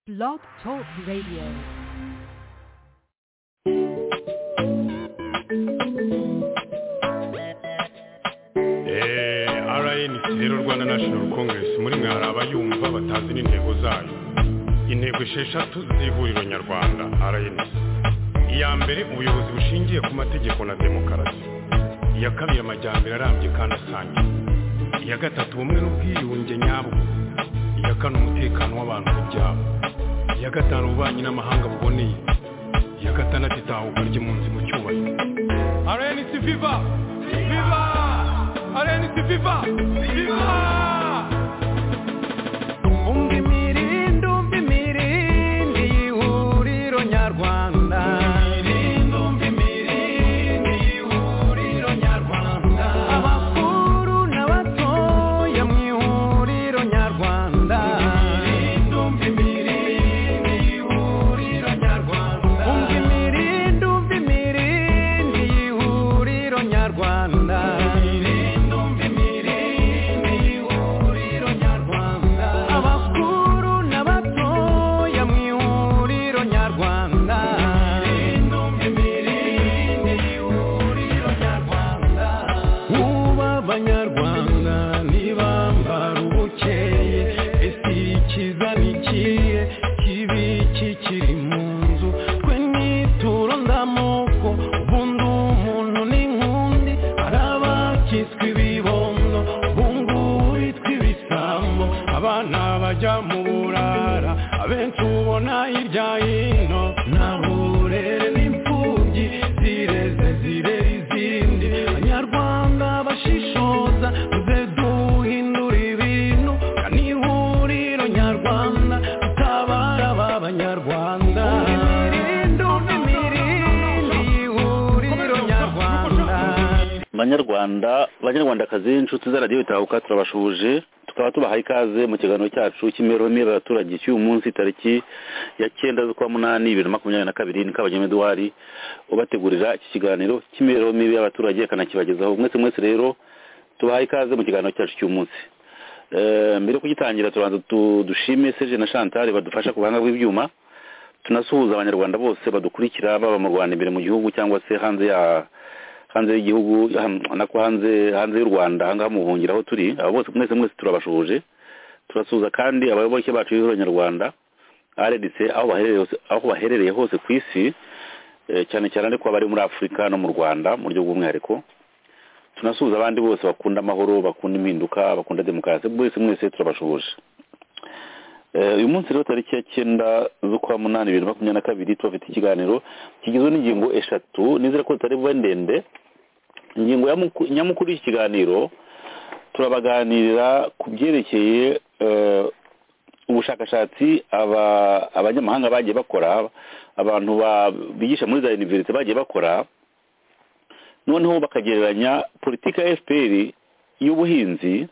Blog Talk Radio. Eh, rn rero rwanda national congress muri mwe hari abayumva batazi n'intego zayo intego esheshatu z'ihuriro nyarwanda rn iya mbere ubuyobozi bushingiye ku mategeko na demokarasi iya kabiri amajyambere arambye kandi asangiye iya gatatu ubumwe n'ubwiyunge nyabwo iya kane umutekano w'abantu ku byabo iya gatanu ububanyi n'amahanga buboneye iya gatandatu itahuka ry'impunzi mu cyubahiro RNC Viva! Viva! RNC Viva! Viva! Umva imirindi, umva imirindi y'ihuriro nyarwanda. Abakuru n'abatoya mu ihuriro nyarwanda. Umva imirindi, umva imirindi y'ihuriro nyarwanda. Abakuru n'abatoya mu ihuriro nyarwanda. Ubu abanyarwanda ntibambara ubukeye ese ikiza ni ikihe kibi kikiri mu nzu twe nituro ndamoko ubundi umuntu ni nkundi hari abakiswe ibibondo bungu bitwa ibisambo abana bajya mu burara abenshi ubona hirya hino nta burere n'imfubyi zireze zirera izindi abanyarwanda bashishoza muze duhindura ibintu ni ihuriro nyarwanda dutabara aba banyarwanda ihuriro nyarwanda banyarwanda banyarwandakazi inshuti za radiyo bitahuka turabashuhuje tukaba tubahaye ikaze mu kiganiro cyacu cy'imibereho abaturage cy'uyu munsi tariki ya cyenda z'ukwa munani bibiri na makumyabiri na kabiri ni kabagema eduwari ubategurira iki kiganiro cy'imibereho mibi y'abaturage akanakibagezaho mwese mwese rero tubahaye ikaze mu kiganiro cyacu cy'uyu munsi Eh, mbere yo kugitangira tubanza tu- dushime seje na chantal badufasha ku buhanga bw'ibyuma tunasuhuza abanyarwanda bose badukurikira baba mu rwanda imbere mu gihugu cyangwa se hanze ya hanze y'igihugu ham- nako hanze hanze y'u rwanda ahangaha mu buhungiro aho turi abo bose mwese mwese turabashuhuje turasuhuza kandi abayoboke bacu b'ihuriro nyarwanda rdc aho baherereye hose, aho baherereye hose ku isi eh, cyane cyane ariko abari muri afurika no mu rwanda mu buryo bw'umwihariko tunasuhuza abandi bose bakunda amahoro bakunda impinduka bakunda demokarasi bose mwese turabashuhuje Eh, uyu munsi rero tariki ya cyenda z'ukwa munani bibiri na makumyabiri na kabiri tubafite ikiganiro kigizwe n'ingingo eshatu nizera ko zitari buba ndende ingingo ya muku- nyamukuru y'iki kiganiro turabaganirira ku byerekeye eh, ubushakashatsi aba- abanyamahanga bagiye bakora abantu ba- bigisha muri za univerisite bagiye bakora noneho bakagereranya politika ya fpr y'ubuhinzi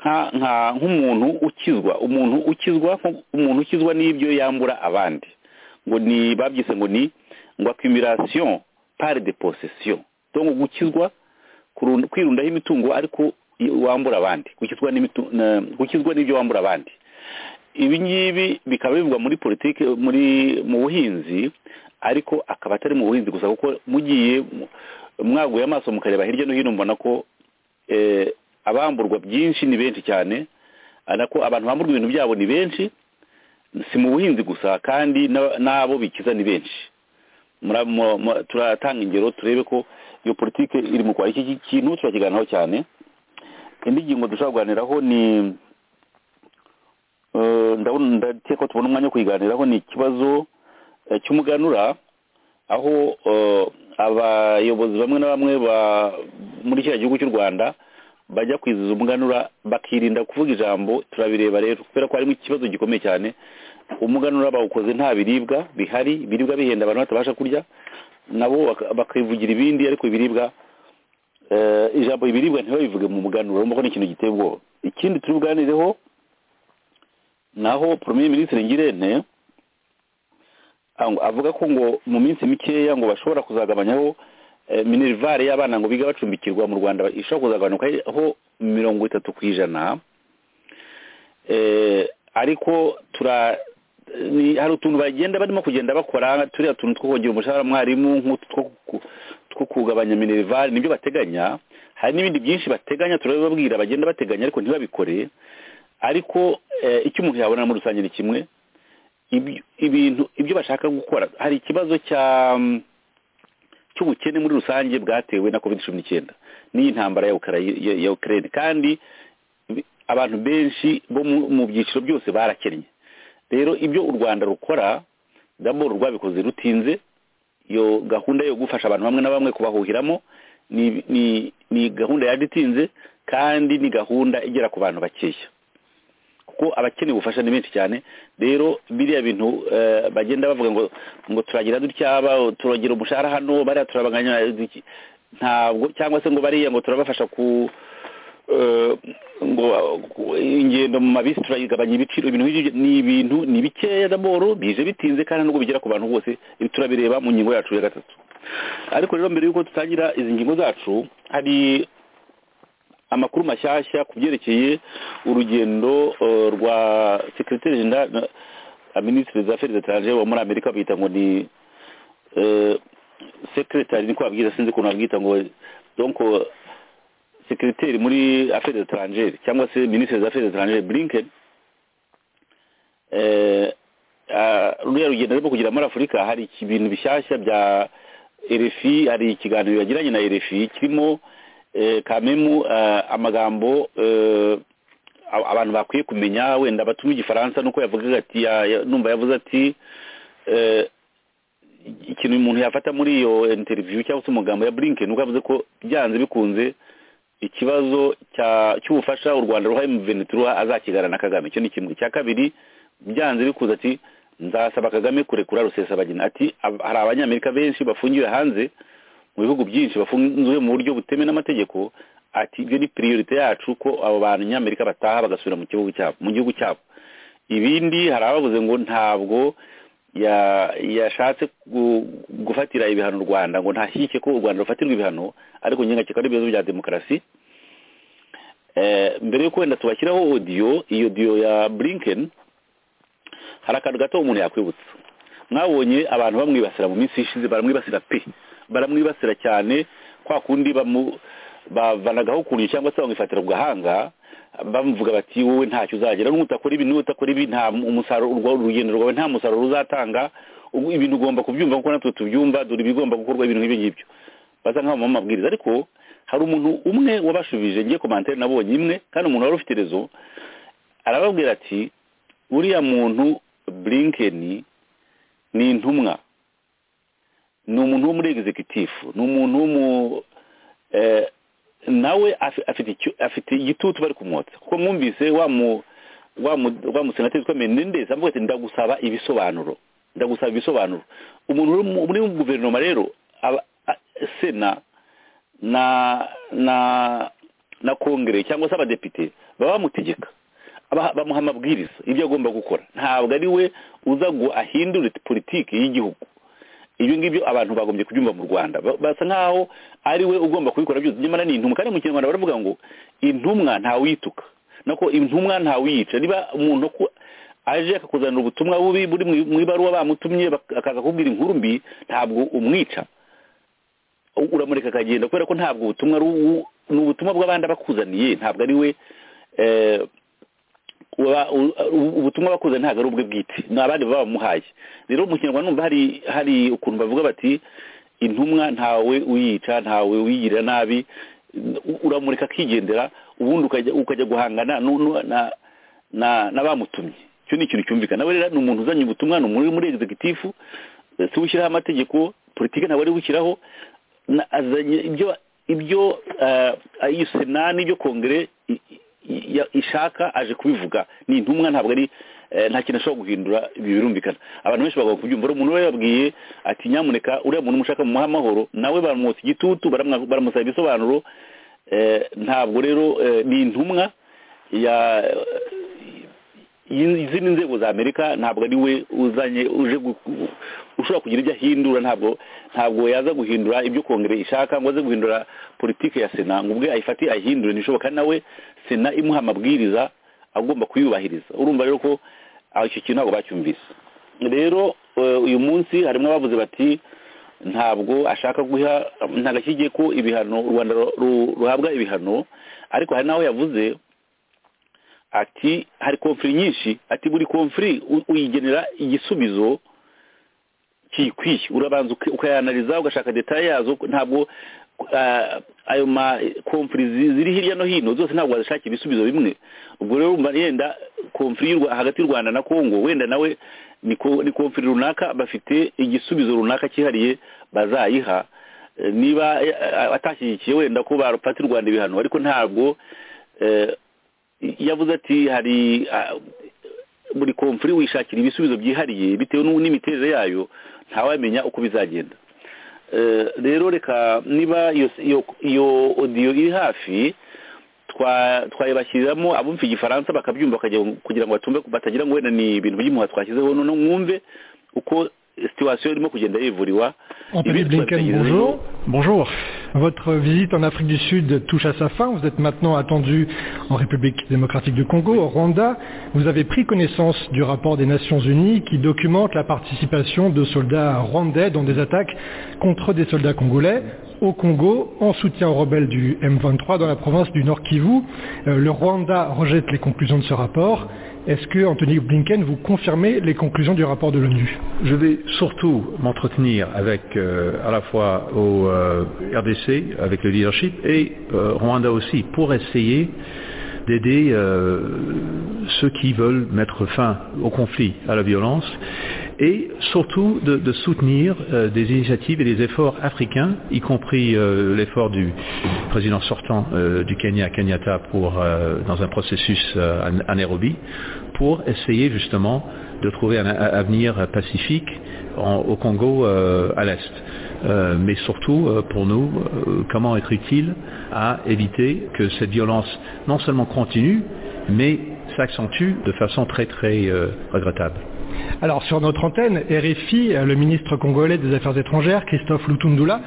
nka nka nk'umuntu ukizwa umuntu ukizwa nko- umuntu ukizwa n'ibyo yambura abandi ngo ni babyise ngo ni ngo accumulation par de possession donc gukizwa kurunda- kwirundaho imitungo ariko i- wambura abandi gukizwa n'imitu- na- gukizwa n'ibyo wambura abandi ibi ngibi bikaba bivugwa muri politiki muri mu buhinzi ariko akaba atari mu buhinzi gusa kuko mugiye mu- mwaguye amaso mukareba hirya no hino mubona ko eh, abamburwa byinshi ni benshi cyane ariko abantu bamburwa ibintu byabo ni benshi si mu buhinzi gusa kandi na- n'abo bikiza ni benshi Mura- mu- mu- turatanga ingero turebe ko iyo politiki iri mu rwanda iki ki- kintu turakiganiraho cyane indi ngingo dushobora kuganiraho ni eh, ndabona ndakeka ko tubona umwanya wo kuyiganiraho ni ikibazo eh, cy'umuganura aho eh, abayobozi bamwe na bamwe ba- muri kiriya gihugu cy'u rwanda bajya kwiziza umuganura bakirinda kuvuga ijambo turabireba rero kubera ko harimo ikibazo gikomeye cyane umuganura bawukoze nta biribwa bihari ibiribwa bihenda abantu batabasha kurya nabo baka- bakivugira ibindi ariko ibiribwa eh, ijambo ibiribwa ntibabivuge mu muganura urumva ko ni ikintu giteye ubwoba ikindi turi buganireho naho premier minisitiri ngirente ang- avuga ko ngo mu minsi mikeya ngo bashobora kuzagabanyaho eh, minerivare y'abana ngo biga bacumbikirwa mu rwanda ishobora kuzagabanyaho mirongo itatu ku ijana Eh, ariko tura ni hari utuntu bagenda barimo kugenda bakora turiya tuntu two kongera umushahara mwarimu nk'utu two ku- two kugabanya minerivare nibyo bateganya hari n'ibindi byinshi bateganya turabibabwira bagenda bateganya ariko ntibabikore ariko eh, icyo umuntu yabona muri rusange ni kimwe Ibi- ibintu ibyo bashaka gukora hari ikibazo cya mm, cy'ubukene muri rusange bwatewe na covid cumi n'icyenda n'iyi ntambara ya Ukara- ya- ya ukraine kandi bi- abantu benshi bo mu- mu byiciro byose barakennye rero ibyo u rwanda rukora daboro rwabikoze rutinze iyo gahunda yo gufasha abantu bamwe na bamwe kubahuhiramo ni, ni, ni gahunda yaditinze kandi ni gahunda igera ku bantu bakeya kuko abakeneye ubufasha ni benshi cyane rero biriya bintu eh, bagenda bavuga ngo ngo turagira dutya aba turagira umushahara hano bariya turabaganya iki- ntabwo cyangwa se ngo bariya ngo turabafasha ku eh, ngo ku- ingendo mu mabisi turayigabanya ibiciro ibintu nk'ibyo ni ibintu ni bikeya daboro bije bitinze kandi nubwo bigera ku bantu bose ibi turabireba mu ngingo yacu ya gatatu ariko rero mbere y'uko dutangira izi ngingo zacu hari amakuru mashyashya ku byerekeye urugendo eh, rwa secretary general na- na ministre des affaires étrangères wo muri amerika bita ngo ni eh, secretary niko babwira sinzi ukuntu babwita ngo donc eh, secretary muri affaires étrangères cyangwa se ministre des affaires étrangères blinken eh, ah, ruriya rugendo rwo kugera muri afurika hari iki- ibintu bishyashya bya rfi hari ikiganiro yagiranye na rfi kirimo eh, kamemu eh, amagambo eh, a- abantu bakwiye kumenya wenda batuma igifaransa nuko yavugaga ati ya- ya- numva yavuze ati eh, ikintu umuntu yafata muri iyo interview cyangwa se umugambo ya blinken nuko yavuze ko byanze bikunze ikibazo cya- cy'ubufasha u rwanda ruhaye mu venetura azakigana na kagame icyo ni kimwe icya kabiri byanze bikunze ati nzasaba kagame kurekura rusesabagina ati "Ab- hari abanyamerika benshi bafungiwe hanze mu bihugu byinshi bafunzwe mu buryo butemewe n'amategeko ati ibyo ni priorite yacu ko abo bantu nyamerika bataha bagasubira mu gihugu cyabo mu gihugu cyabo ibindi hari abavuze ngo ntabwo ya- yashatse gu- gufatira ibihano u rwanda ngo ntashyike ko u rwanda rufatirwa ibihano ariko nyine ari ibibazo bya demokarasi Eh, mbere yuko wenda tubashyiraho odiyo iyo odiyo ya blinken hari akantu gato umuntu yakwibutsa mwabonye abantu bamwibasira mu minsi ishize baramwibasira pe baramwibasira cyane kwa kundi bamu- bavanagaho ukuntu cyangwa se bamwifatira ku gahanga bamuvuga bati wowe ntacyo uzagera n'ubu utakora ibi n'ubu utakora ibi nta umusaruro urwo urugendo rwawe nta musaruro uzatanga ubu ibintu ugomba kubyumva kuko natwe tubyumva dore ibigomba gukorwa ibintu nk'ibyo ngibyo basa nk'aho mu mabwiriza ariko hari umuntu umwe wabashubije ngiye komantere nabonye imwe kandi umuntu wari ufite rezo arababwira ati uriya muntu blinkeni ni intumwa ni umuntu wo muri egizekitifu ni umuntu wo mu eh, nawe afi- afite icyo- afite igitutu bari kumwotsa kuko mwumvise wa mu wa mu- wa musenateri witwa menendez avuga ati ndagusaba ibisobanuro ndagusaba ibisobanuro umuntu uri mu- muri guverinoma rero aba- a- sena na na na kongere cyangwa se abadepite baba bamutegeka aba- bamuha amabwiriza ibyo agomba gukora ntabwo ari we uza ngo ahindure politiki y'igihugu ibyo ngibyo abantu bagombye kubyumva mu rwanda Ba- basa nk'aho ari we ugomba kubikora byose nyamara ni intumwa kandi mu kinyarwanda baravuga ngo intumwa ntawiyituka nako intumwa ntawiyica niba umuntu ku- aje akakuzanira ubutumwa bubi buri mu- mu ibaruwa bamutumye bak- akaza kubwira inkuru mbi ntabwo umwica uramureka akagenda kubera ko ntabwo ubutumwa ari ubu- ni ubutumwa bw'abandi abakuzaniye ntabwo ari we eh, uba- u- u- ubutumwa bakuze ntabwo ari ubwe bwite ni abandi baba bamuhaye rero mu kinyarwanda numva hari hari ukuntu bavuga bati intumwa ntawe uyica ntawe uyigirira nabi u- uramureka akigendera ubundi ukajya ukajya guhangana nu- nu- na na n'abamutumye icyo ni ikintu cyumvikana nawe rero ni umuntu uzanye ubutumwa ni umuntu uri muri egizegitifu si we ushyiraho amategeko politiki ntabwo ari we ushyiraho na- azanye ibyo ibyo eh, iyo sena n'ibyo kongere i- i- ya- ishaka aje kubivuga ni intumwa ntabwo ari eh, nta kintu ashobora guhindura ibi birumvikana abantu benshi bagomba kubyumva rero umuntu we yababwiye ati nyamuneka uriya muntu mushaka mu amahoro nawe bamwotsa igitutu baramwa- baramusaba ibisobanuro eh, ntabwo rero eh, ni intumwa ya iyi- izindi nzego za amerika ntabwo ari we uzanye uje gu- gu- ushobora kugira ibyo ahindura ntabwo ntabwo yaza guhindura ibyo kongere ishaka ngo aze guhindura politiki ya sena ngo ubwe ayifate ayihindure ntishoboka nawe sena imuha amabwiriza agomba kuyubahiriza urumva rero ko aho icyo kintu ntabwo bacyumvise rero eh, uyu munsi harimo abavuze bati ntabwo ashaka guha ntabwo ashyigiye ko ibihano u rwanda ru- ru- ruhabwa ibihano ariko hari n'aho yavuze ati hari komfuri nyinshi ati buri komfuri u- uyigenera igisubizo kiyikwiye urabanza uka- ukayanariza ugashaka detaye yazo ntabwo ah, ayo ma komfuri zi- ziri hirya no hino zose ntabwo wazishakira ibisubizo bimwe ubwo rero urumva yenda komfuri y'u Rwa- hagati y'u rwanda na kongo wenda nawe ni ko- ni komfuri runaka bafite igisubizo runaka cyihariye bazayiha Eh, niba eh, atashyigikiye wenda ko barupata u rwanda ibihano ariko ntabwo eh, yavuze ati hari ah, buri komfuri wishakira ibisubizo byihariye bitewe n'u- n'imiterere yayo ntawamenya uko bizagenda Eh, rero reka niba iyo iyo- iyo odiyo iri hafi twa- twayibashyiriramo abumva igifaransa bakabyumva bakajya- kugira ngo batumve batagira ngo wenda ni ibintu by'imuha twashyizeho none mwumve uko situwasiyo irimo kugenda yivuriwa Anthony Ibi Blinken, twabigezeho. bonjour. Bonjour. Votre visite en Afrique du Sud touche à sa fin. Vous êtes maintenant attendu en République démocratique du Congo, au Rwanda. Vous avez pris connaissance du rapport des Nations Unies qui documente la participation de soldats rwandais dans des attaques contre des soldats congolais au Congo en soutien aux rebelles du M23 dans la province du Nord Kivu. Euh, Le Rwanda rejette les conclusions de ce rapport. Est-ce que Anthony Blinken vous confirmez les conclusions du rapport de l'ONU Je vais surtout m'entretenir avec euh, à la fois au euh, RDC, avec le leadership, et euh, Rwanda aussi, pour essayer d'aider euh, ceux qui veulent mettre fin au conflit, à la violence, et surtout de, de soutenir euh, des initiatives et des efforts africains, y compris euh, l'effort du président sortant euh, du Kenya, Kenyatta, pour, euh, dans un processus euh, à- à Nairobi, pour essayer justement de trouver un a- avenir pacifique en- au Congo euh, à l'Est. Euh, mais surtout, euh, pour nous, euh, comment être utile à éviter que cette violence non seulement continue, mais s'accentue de façon très très euh, regrettable. Alors sur notre antenne, RFI, euh, le ministre congolais des Affaires étrangères, Christophe Lutundula,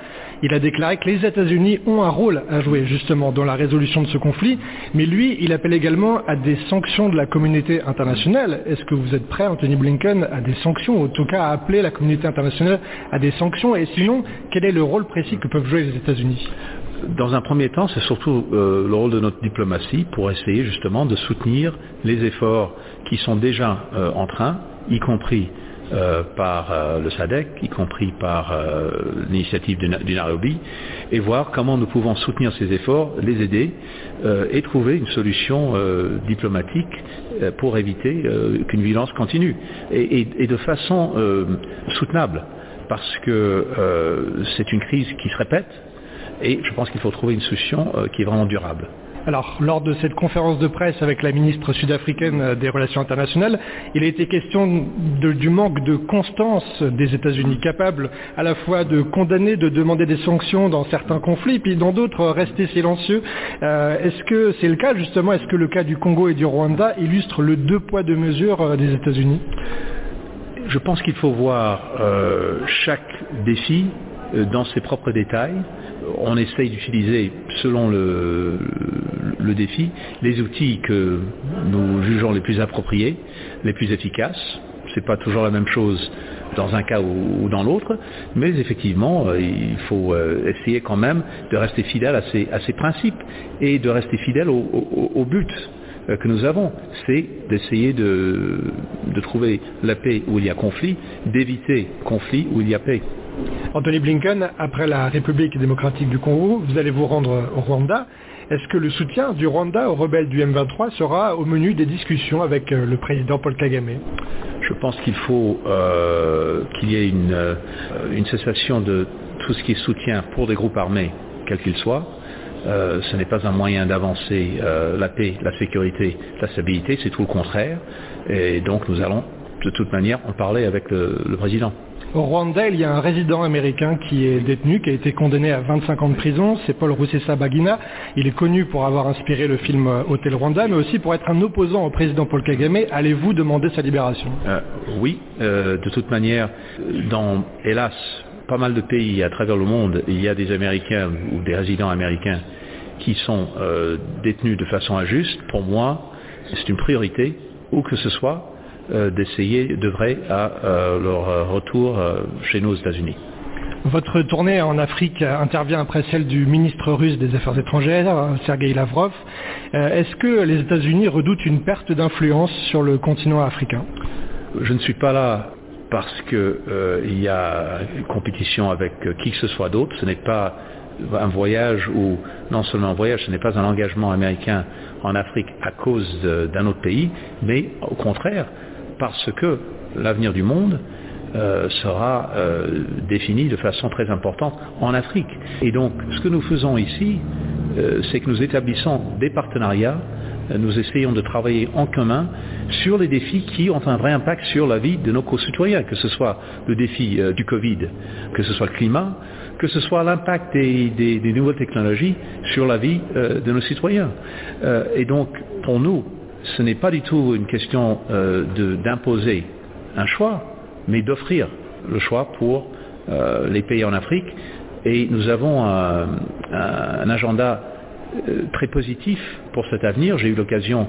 il a déclaré que les États-Unis ont un rôle à jouer justement dans la résolution de ce conflit, mais lui, il appelle également à des sanctions de la communauté internationale. Est-ce que vous êtes prêt, Anthony Blinken, à des sanctions, ou en tout cas à appeler la communauté internationale à des sanctions Et sinon, quel est le rôle précis que peuvent jouer les États-Unis Dans un premier temps, c'est surtout euh, le rôle de notre diplomatie pour essayer justement de soutenir les efforts qui sont déjà euh, en train, y compris euh, par euh, le SADC, y compris par euh, l'initiative du Na- du Nairobi, et voir comment nous pouvons soutenir ces efforts, les aider euh, et trouver une solution euh, diplomatique euh, pour éviter euh, qu'une violence continue et, et- et de façon euh, soutenable, parce que euh, c'est une crise qui se répète. Et je pense qu'il faut trouver une solution euh, qui est vraiment durable. Alors, lors de cette conférence de presse avec la ministre sud-africaine euh, des Relations internationales, il a été question de- du manque de constance des États-Unis, capables à la fois de condamner, de demander des sanctions dans certains conflits, puis dans d'autres, euh, rester silencieux. Euh, Est-ce que c'est le cas, justement Est-ce que le cas du Congo et du Rwanda illustre le deux poids, deux mesures euh, des États-Unis Je pense qu'il faut voir euh, chaque défi euh, dans ses propres détails. On essaye d'utiliser, selon le, le défi, les outils que nous jugeons les plus appropriés, les plus efficaces. Ce n'est pas toujours la même chose dans un cas ou, ou dans l'autre, mais effectivement, euh, il faut euh, essayer quand même de rester fidèle à ces, à ces principes et de rester fidèle au, au- au but. euh, que nous avons, c'est d'essayer de, de trouver la paix où il y a conflit, d'éviter conflit où il y a paix. Anthony Blinken, après la République démocratique du Congo, vous allez vous rendre au Rwanda. Est-ce que le soutien du Rwanda aux rebelles du M23 sera au menu des discussions avec euh, le président Paul Kagame Je pense qu'il faut euh, qu'il y ait une, euh, une cessation de tout ce qui est soutien pour des groupes armés, quels qu'ils soient. Euh, ce n'est pas un moyen d'avancer euh, la paix, la sécurité, la stabilité, c'est tout le contraire. Et donc nous allons de toute manière en parler avec le- le président. Au Rwanda, il y a un résident américain qui est détenu, qui a été condamné à 25 ans de prison, c'est Paul Rusesa Bagina. Il est connu pour avoir inspiré le film euh, Hôtel Rwanda, mais aussi pour être un opposant au président Paul Kagame. Allez-vous demander sa libération Euh, oui, euh, de toute manière, dans, hélas, pas mal de pays à travers le monde, il y a des Américains ou des résidents américains qui sont euh, détenus de façon injuste. Pour moi, c'est une priorité, où que ce soit, euh, d'essayer d'œuvrer à euh, leur retour euh, chez nous aux États-Unis. Votre tournée en Afrique intervient après celle du ministre russe des Affaires étrangères, Sergei Lavrov. Est-ce que les États-Unis redoutent une perte d'influence sur le continent africain Je ne suis pas là parce qu'il y a une compétition avec qui que ce soit d'autre. Ce n'est pas un voyage ou non seulement un voyage, ce n'est pas un engagement américain en Afrique à cause d'un autre pays, mais au contraire parce que l'avenir du monde euh, sera euh, défini de façon très importante en Afrique. Et donc ce que nous faisons ici, euh, c'est que nous établissons des partenariats, nous essayons de travailler en commun sur les défis qui ont un vrai impact sur la vie de nos concitoyens, que ce soit le défi du Covid, que ce soit le climat, que ce soit l'impact des, des, des, nouvelles technologies sur la vie euh, de nos citoyens. Euh, et donc, pour nous, ce n'est pas du tout une question euh, d'imposer un choix, mais d'offrir le choix pour les pays en Afrique. Et nous avons un, un agenda très positif pour cet avenir. J'ai eu l'occasion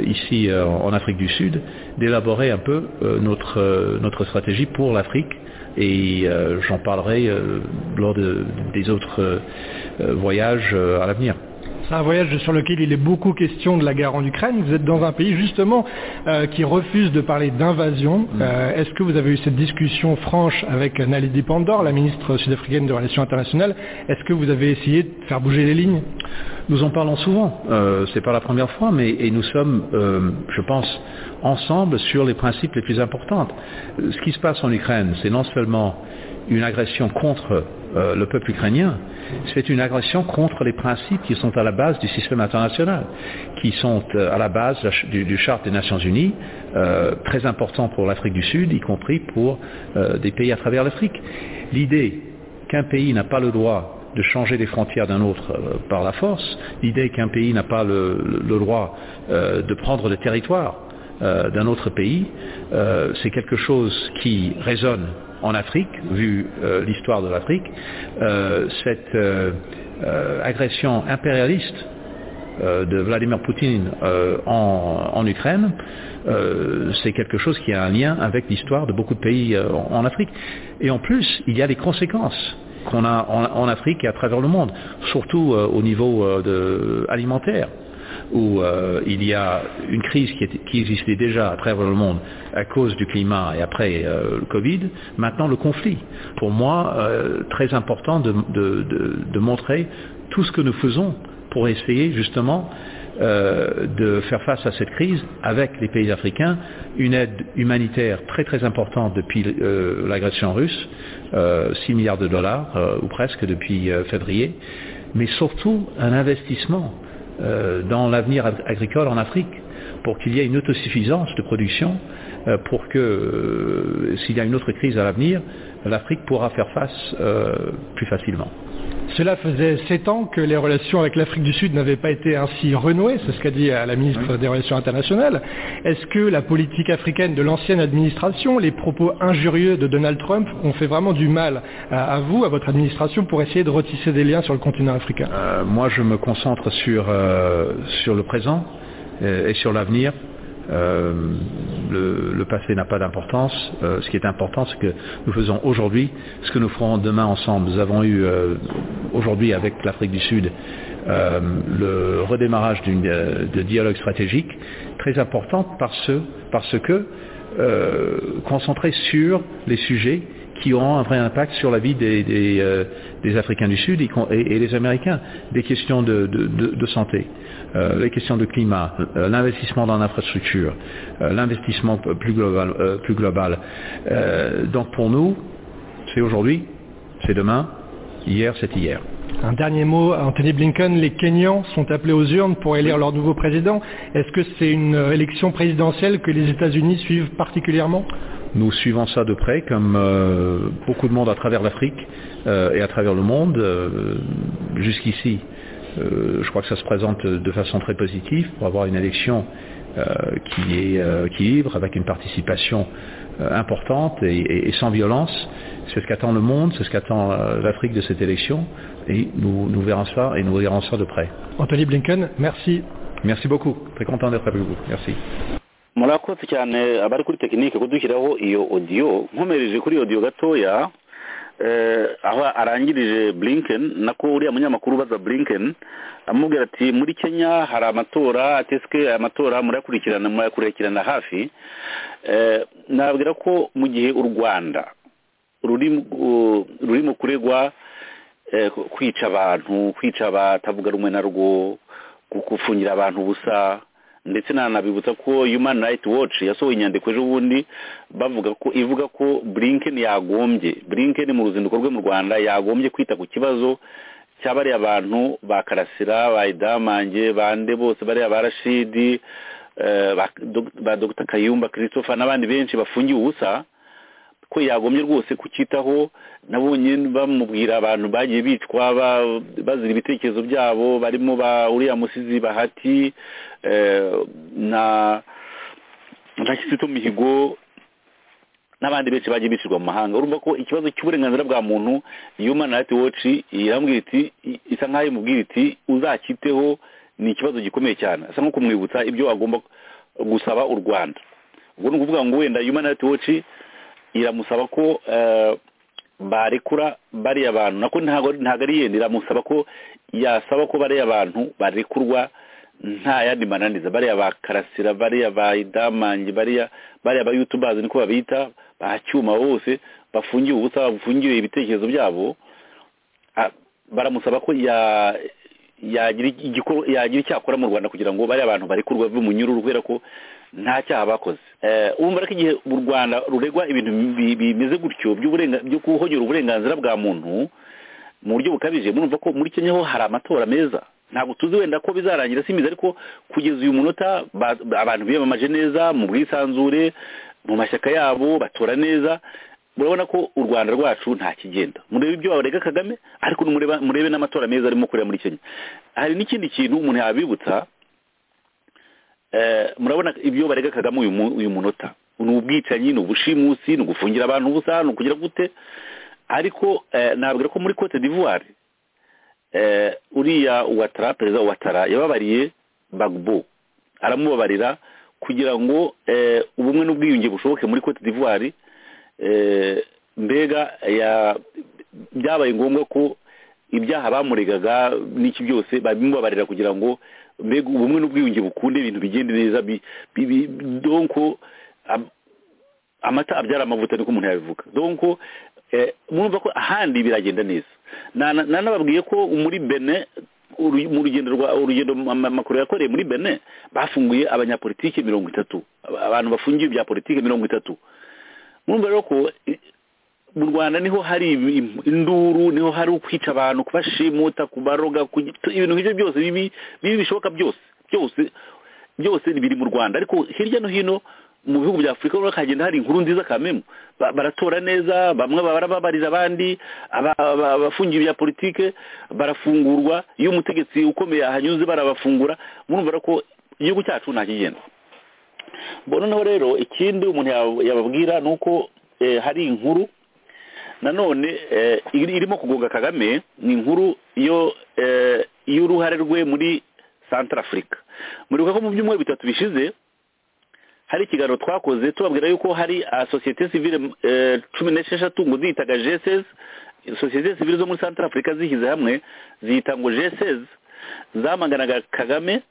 ici en Afrique du Sud d'élaborer un peu notre, notre stratégie pour l'Afrique et euh, j'en parlerai euh, lors de, des autres euh, voyages à l'avenir. C'est un voyage sur lequel il est beaucoup question de la guerre en Ukraine. Vous êtes dans un pays justement qui refuse de parler d'invasion. Mmh. Est-ce que vous avez eu cette discussion franche avec Naledi Pandor, la ministre sud-africaine des Relations internationales Est-ce que vous avez essayé de faire bouger les lignes Nous en parlons souvent. Ce n'est pas la première fois, mais et nous sommes, je pense, ensemble sur les principes les plus importants. Ce qui se passe en Ukraine, c'est non seulement une agression contre euh, le peuple ukrainien, c'est une agression contre les principes qui sont à la base du système international, qui sont euh, à la base du, du, charte des Nations Unies, euh, très important pour l'Afrique du Sud, y compris pour des pays à travers l'Afrique. L'idée qu'un pays n'a pas le droit de changer les frontières d'un autre par la force, l'idée qu'un pays n'a pas le, le droit de prendre le territoire euh, d'un autre pays, euh, c'est quelque chose qui résonne en Afrique, vu euh, l'histoire de l'Afrique. cette agression impérialiste de Vladimir Poutine en, en, Ukraine, c'est quelque chose qui a un lien avec l'histoire de beaucoup de pays en, en Afrique. Et en plus, il y a des conséquences qu'on a en, en, Afrique et à travers le monde, surtout au niveau de, alimentaire où euh, il y a une crise qui, est, qui, existait déjà à travers le monde à cause du climat et après euh, le Covid, maintenant le conflit. Pour moi, euh, très important de, de, de, de, montrer tout ce que nous faisons pour essayer justement de faire face à cette crise avec les pays africains, une aide humanitaire très très importante depuis l'agression russe, 6 milliards de dollars ou presque depuis février, mais surtout un investissement dans l'avenir agricole en Afrique pour qu'il y ait une autosuffisance de production, pour que s'il y a une autre crise à l'avenir, l'Afrique pourra faire face plus facilement. Cela faisait sept ans que les relations avec l'Afrique du Sud n'avaient pas été ainsi renouées, c'est ce qu'a dit la ministre oui. des Relations internationales. Est-ce que la politique africaine de l'ancienne administration, les propos injurieux de Donald Trump ont fait vraiment du mal à, à vous, à votre administration, pour essayer de retisser des liens sur le continent africain euh, Moi, je me concentre sur, euh, sur le présent et, et sur l'avenir. Euh, le, le, passé n'a pas d'importance. Euh, ce qui est important, c'est que nous faisons aujourd'hui ce que nous ferons demain ensemble. Nous avons eu euh, aujourd'hui avec l'Afrique du Sud le redémarrage de dialogue stratégique très important parce, parce que concentré sur les sujets qui auront un vrai impact sur la vie des, des, euh, des Africains du Sud et, et, et, des Américains. Des questions de, de, de, de santé, euh, les questions de climat, euh, l'investissement dans l'infrastructure, l'investissement plus global. plus global. donc pour nous, c'est aujourd'hui, c'est demain, hier, c'est hier. Un dernier mot, Anthony Blinken, les Kenyans sont appelés aux urnes pour élire leur nouveau président. Est-ce que c'est une élection présidentielle que les États-Unis suivent particulièrement nous suivons ça de près, comme euh, beaucoup de monde à travers l'Afrique euh, et à travers le monde. Euh, Jusqu'ici, je crois que ça se présente de façon très positive pour avoir une élection qui est qui libre, avec une participation importante et, et, et, sans violence. C'est ce qu'attend le monde, c'est ce qu'attend l'Afrique de cette élection. Et nous, nous verrons ça et nous verrons ça de près. Anthony Blinken, merci. Merci beaucoup. Très content d'être avec vous. Merci. murakoze cyane abari kuri tekinike kudushyiraho iyo odiyo nkomereje kuri iyo odiyo gatoya aho arangirije blinken nako uriya munyamakuru ubaza blinken amubwira ati muri kenya hari amatora ateswe aya matora murayakurikirana murayakurikirana hafi nabwira ko mu gihe u rwanda ruri mu kuregwa kwica abantu kwica abatavuga rumwe na rwo gufungira abantu ubusa ndetse nanabibutsa ko human right watch yasohoye inyandiko ejo bundi bavuga ko ivuga ko blinken yagombye blinken mu ruzinduko rwe mu rwanda yagombye kwita ku kibazo cya bariya bantu ba karasira ba idamange bande bose bariya ba rashidi ba dr kayumba christopher n'abandi benshi bafungiwe ubusa ko yagombye rwose kucyitaho nabonye bamubwira abantu bagiye bicwa bazira ibitekerezo byabo barimo ba uriya musizi bahati na na kisito mihigo n'abandi benshi bagiye bicirwa mu mahanga urumva ko ikibazo cy'uburenganzira bwa muntu human rights watch irambwira iti isa nk'aho imubwira iti uzakiteho ni ikibazo gikomeye cyane asa nko kumwibutsa ibyo agomba gusaba u rwanda ubwo ni ukuvuga ngo wenda human rights watch iramusaba ko barekura bariya bantu nako ntabwo ari yenda iramusaba ko yasaba ko bariya bantu barekurwa nta yandi mananiza bariya ba karasira bariya ba idamange bariya ba yutubazi niko babita ba cyuma bose bafungiwe ubusa bafungiwe ibitekerezo byabo baramusaba ko yagira icyakora mu rwanda kugira ngo bariya bantu barekurwa bive mu nyururu kubera ko nta cyaha bakoze urumva ko igihe mu rwanda ruregwa ibintu bimeze gutyo byo guhogera uburenganzira bwa muntu mu buryo bukabije murumva ko muri kenya ho hari amatora meza ntabwo tuzi wenda ko bizarangira simbizi ariko kugeza uyu munota abantu biyamamaje neza mu bwisanzure mu mashyaka yabo batora neza murabona ko u rwanda rwacu nta kigenda murebe ibyo warega kagame ariko murebe n'amatora meza arimo kureba muri kenya hari n'ikindi kintu umuntu yabibutsa murabona ibyo barega kagame uyu munota ni ubwicanyi ni ubushimusi ni ugufungira abantu ubusa ni ukugira gute ariko nabwira ko muri cote d'ivoire uriya uwatara perezida uwatara yababariye bagbo aramubabarira kugira ngo ubumwe n'ubwiyunge bushoboke muri cote d'ivoire mbega byabaye ngombwa ko ibyaha bamuregaga n'iki byose babimubabarira kugira ngo mbega ubumwe n'ubwiyunge bukunda ibintu bigenda neza donko amata abyara amavuta niko umuntu yabivuga donko mwumva ko ahandi biragenda neza nanababwiye ko muri bene mu rugendo rwa urugendo amakuru yakoreye muri bene bafunguye abanyapolitike mirongo itatu abantu bafungiye ibya politike mirongo itatu mwumva rero ko mu rwanda niho hari induru niho hari ukwica abantu kubashimuta kubaroga ibintu nk'ibyo byose bibi bishoboka byose byose byose biri mu rwanda ariko hirya no hino mu bihugu bya afurika urabona hagenda hari inkuru nziza kamemu baratora neza bamwe barababarira abandi abafungiye ibya politike barafungurwa iyo umutegetsi ukomeye ahanyuze barabafungura murumva ko igihugu cyacu nta kigenda noneho rero ikindi umuntu yababwira ni uko hari inkuru nanone irimo kugonga kagame ni inkuru y'uruhare rwe muri santara afurika muribuka ko mu byumweru bitatu bishize hari ikiganiro twakoze tubabwira yuko hari sosiyete sivire cumi n'esheshatu ngo ziyitaga jesesi sosiyete sivire zo muri santara afurika zishyize hamwe ziyita ngo jesesi zamaganaga kagame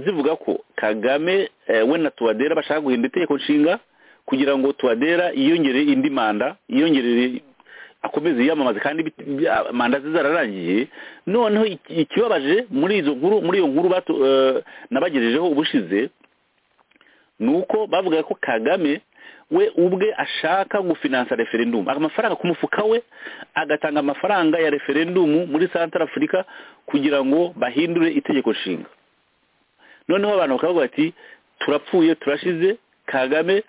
zivuga ko kagame we na tuwadera bashaka guhindura itegeko nshinga kugira ngo tuwadera yiyongere indi manda yiyongere akomeze yiyamamaze kandi manda ze zararangiye noneho ikibabaje muri izo nkuru muri iyo nkuru nabagejejeho ubushize ni uko bavuga ko kagame we ubwe ashaka gufinansa referendumu amafaranga ku mufuka we agatanga amafaranga ya referendumu muri santara afurika kugira ngo bahindure itegeko nshinga noneho abantu bakavuga bati turapfuye turashize kagame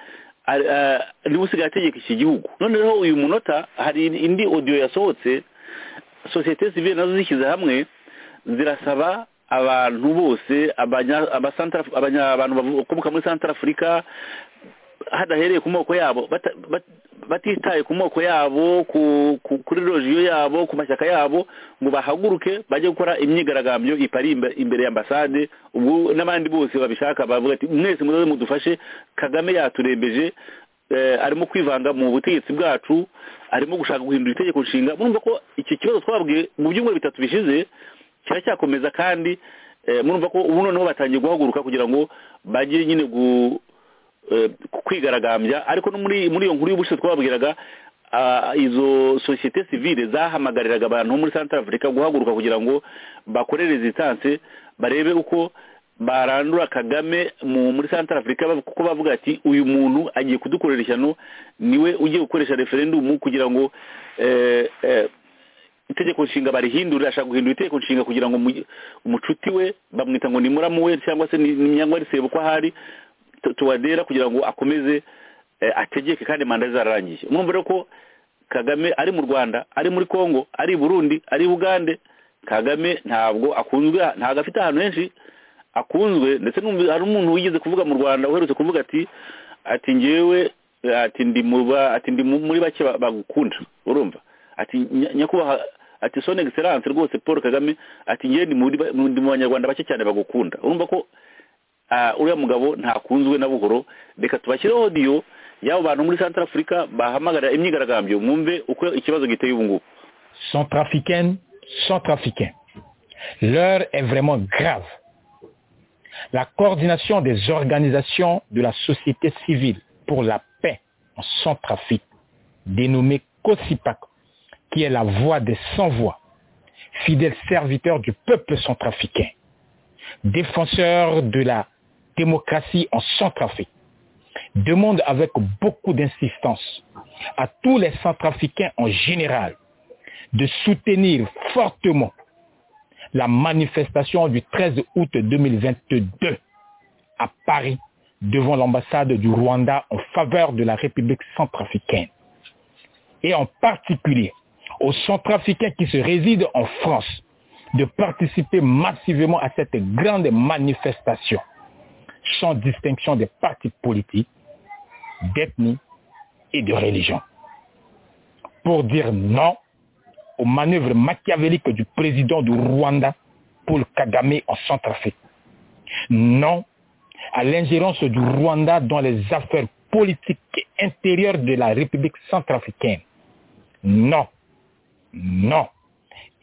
niwe usigaye ategeka iki gihugu noneho uyu munota hari indi odiyo yasohotse sosiyete sivire nazo zishyize hamwe zirasaba abantu bose abantu bakomoka muri santara afurika hadahereye ku moko yabo batitaye ku moko yabo ku- ku- kuri rojiyo yabo ku mashyaka yabo ngo bahaguruke bajye gukora imyigaragambyo ipari imbe- imbere ya ambasade ubwo n'abandi bose babishaka bavuga ati mwese muzaze mudufashe kagame yaturembeje eh, arimo kwivanga mu butegetsi bwacu arimo gushaka guhindura itegeko nshinga murumva ko iki kibazo twabwiye mu byumweru bitatu bishize kiracyakomeza kandi eh, murumva ko ubu noneho batangiye guhaguruka kugira ngo bajye nyine gu eh, ku- kwigaragambya ariko no muri muri iyo nkuru y'ubushize twababwiraga ah, izo sosiyete sivile zahamagariraga abantu bo muri centre africa guhaguruka kugira ngo bakore resistance barebe uko barandura kagame mu muri centre africa bav- kuko bavuga ati uyu muntu agiye kudukorera ishyano niwe ugiye gukoresha referendum kugira ngo eh, eh, itegeko nshinga barihindura ashaka guhindura itegeko nshinga kugira ngo mu- umucuti we bamwita ngo ni muramu we cyangwa se ni ni myangwa risebo ko ahari tu- tuwadera kugira ngo akomeze eh, ategeke kandi manda ze zararangiye mwumva rero ko kagame ari mu rwanda ari muri congo ari i burundi ari i bugande kagame ntabwo akunzwe ntabwo afite ahantu henshi akunzwe ndetse n'umu- hari umuntu wigeze kuvuga mu rwanda uherutse kuvuga ati ati ngewe eh, ati ndi mu ba- ati ndi mu- muri bake ba- bagukunda urumva ati nya- nyakubahwa ati son excellence rwose paul kagame ati ngewe ndi muri ba- ndi mu banyarwanda bake cyane bagukunda urumva ko ah, uriya mugabo ntakunzwe na buhoro reka tubashyireho odiyo y'abo bantu muri centre africa bahamagara imyigaragambyo mwumve uko ikibazo giteye ubu ngubu centrafricaines, centrafricains. L'heure est vraiment grave. La coordination des organisations de la société civile pour la paix en Centrafrique, dénommée COSIPAC, qui est la voix des sans-voix, fidèle serviteur du peuple centrafricain, défenseur de la démocratie en Centrafrique, demande avec beaucoup d'insistance à tous les centrafricains en général de soutenir fortement la manifestation du 13 août 2022 à Paris devant l'ambassade du Rwanda en faveur de la République centrafricaine. Et en particulier aux centrafricains qui se résident en France de participer massivement à cette grande manifestation sans distinction des partis politiques, d'ethnie et de religion. Pour dire non aux manœuvres machiavéliques du président du Rwanda, Paul Kagame, en Centrafrique. Non à l'ingérence du Rwanda dans les affaires politiques et intérieures de la République centrafricaine. Non, non,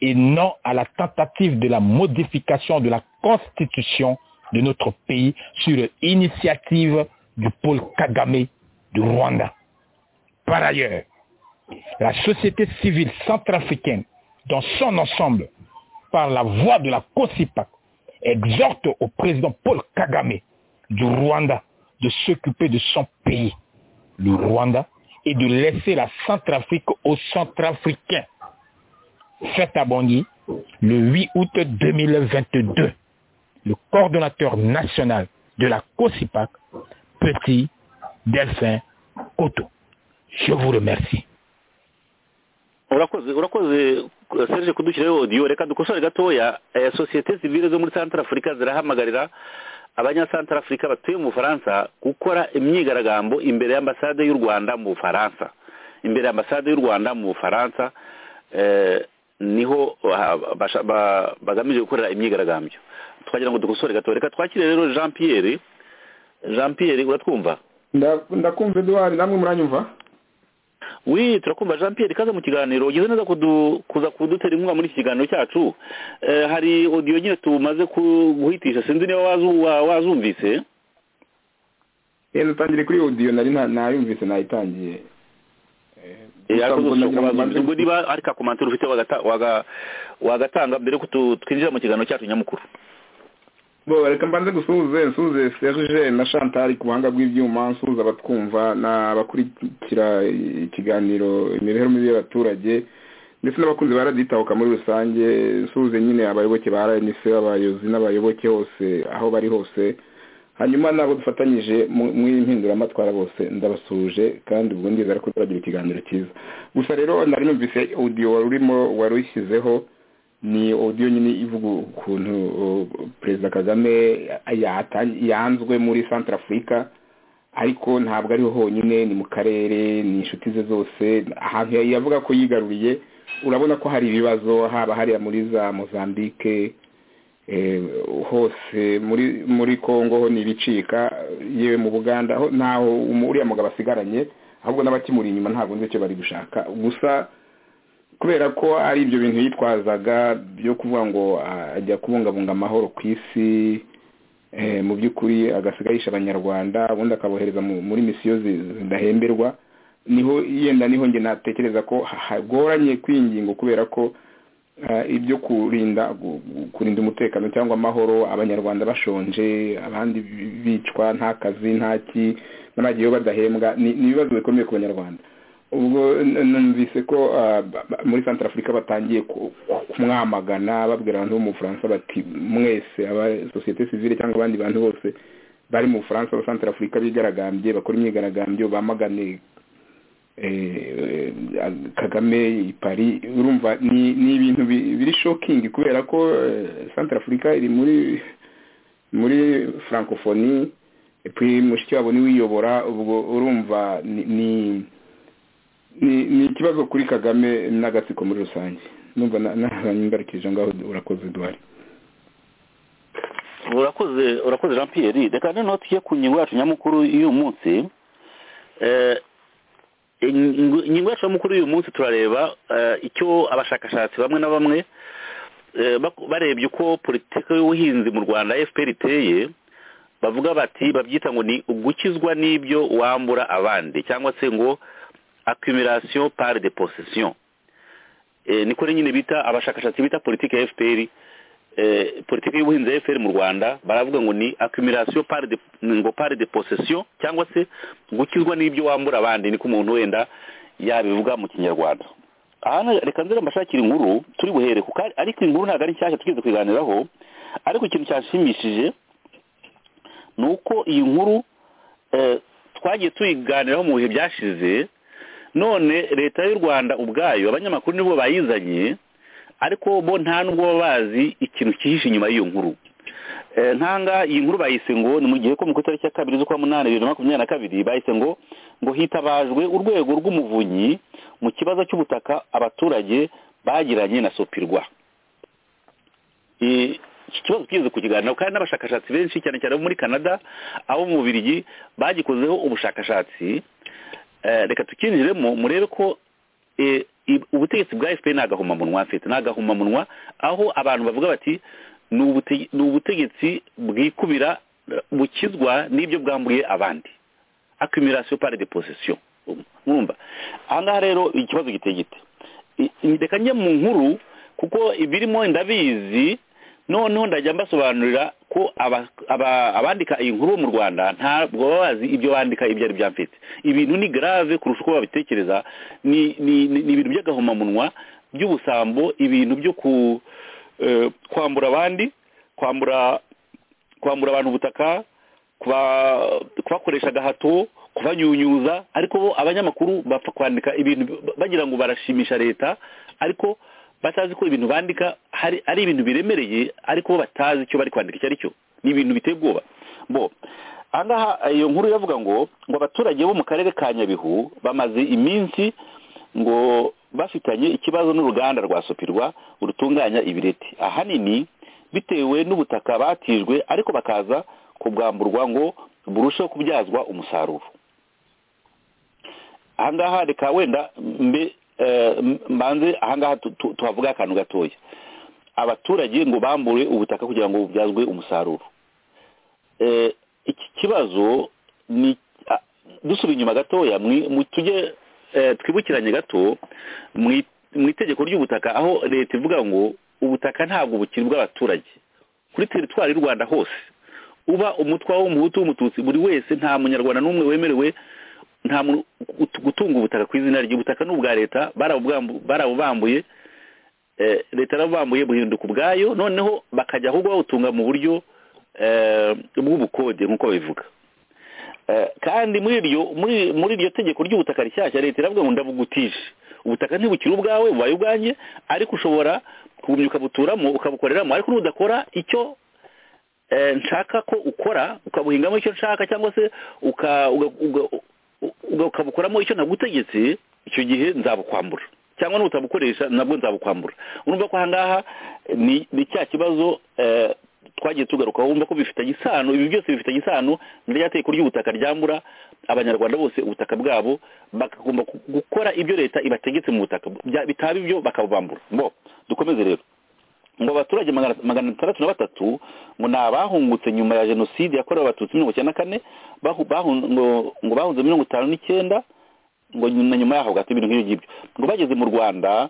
et non à la tentative de la modification de la constitution de notre pays sur initiative du Paul Kagame du Rwanda. Par ailleurs, la société civile centrafricaine dans son ensemble, par la voix de la COSIPAC, exhorte au président Paul Kagame du Rwanda de s'occuper de son pays, le Rwanda, et de laisser la Centrafrique aux Centrafricains. Faites à Bangui, le 8 août 2022, le coordonnateur national de la COSIPAC, Petit Delphin Koto. Je vous remercie. urakoze urakoze eh, serge kudushyiraho odiyo reka dukosore gatoya eh, sosiyete sivile zo muri centre africa zirahamagarira abanyacentre africa batuye mu bufaransa gukora imyigaragambyo imbere y'ambasade y'u rwanda mu bufaransa imbere y'ambasade y'u rwanda mu bufaransa eh, niho ah, basha- ba- bagamije gukorera imyigaragambyo twagira ngo dukosore gatoya reka twakire rero jean pierre jean pierre uratwumva Nda- ndakumva eduwari namwe muranyumva wi turakumva jean pierre kaza mu kiganiro ugize neza kudu- kuza kudutera inkunga muri iki kiganiro cyacu Eh, hari odiyo nyine tumaze ku- guhitisha sinzi niba wazu- wa- wazumvise rero dutangire kuri odiyo nari nta- ntayumvise nayitangiye Eh, ariko dushobora Gusa nagira ngo kubanza- mbanze- ubwo niba ari ka komantere ufite wagata- waga- wagatanga mbere yuko tu- twinjira mu kiganiro cyacu nyamukuru bo reka mbanze gusuhuze nsuhuze serge na chantal ku buhanga bw'ibyuma nsuhuza abatwumva n'abakurikira ikiganiro imibereho mibi y'abaturage ndetse n'abakunzi ba radiyo itahuka muri rusange nsuhuze nyine abayoboke ba rnc abayobozi n'abayoboke hose aho bari hose hanyuma n'abo dufatanyije mu- mu iyi mpinduramatwara bose ndabasuhuje kandi ubwo ndizera ko turagira ikiganiro cyiza gusa rero nari numvise audio wari urimo wari uyishyizeho ni audio nyine ivuga ukuntu o, perezida kagame yatangi- yanzwe muri centre africa ariko ntabwo ariho honyine ni mu karere ni inshuti ze zose ahantu yavuga ko yigaruriye urabona ko hari ibibazo haba hariya muri za mozambique hose muri muri congo ho n'ibicika yewe mu buganda ho ntaho uriya mugabo asigaranye ahubwo n'abakimuri inyuma ntabwo nzi icyo bari gushaka gusa kubera ko ari ibyo bintu yitwazaga byo kuvuga ngo ajya kubungabunga amahoro ku isi mu by'ukuri agasigarisha abanyarwanda ubundi akabohereza muri misiyo zidahemberwa niho yenda niho njye natekereza ko hagoranye kwingingo kubera ko ibyo kurinda kurinda umutekano cyangwa amahoro abanyarwanda bashonje abandi bicwa nta kazi nta ki n'abagiyeho badahembwa ni ibibazo bikomeye ku banyarwanda ubwo numvise ko muri santara afurika batangiye kumwamagana babwira abantu bo mu bufaransa bati mwese aba sosiyete sivile cyangwa abandi bantu bose bari mu bufaransa aba santara afurika bigaragambye bakora imyigaragambyo bamagane kagame pari urumva ni ibintu biri shokingi kubera ko santara afurika iri muri muri francophonie mushiki wabo niwe uyobora ubwo urumva ni ni ikibazo kuri kagame n'agatsiko muri rusange numva ntaranyimbarikije ngaho urakoze duhari urakoze urakoze jean pierre reka noneho tujye ku ngingo yacu nyamukuru y'uyu munsi ingingo yacu nyamukuru y'uyu munsi turareba icyo abashakashatsi bamwe na bamwe barebye uko politiki y'ubuhinzi mu rwanda fpr iteye bavuga bati babyita ngo ni ugukizwa n'ibyo wambura abandi cyangwa se ngo accumulation par de possession niko nyine bita abashakashatsi bita politiki ya fpr politiki y'ubuhinzi ya fpr mu rwanda baravuga ngo ni accumulation par de ngo par de possession cyangwa se gukizwa n'ibyo wambura abandi niko umuntu wenda yabivuga mu kinyarwanda aha reka nzira mbashakira inkuru turi buhere kuko ariko inkuru ntabwo ari nshyashya tugeze kuyiganiraho ariko ikintu cyashimishije ni uko iyi nkuru twagiye tuyiganiraho mu bihe byashize none leta y'u rwanda ubwayo abanyamakuru nibo bayizanye ariko bo nta nubwo baba bazi ikintu cyihishe inyuma y'iyo nkuru nkanga iyi nkuru bayise ngo ni mu gihe ko mu itariki ya kabiri z'ukwa munani bibiri na makumyabiri na kabiri bayise ngo ngo hitabajwe urwego rw'umuvunyi mu kibazo cy'ubutaka abaturage bagiranye na sopirwa iki kibazo twigeze kukiganiraho kandi n'abashakashatsi benshi cyane cyane bo muri canada abo mu bubirigi bagikozeho ubushakashatsi reka tukinjiremo murebe ko ubutegetsi bwa fpr ni agahomamunwa mfite ni agahomamunwa aho abantu bavuga bati ni ubutegetsi bwikubira bukizwa n'ibyo bwamburiye abandi accumulation par de possession mwumva ahangaha rero ikibazo giteye gite reka njye mu nkuru kuko ibirimo ndabizi noneho ndajya mbasobanurira ko abandika iyi nkuru mu rwanda ntabwo baba bazi ibyo bandika ibyo ari bya mfite ibintu ni garave kurusha uko babitekereza ni ibintu by'agahomamunwa by'ubusambo ibintu byo kwambura abandi kwambura kwambura abantu ubutaka kubakoresha agahato kubanyunyuza ariko bo abanyamakuru bapfa kwandika ibintu bagira ngo barashimisha leta ariko batazi ko ibintu bandika ari ibintu biremereye ariko bo batazi icyo bari kwandika icyo ari cyo ni ibintu biteye ubwoba bo ahangaha iyo nkuru iravuga ngo ngo abaturage bo mu karere ka nyabihu bamaze iminsi ngo bafitanye ikibazo n'uruganda rwa sopirwa rutunganya ibireti ahanini bitewe n'ubutaka batijwe ariko bakaza kubwamburwa ngo burusheho kubyazwa umusaruro ahangaha reka wenda mbe mbanze ahangaha tuhavuga akantu gatoya abaturage ngo bambure ubutaka kugira ngo bubyazwe umusaruro iki kibazo ni dusubira inyuma gatoya tujye twibukiranye gato mu itegeko ry'ubutaka aho leta ivuga ngo ubutaka ntabwo bukiri bw'abaturage kuri teritwari y'u rwanda hose uba umutwa w'umuhutu w'umututsi buri wese nta munyarwanda n'umwe wemerewe nta muntu gutunga ubutaka ku izina ry'ubutaka ni ubwa leta barabubambuye leta yarabubambuye buhinduka ubwayo noneho bakajya ahubwo bawutunga mu buryo bw'ubukode nk'uko babivuga kandi muri iryo tegeko ry'ubutaka rishyashya leta iravuga ngo ndabugutije ubutaka ntibukire ubwawe bubaye ubwanjye ariko ushobora kubumya ukabuturamo ukabukoreramo ariko n'udakora icyo nshaka ko ukora ukabuhingamo icyo nshaka cyangwa se uka- uga- uga- uga- ukabukoramo icyo nagutegetse icyo gihe nzabukwambura cyangwa n'utabukoresha nabwo nzabukwambura urumva ko aha ngaha ni ni cya kibazo eh, twagiye tugarukaho wumva ko bifitanye isano ibi byose bifitanye isano na rya teko ry'ubutaka ryambura abanyarwanda bose ubutaka bwabo bakagomba gu- gukora ibyo leta ibategetse mu butaka Bya- bitaba ibyo bakabubambura ngo dukomeze rero ngo abaturage magana magana atandatu na batatu ngo ni abahungutse nyuma ya jenoside yakorewe abatutsi mirongo icyenda na kane bahu- bahun- ngo- ngo bahunze mirongo itanu n'icyenda ngo nyuma- na nyuma yaho gato ibintu nk'ibyo ngibyo ngo bageze mu rwanda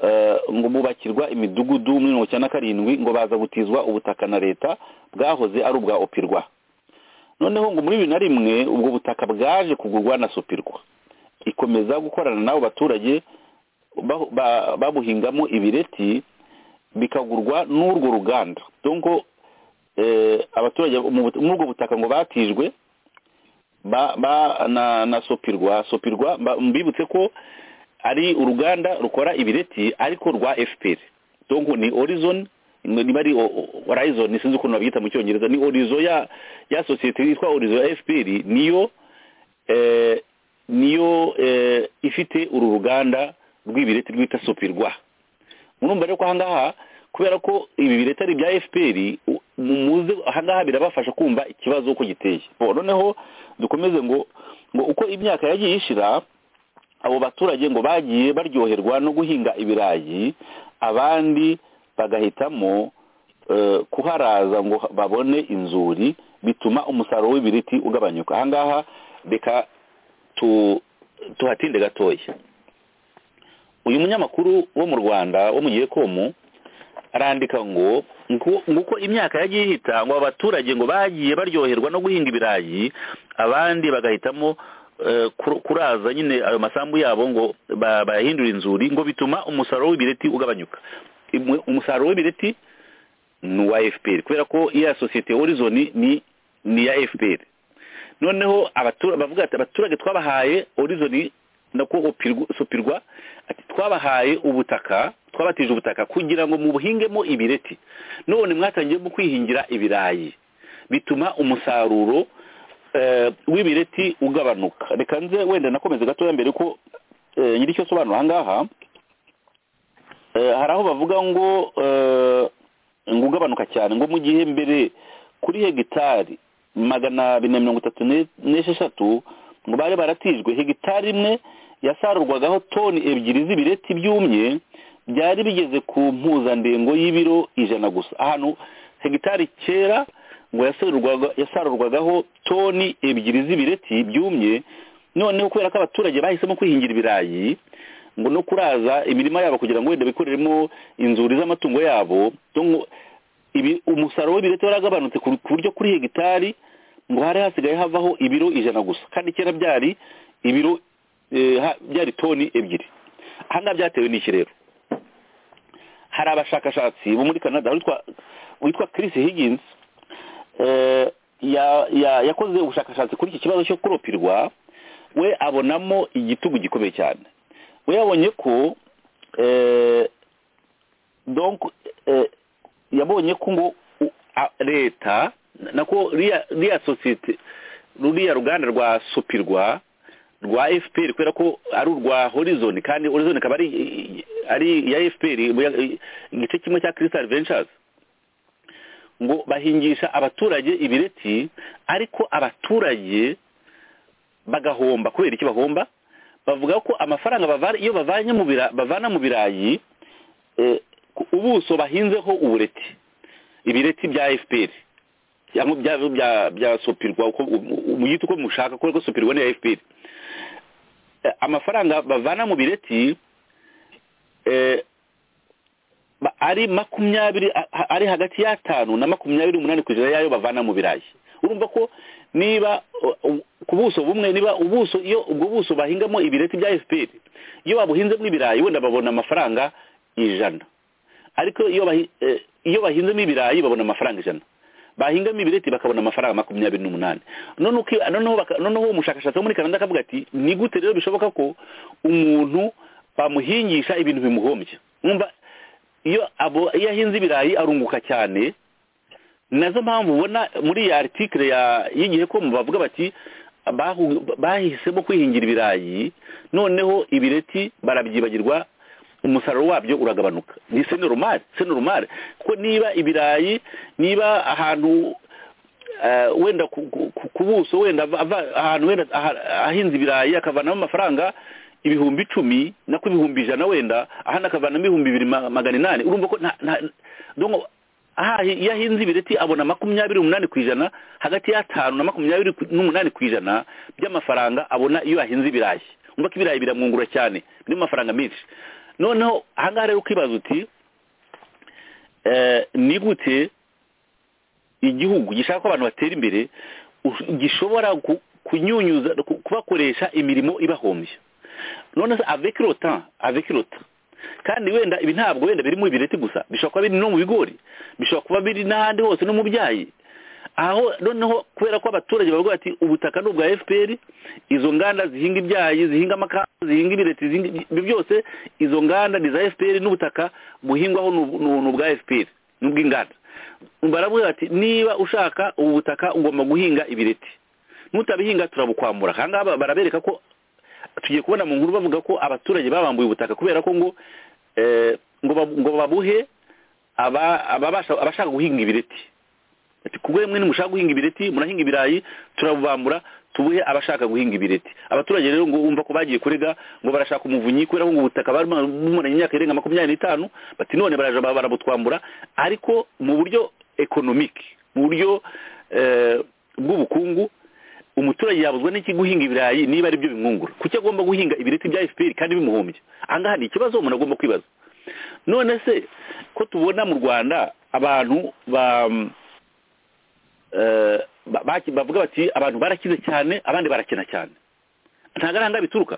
eh, ngo bubakirwa imidugudu muri mirongo icyenda na karindwi ngo baza gutizwa ubutaka na leta bwahoze ari ubwa opirwa noneho ngo muri bibiri na rimwe ubwo butaka bwaje kugurwa na sopirwa ikomeza gukorana n'abo baturage bahu- ba- babuhingamo ibireti bikagurwa n'urwo ruganda donko eh, abaturage mu but- muri ubwo butaka ngo batijwe ba, ba na, na sopirwa sopirwa ba- mbibutse ko ari uruganda rukora ibireti ariko rwa fpr donc ni horizon ni- niba ari o- o- horizon sinzi ukuntu babiyita mu cyongereza ni horizon ya ya sosiyete yitwa horizon ya fpr niyo eh, niyo eh, ifite uru ruganda rw'ibireti rwita sopirwa murumva rero ko ahangaha kubera ko ibi bireta ari ibya fpr u- muze ahangaha birabafasha kumva ikibazo uko giteye Bo, noneho dukomeze ngo ngo uko imyaka yagiye ishira abo baturage ngo bagiye baryoherwa no guhinga ibirayi abandi bagahitamo eh, kuharaza ngo babone inzuri bituma umusaruro w'ibiriti ugabanyuka ahangaha reka tu- tuhatinde gatoya uyu munyamakuru wo mu rwanda wo mu gihe komu arandika ngo ngo- nguko imyaka yagiye ihita ngo abaturage ngo bagiye baryoherwa no guhinga ibirayi abandi bagahitamo eh, kur- kuraza nyine ayo masambu yabo ngo ba- bayahindure inzuri ngo bituma umusaruro w'ibireti ugabanyuka Imwe- umusaruro w'ibireti ni uwa fpr kubera ko iya sosiyete horizon ni ni iya fpr noneho abatura- bavuga ati abaturage twabahaye horizon nako sopirwa ati twabahaye ubutaka twabatije ubutaka kugira ngo mubuhingemo ibireti none mwatangiyemo kwihingira ibirayi bituma umusaruro eh, w'ibireti ugabanuka reka nze wenda nakomeze gatoya mbere ko eh, nyiri icyo asobanura ahangaha Eh, hari aho bavuga ngo eh, ngo ugabanuka cyane ngo mu gihe mbere kuri hegitari magana abiri na mirongo itatu ne- n'esheshatu ngo bari baratijwe hegitari imwe yasarurwagaho toni ebyiri z'ibireti byumye byari bigeze ku mpuzandengo y'ibiro ijana gusa ahantu hegitari kera ngo yasarurwaga- yasarurwagaho toni ebyiri z'ibireti byumye noneho kubera ko abaturage bahisemo kwihingira ibirayi ngo no kuraza imirima yabo kugira ngo wenda bikoreremo inzuri z'amatungo yabo donc ibi- umusaruro w'ibireti waragabanutse ku ku buryo kuri hegitari ngo hari hasigaye havaho ibiro ijana gusa kandi kera byari ibiro eh, ha- byari toni ebyiri ahangaha byatewe n'iki rero hari abashakashatsi bo muri canada witwa witwa chris higgins eh, ya- ya- yakoze ubushakashatsi kuri iki kibazo cyo kuropirwa we abonamo igitugu gikomeye cyane we yabonye ko eh, donc eh, yabonye ko ngo u- a- leta nako riya riya sosiyete ruriya ruganda rwa sopirwa rwa fpr kubera ko ari urwa horizon kandi horizon ikaba ari ari iya fpr buya- igice kimwe cya crystal ventures ngo bahingisha abaturage ibireti ariko abaturage bagahomba kubera iki bahomba bavuga ko amafaranga bavana iyo bavanye mu bira bavana mu birayi eh, ku- ubuso bahinzeho ubureti ibireti bya FPR cyangwa bya bya bya sopirwa uko muyita uko mushaka kubera ko sopirwa ni iya FPR Eh, amafaranga bavana mu bireti eh, ba- ari makumyabiri a- a- ari hagati y'atanu na makumyabiri umunani ku ijana yayo bavana mu birayi urumva ko niba uh, uh, ku buso bumwe niba ubuso iyo ubwo buso bahingamo ibireti bya fpr iyo babuhinzemo ibirayi wenda babona amafaranga ijana ariko iyo bahi- eh, iyo bahinzemo ibirayi babona amafaranga ijana bahingamo ibireti bakabona amafaranga makumyabiri n'umunani noneho uki- noneho baka- noneho uwo mushakashatsi wo muri canada akavuga ati ni gute rero bishoboka ko umuntu bamuhingisha ibintu bimuhombya mwumva iyo abo iyo ahinze ibirayi arunguka cyane ni nazo mpamvu ubona muri ya aritikire y'igihe ko bavuga bati bahu- bahisemo kwihingira ibirayi noneho ibireti barabyibagirwa umusaruro wabyo uragabanuka ni senoromari senoromari kuko niba ibirayi niba ahantu eh, wenda ku- ku ku- ku buso wenda ava- ava- ahantu wenda aha- ahinze ibirayi akavanamo amafaranga ibihumbi icumi nako ibihumbi ijana wenda ahandi akavanamo ibihumbi bibiri ma- magana inani urumva ko nta- nta- donc aha iyo ahinze ibireti abona makumyabiri umunani ku ijana hagati y'atanu na makumyabiri ku- n'umunani ku ijana by'amafaranga abona iyo ahinze ibirayi umva ko ibirayi biramwungura cyane birimo amafaranga menshi noneho ahangaha rero ukibaza uti eh, ni gute igihugu gishaka ko abantu batera imbere ush- gishobora ku- kunyunyuza ku- kubakoresha imirimo ibahombya none se avec le temps avec le temps kandi wenda ibi ntabwo wenda biri mu bireti gusa bishobora kuba biri no mu bigori bishobora kuba biri n'ahandi hose no mu byayi aho noneho kubera ko abaturage bavuga bati ubutaka ni ubwa fpr izo nganda zihinga ibyayi zihinga amakawa zihinga ibireti zihinga ibyo byose izo nganda ni za fpr n'ubutaka buhingwaho ni ubu- ni ubwa fpr ni ubw'inganda baravuga bati niba ushaka ubu butaka ugomba guhinga ibireti nutabihinga turabukwambura aha ngaha barabereka ko tugiye kubona mu nkuru bavuga ko abaturage babambuye ubutaka kubera ko ngo eh, ngo babu- ngo babuhe aba- ababasha- abashaka guhinga ibireti ati kubwe mwe nimushaka guhinga ibireti murahinga ibirayi turabubambura tubuhe abashaka guhinga ibireti abaturage rero ngo bumva ko bagiye kurega ngo barashaka umuvunyi kubera ko ngo ubutaka bari bumaranye imyaka irenga makumyabiri n'itanu bati none baraja ba- barabutwambura ariko mu buryo ekonomike mu buryo eh, bw'ubukungu umuturage yabuzwa n'iki guhinga ibirayi niba ari byo bimwungura kuki agomba guhinga ibireti bya fpr kandi bimuhombya ahangaha ni ikibazo umuntu agomba kwibaza none se ko tubona mu rwanda abantu ba eh, ba- baki- bavuga bati abantu barakize cyane abandi barakina cyane ntabwo ari ahangaha bituruka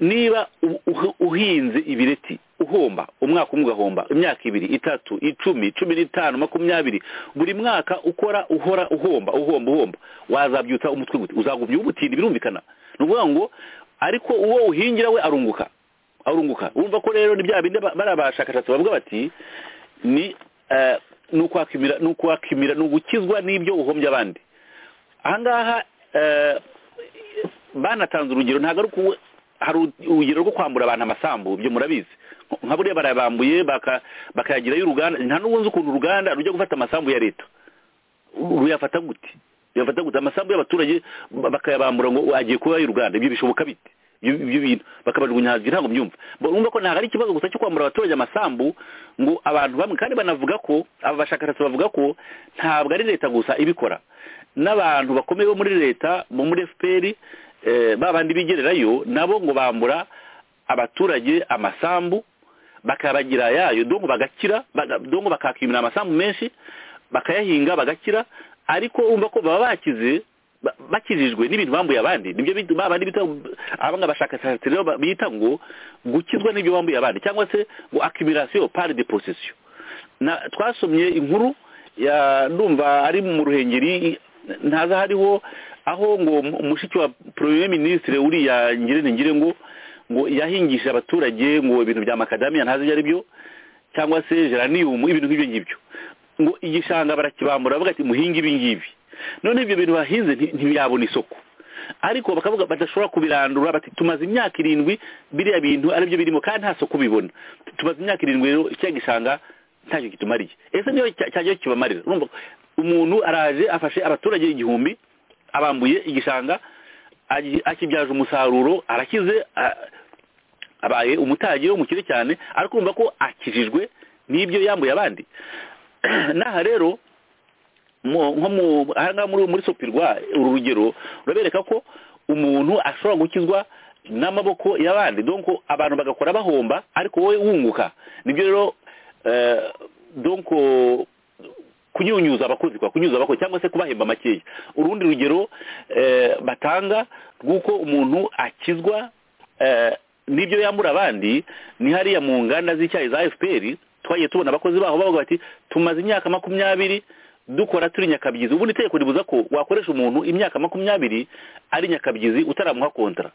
niba u- uhi- uhinze ibireti uhomba umwaka umwe ugahomba imyaka ibiri itatu icumi cumi n'itanu makumyabiri buri mwaka ukora uhora uhomba uhomba uhomba wazabyutsa umutwe gute uzagumya ubutinda birumvikana ni ukuvuga ngo ariko uwo uhingira we arunguka arunguka urumva ko rero ni bya bindi ba- bariya bashakashatsi bavuga bati ni eh, ni ukwakimira ni ukwakimira ni ugukizwa n'ibyo uhombye abandi ahangaha eh, banatanze urugero ntabwo ari uku hari urugero rwo kwambura abantu amasambu ibyo murabizi nka buriya barayabambuye baka- bakayagirayo uruganda nta n'ubu nzi ukuntu uruganda rujya gufata amasambu ya leta ruyafata gute ruyafata gute amasambu y'abaturage ba- bakayabambura ngo agiye kubayo uruganda ibyo bishoboka bite ibyo ibyo bintu bakabajugunya hasi ntabwo mbyumva urumva ko ntabwo ari ikibazo gusa cyo kwambura abaturage amasambu ngo abantu bamwe kandi banavuga ko aba bashakashatsi bavuga ko ntabwo ari leta gusa ibikora n'abantu bakomeye bo muri leta bo muri fpr eh, ba bandi bigererayo nabo ngo bambura abaturage amasambu bakabagira yayo dongo bagakira baga- dongo bakakimira amasambu menshi bakayahinga bagakira ariko urumva ko baba bakize ba- bakijijwe n'ibintu bambuye abandi nibyo bita- ba bandi bita abanga bashakashatsi rero ba- bita ngo gukizwa n'ibyo bambuye abandi cyangwa se ngo accumulation par de possession na twasomye inkuru ya ndumva ari mu ruhengeri ntaza hariho aho ngo umushiki wa premier ministre uriya ngirente ngire ngo ngo yahingishije abaturage ngo ibintu bya makadamiya ntazi ibyo ari byo cyangwa se geranium ibintu nk'ibyo ngibyo ngo igishanga barakibambura bavuga ati muhinge ibi ngibi none ibyo bintu bahinze nti- ntibiyabona isoko ariko bakavuga badashobora kubirandura bati tumaze imyaka irindwi biriya bintu aribyo birimo kandi nta soko bibona tumaze imyaka irindwi rero icya gishanga ntacyo kitumariye ese niyo cya- cyajyaho kibamarira urumva ko umuntu araje afashe abaturage igihumbi abambuye igishanga agi- akibyaje umusaruro arakize a- abaye umutagi w'umukire cyane ariko urumva ko akijijwe n'ibyo yambuye abandi n'aha rero mu- nko mu ahangaha muri muri sopirwa uru rugero urabereka ko umuntu ashobora gukizwa n'amaboko y'abandi donc abantu bagakora bahomba ariko wowe wunguka nibyo rero eh, donc kunyunyuza abakozi kwa kunyuza abakozi cyangwa se kubahemba makeya urundi rugero eh, batanga rw'uko umuntu akizwa eh, n'ibyo yambura abandi ni hariya mu nganda z'icyayi za fpr twagiye tubona abakozi baho bavuga bati tumaze imyaka makumyabiri dukora turi nyakabyizi ubundi itegeko ribuza ko wakoresha umuntu imyaka makumyabiri ari nyakabyizi utaramuha kontara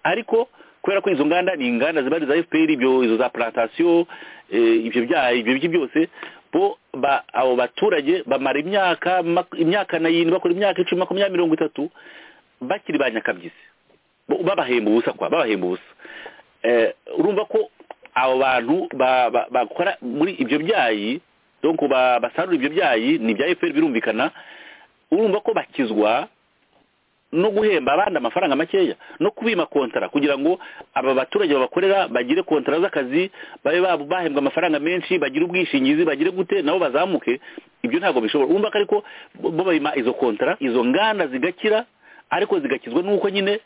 ariko kubera ko izo nganda ni inganda ziba ari za fpr ibyo izo za plantasiyo eh, ibyo byayi ibyo biti byose bo ba abo baturage bamara imyaka mak- imyaka n'ayindi bakora imyaka icumi makumyabiri mirongo itatu bakiri ba nyakabyizi Bo- babahemba ubusa kwa babahemba ubusa Eh, urumva ko abo bantu ba- ba- bakora muri ibyo byayi donc ba- basarura ibyo byayi ni ibya efuperi birumvikana urumva ko bakizwa no guhemba abandi amafaranga makeya no kubima kontara kugira ngo aba baturage babakorera bagire kontara z'akazi babe ba- bahembwa amafaranga menshi bagire ubwishingizi bagire gute nabo bazamuke ibyo ntabwo bishobora urumva ko ariko bo babima izo kontara izo nganda zigakira ariko zigakizwa n'uko nyine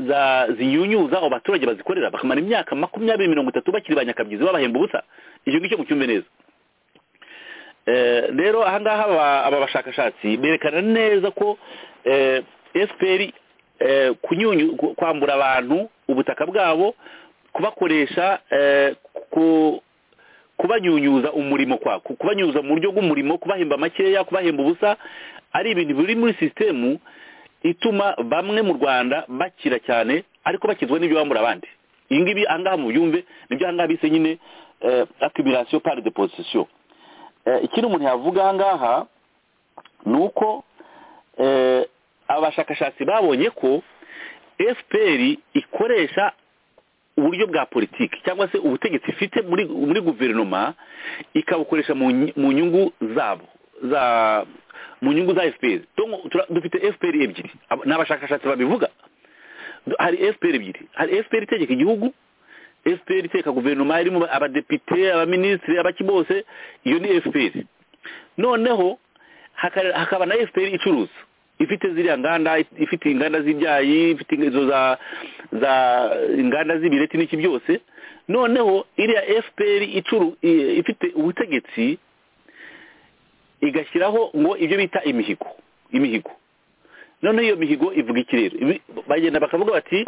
za ziyunyuza abo baturage bazikorera bakamara imyaka makumyabiri mirongo itatu bakiri ba nyakabyizi babahemba ubusa icyo ngicyo mucyumve neza Eh, rero ahangaha aba- aba bashakashatsi berekana neza ko eh, fpr eh, kunyunyu ku- kwambura abantu ubutaka bwabo kubakoresha eh, ku- kubanyunyuza umurimo kwa ku- kubanyunyuza mu buryo bw'umurimo kubahemba makeya kubahemba ubusa ari ibintu biri muri sisitemu ituma bamwe mu rwanda bakira cyane ariko bakizwa n'ibyo bambura abandi ibi ngibi ahangaha mu byumve nibyo ahangaha bise nyine eh, accumulation par de position Eh, ikindi umuntu yavuga aha ngaha ni uko eh, abashakashatsi babonye ko fpr ikoresha uburyo bwa politiki cyangwa se ubutegetsi ifite muri muri guverinoma ikabukoresha mu nyi- mu nyungu zabo za mu nyungu za fpr Donc, tura- dufite fpr ebyiri Aba- ni abashakashatsi babivuga Du- hari fpr ebyiri hari fpr itegeka igihugu fpr iteka guverinoma irimo abadepite abaminisitiri abaki bose iyo ni fpr noneho haka- hakaba na fpr icuruza ifite ziriya nganda ifite inganda z'ibyayi ifite izo za za inganda z'ibireti n'iki byose noneho iriya fpr icuru i- ifite ubutegetsi igashyiraho ngo ibyo bita imihigo imihigo noneho iyo mihigo ivuga iki rero Ibi- bagenda bakavuga bati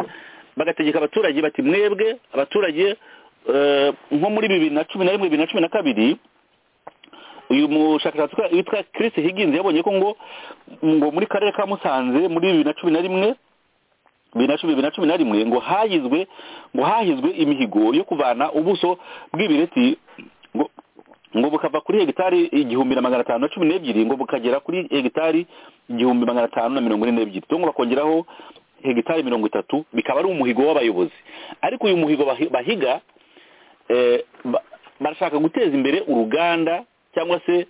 bagategeka abaturage bati mwebwe abaturage eh, nko muri bibiri na cumi na rimwe bibiri na cumi na kabiri uyu mushakashatsi ukora- witwa Chris Higgins yabonye ko ngo ngo muri karere ka Musanze muri bibiri na cumi na rimwe bibiri na cumi bibiri na cumi na rimwe ngo hahizwe ngo hahizwe imihigo yo kuvana ubuso bw'ibireti ngo ngo bukava kuri hegitari igihumbi na magana atanu na cumi n'ebyiri ngo bukagera kuri hegitari igihumbi magana atanu na mirongo ine n'ebyiri cyangwa bakongeraho hegitari mirongo itatu bikaba ari umuhigo w'abayobozi ariko uyu muhigo bahi- bahiga eh, ba- barashaka guteza imbere uruganda cyangwa se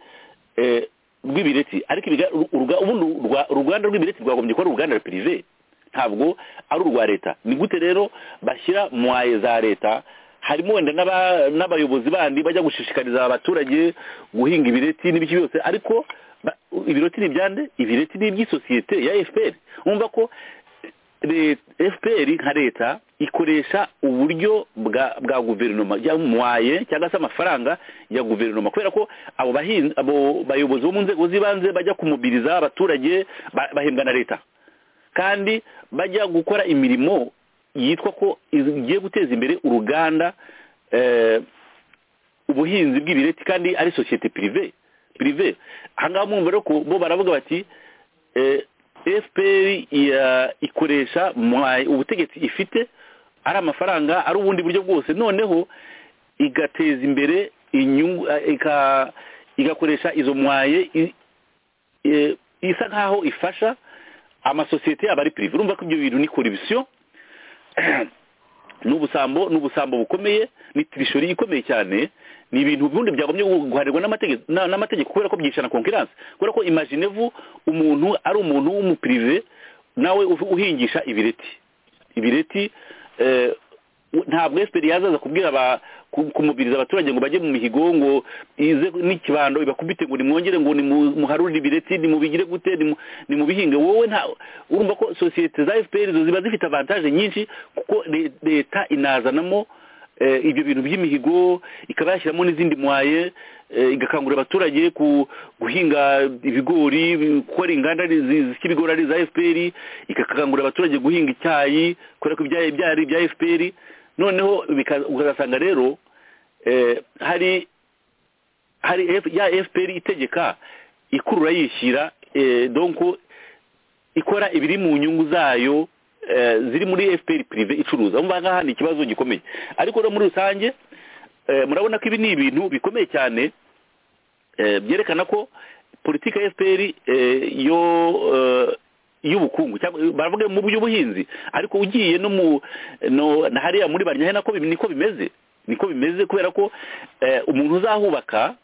eh, rw'ibireti ariko ibiga- uru- uruga- ubundi urwa- uruganda rw'ibireti rwagombye kuba ari uruganda pirive ntabwo ari urwa leta ni gute rero bashyira mu waye za leta harimo wenda n'aba- n'abayobozi bandi bajya gushishikariza abaturage guhinga ibireti n'ibiki byose ariko ba- ibireti ni ibyande ibireti ni iby'isosiyete ya fpr wumva ko Le- fpr nka leta ikoresha uburyo bwa bwa guverinoma yamwaye cyangwa se amafaranga ya guverinoma kubera ko abo bahinzi abo bayobozi bo mu nzego z'ibanze bajya kumubiriza abaturage ba- bahembwa na leta kandi bajya gukora imirimo yitwa ko igiye guteza imbere uruganda eh, ubuhinzi bw'ibireti kandi ari sosiyete pirive pirive ahangaha mwumva rero ko bo baravuga bati eh, fpr iya- ikoresha mwa- ubutegetsi ifite ari amafaranga ari ubundi buryo bwose noneho igateza imbere inyungu eh, ika- igakoresha izo mwaye i- eh, isa nkaho ifasha amasosiyete yaba ari pirive urumva ko ibyo bintu ni koribisiyo n'ubusambo n'ubusambo bukomeye ni tirishori ikomeye cyane ni ibintu bundi byagombye guharirwa n'amategeko na- n'amategeko kubera ko byicana konkiransi kubera ko imajinevu umuntu ari umuntu w'umupirive nawe u- uhingisha ibireti ibireti eh, u- ntabwo efuperi yazaza kubwira aba ku- kumubwiriza abaturage ngo bajye mu mihigo ngo ize n'ikibando ibakubite ngo nimwongere ngo nimu- muharurire ibireti nimubigire gute nimu- nimubihinge wowe nta urumva ko sosiyete za efuperi zo ziba zifite avantaje nyinshi kuko le- leta inazanamo eh, ibyo bintu by'imihigo ikaba yashyiramo n'izindi mwaye eh, igakangurira abaturage ku guhinga ibigori gukora inganda zi- zisya ibigori ari iza fpr igakangurira abaturage guhinga icyayi kubera ko ibyayi byari ibya fpr noneho bika- ukazasanga rero eh, hari hari F- ya fpr itegeka ikurura yishyira eh, donc ikora ibiri mu nyungu zayo eh, ziri muri fpr prive icuruza umva ngaha ni ikibazo gikomeye ariko rero muri rusange eh, murabona ko ibi ni ibintu bikomeye cyane Eh, byerekana ko politiki ya fpr eh, yo eh, y'ubukungu cyangwa baravuga mu by'ubuhinzi ariko ugiye no mu no na hariya muri barnyahe nako bi- niko bimeze niko bimeze kubera ko eh, umuntu uzahubaka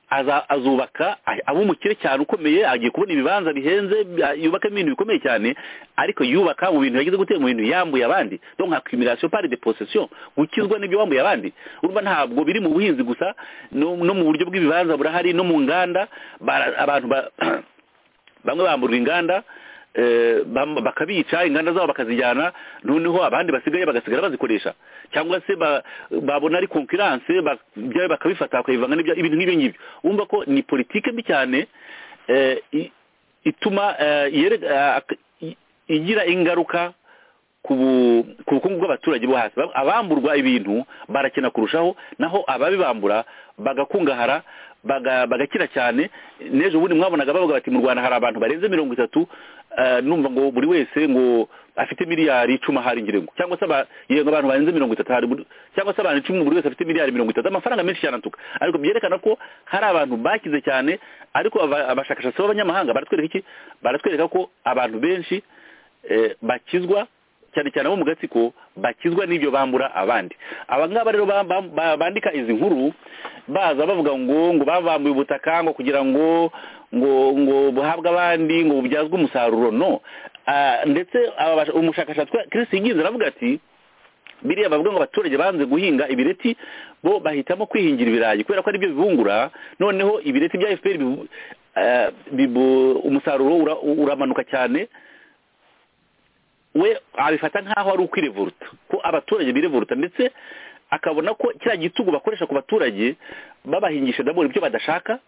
aza- azubaka a- aba umukire cyane ukomeye agiye kubona ibibanza bihenze bi- yubakamo ibintu bikomeye cyane ariko yubaka mu bintu yagize gutera mu bintu yambuye abandi donc accumulation par de possession gukizwa n'ibyo wambuye abandi urumva ntabwo biri mu buhinzi gusa no, no mu buryo bw'ibibanza burahari no mu nganda bara- abantu ba bamwe bamburwa inganda eh, bam- bakabica inganda zabo bakazijyana noneho abandi basigaye bagasigara bazikoresha cyangwa se ba- babona ari konkurance byayo bakabifata bakabivanga n'ibya- ibintu nk'ibyo ngibyo wumva ko ni politike mbi cyane eh, i- ituma eh, yere- eh, ak- i- igira ingaruka ku bu- ku bukungu bw'abaturage bo hasi Bam- abamburwa ibintu barakena kurushaho naho ababibambura bagakungahara baga- bagakira cyane n'ejo bundi mwabonaga bavuga bati mu rwanda hari abantu barenze mirongo itatu eh, numva ngo buri wese ngo afite miliyari icumi ahari ngirengo cyangwa se aba- yego abantu barenze mirongo itatu hari buri- cyangwa se abantu icumi buri wese afite miliyari mirongo itatu amafaranga menshi cyane atuka ariko byerekana ko hari abantu bakize cyane ariko aba- abashakashatsi b'abanyamahanga baratwereka iki baratwereka ko abantu benshi eh, bakizwa cyane cyane abo mu gatsiko bakizwa n'ibyo bambura abandi aba ngaba rero ba- ba- ba- bandika izi nkuru baza bavuga ngo ngo babambuye ubutaka ngo kugira ngo ngo ngo buhabwe abandi ngo bubyazwe umusaruro no Ah, ndetse aba bash- umushakashatsi Chris Higgins aravuga ati biriya bavuga ngo abaturage banze guhinga ibireti bo bahitamo kwihingira ibirayi kubera ko ari byo bibungura noneho ibireti bya FPR bibu- eh, bibu- umusaruro ura- uramanuka cyane we abifata nk'aho ari ukwirevuruta ko abaturage birevuruta ndetse akabona ko kiriya gitugu bakoresha ku baturage babahingisha dabora ibyo badashaka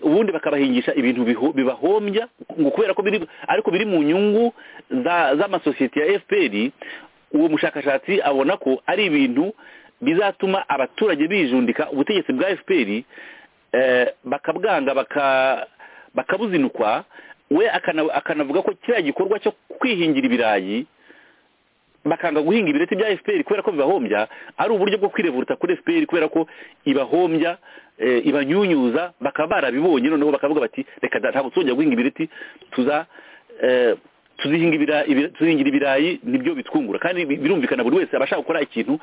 ubundi bakabahingisha ibintu biho- bibahombya ngo kubera ko biri ariko biri mu nyungu za- z'amasosiyete ya fpr uwo mushakashatsi abona ko ari ibintu bizatuma abaturage bijundika ubutegetsi bwa fpr eh, bakabwanga baka- bakabuzinukwa we akana- akanavuga ko kiriya gikorwa cyo kwihingira ibirayi bakanga guhinga ibireti bya fpr kubera ko bibahombya ari uburyo bwo kwirevuruta kuri fpr kubera ko ibahombya eh, ibanyunyuza bakaba barabibonye noneho bakavuga bati reka da- ntabwo tuzongera guhinga ibireti tuza eh, tuzihinga ibira- ibira- tuzihingira ibirayi nibyo bitwungura kandi bi- birumvikana buri wese abashaka gukora ikintu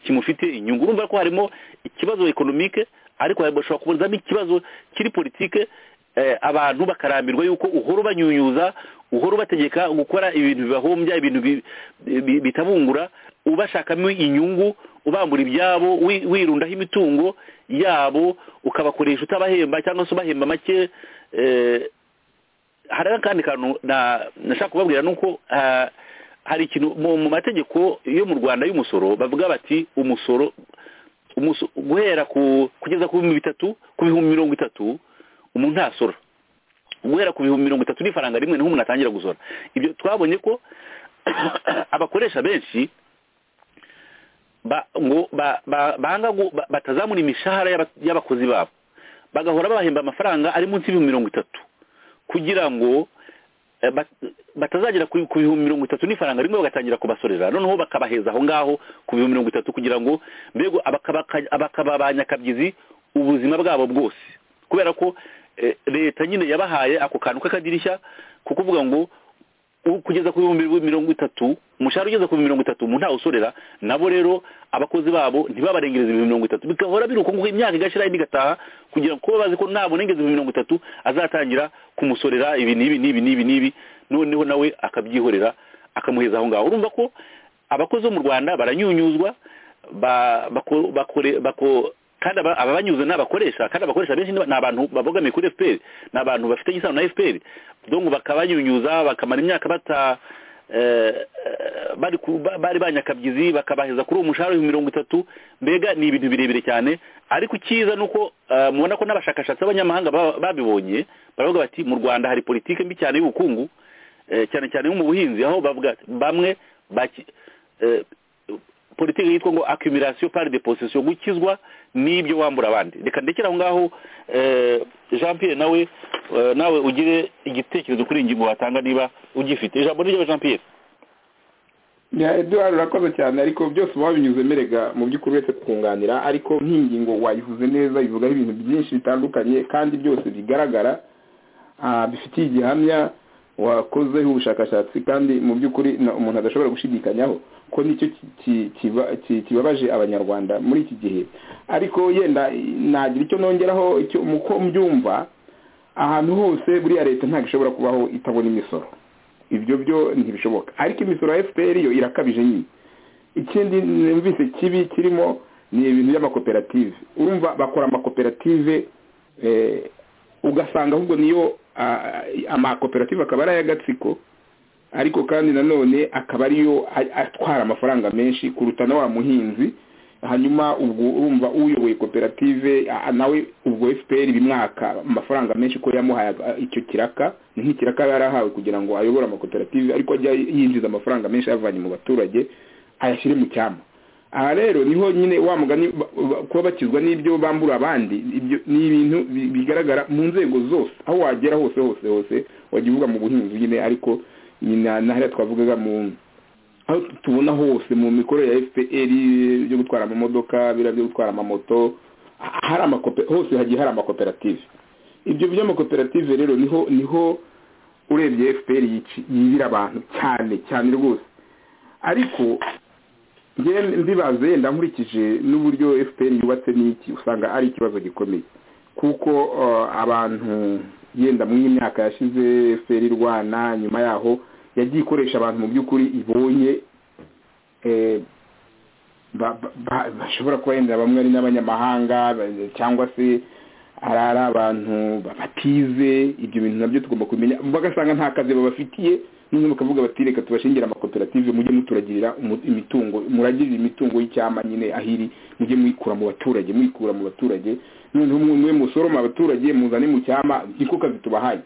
kimufite inyungu urumva ko harimo ikibazo economique ariko bashobora kubuzamo ikibazo kiri politike eh, abantu bakarambirwa yuko uhora ubanyunyuza uhora ubategeka gukora ibintu bibahombya ibintu bi- bi- bitabungura ubashakamo inyungu ubambura ibyabo wi- wirundaho imitungo yabo ukabakoresha utabahemba cyangwa se ubahemba make eh, hari n'akandi kantu na- nashaka kubabwira ni uko ah, hari ikintu mu mu mategeko yo mu rwanda y'umusoro bavuga bati umusoro umuso- guhera ku kugeza ku bihumbi bitatu ku bihumbi mirongo itatu umuntu ntasora guhera ku bihumbi mirongo itatu n'ifaranga rimwe niho umuntu atangira gusora ibyo twabonye ko abakoresha benshi ba- ngo ba- ba- banga gu- ba- batazamura imishahara y'aba- y'abakozi babo bagahora babahemba amafaranga ari munsi y'ibihumbi mirongo itatu kugira ngo eh, bat- batazagera ku ku bihumbi mirongo itatu n'ifaranga rimwe bagatangira kubasorera noneho bakabaheza aho ngaho ku bihumbi mirongo itatu kugira ngo mbego abakaba abakaba ba nyakabyizi ubuzima bwabo bwose kubera ko eh, leta nyine yabahaye ako kantu k'akadirishya ko kuvuga ngo u- kugeza ku bihumbi mirongo itatu umushahara ugeze ku bihumbi mirongo itatu umuntu ntawusorera nabo rero abakozi babo ntibabarengereze ibihumbi mirongo itatu bigahora biri uko nguko imyaka igashira indi igataha kugira ngo kuba bazi ko nabonengeza ibihumbi mirongo itatu azatangira kumusorera ibi n'ibi n'ibi n'ibi n'ibi noneho nawe akabyihorera akamuheza aho ngaho urumva ko abakozi bo mu rwanda baranyunyuzwa ba- bako- bakore- bako- kandi aba- ababanyuze ni abakoresha kandi abakoresha benshi ni ba- ni abantu babogamiye kuri fpr ni abantu bafitanye isano na fpr donc bakabanyunyuza bakamara imyaka bata eh, eh, bari ku- ba- bari banyakabyizi bakabaheza kuri uwo mushahara w'ibihumbi mirongo itatu mbega ni ibintu birebire cyane ariko icyiza ni uko eh, mubona ko n'abashakashatsi b'abanyamahanga ba- babibonye baravuga bati mu rwanda hari politiki mbi cyane y'ubukungu eh, cyane cyane nko mu buhinzi aho bavuga ati, bamwe baki- eh, politiki yitwa ngo accumulation par de possession gukizwa n'ibyo wambura abandi reka ndekere aho ngaho eh, Jean Pierre nawe eh, nawe ugire igitekerezo kuri iyi ngingo watanga niba ugifite ijambo ni ryawe Jean Pierre eduwari urakoze cyane ariko byose uba wabinyuze merega mu by'ukuri uretse kukunganira ariko nk'ingingo wayivuze neza ivugaho ibintu byinshi bitandukanye kandi byose bigaragara ah, bifitiye igihamya wakozeho ubushakashatsi kandi mu by'ukuri na- umuntu adashobora gushidikanyaho ko nicyo ki- ki- kiba- ki- kibabaje abanyarwanda muri iki gihe ariko yenda nagira icyo nongeraho icyo mu ko mbyumva ahantu hose buriya leta ntabwo ishobora kubaho itabona imisoro ibyo byo ntibishoboka ariko imisoro ya fpr yo irakabije nyine ikindi numvise kibi kirimo ni ibintu by'amakoperative urumva bakora amakoperative eh, ugasanga ahubwo niyo ah, amakoperative akaba ari ay'agatsiko ariko kandi nanone akaba ariyo a- atwara amafaranga menshi kuruta na wa muhinzi hanyuma ubwo urumva uyoboye koperative ah, nawe ubwo fpr bimwaka amafaranga menshi ko yamuhaye ah, icyo kiraka ni nk'ikiraka yari yarahawe kugira ngo ayobore amakoperative ariko ajya yinjiza amafaranga menshi ayavanye mu baturage ayashyire mu cyama aha rero niho nyine wa mugani ba- ba- kuba bakizwa n'ibyo bambura abandi ibyo ni ibintu bi- bigaragara mu nzego zose aho wagera hose hose hose wajya uvuga mu buhinzi nyine ariko nyina na hariya twavugaga mu aho tubona hose mu mikorere ya fpr byo gutwara amamodoka biriya byo gutwara amamoto ha- hari amakope- hose hagiye hari amakoperative ibyo by'amakoperative rero niho niho urebye fpr yici- yibira abantu cyane cyane rwose ariko njye ndibaze yenda nkurikije n'uburyo fpr yubatse n'iki usanga ari ikibazo gikomeye kuko eh, abantu yenda muri iyi myaka yashize fpr irwana nyuma yaho yagiye ikoresha abantu mu by'ukuri ibonye eh, ba- ba- ba- bashobora kuba yenda bamwe ari n'abanyamahanga ba- cyangwa se ari ari abantu ba- batize ibyo bintu nabyo tugomba kumenya bagasanga nta kazi babafitiye noneho bakavuga bati reka tubashingire amakoperative mujye muturagirira umu- imitungo muragirire imitungo y'icyama nyine ahiri mujye muyikura mu baturage muyikura mu baturage noneho mwe musoroma abaturage muzane mu cyama niko kazi tubahaye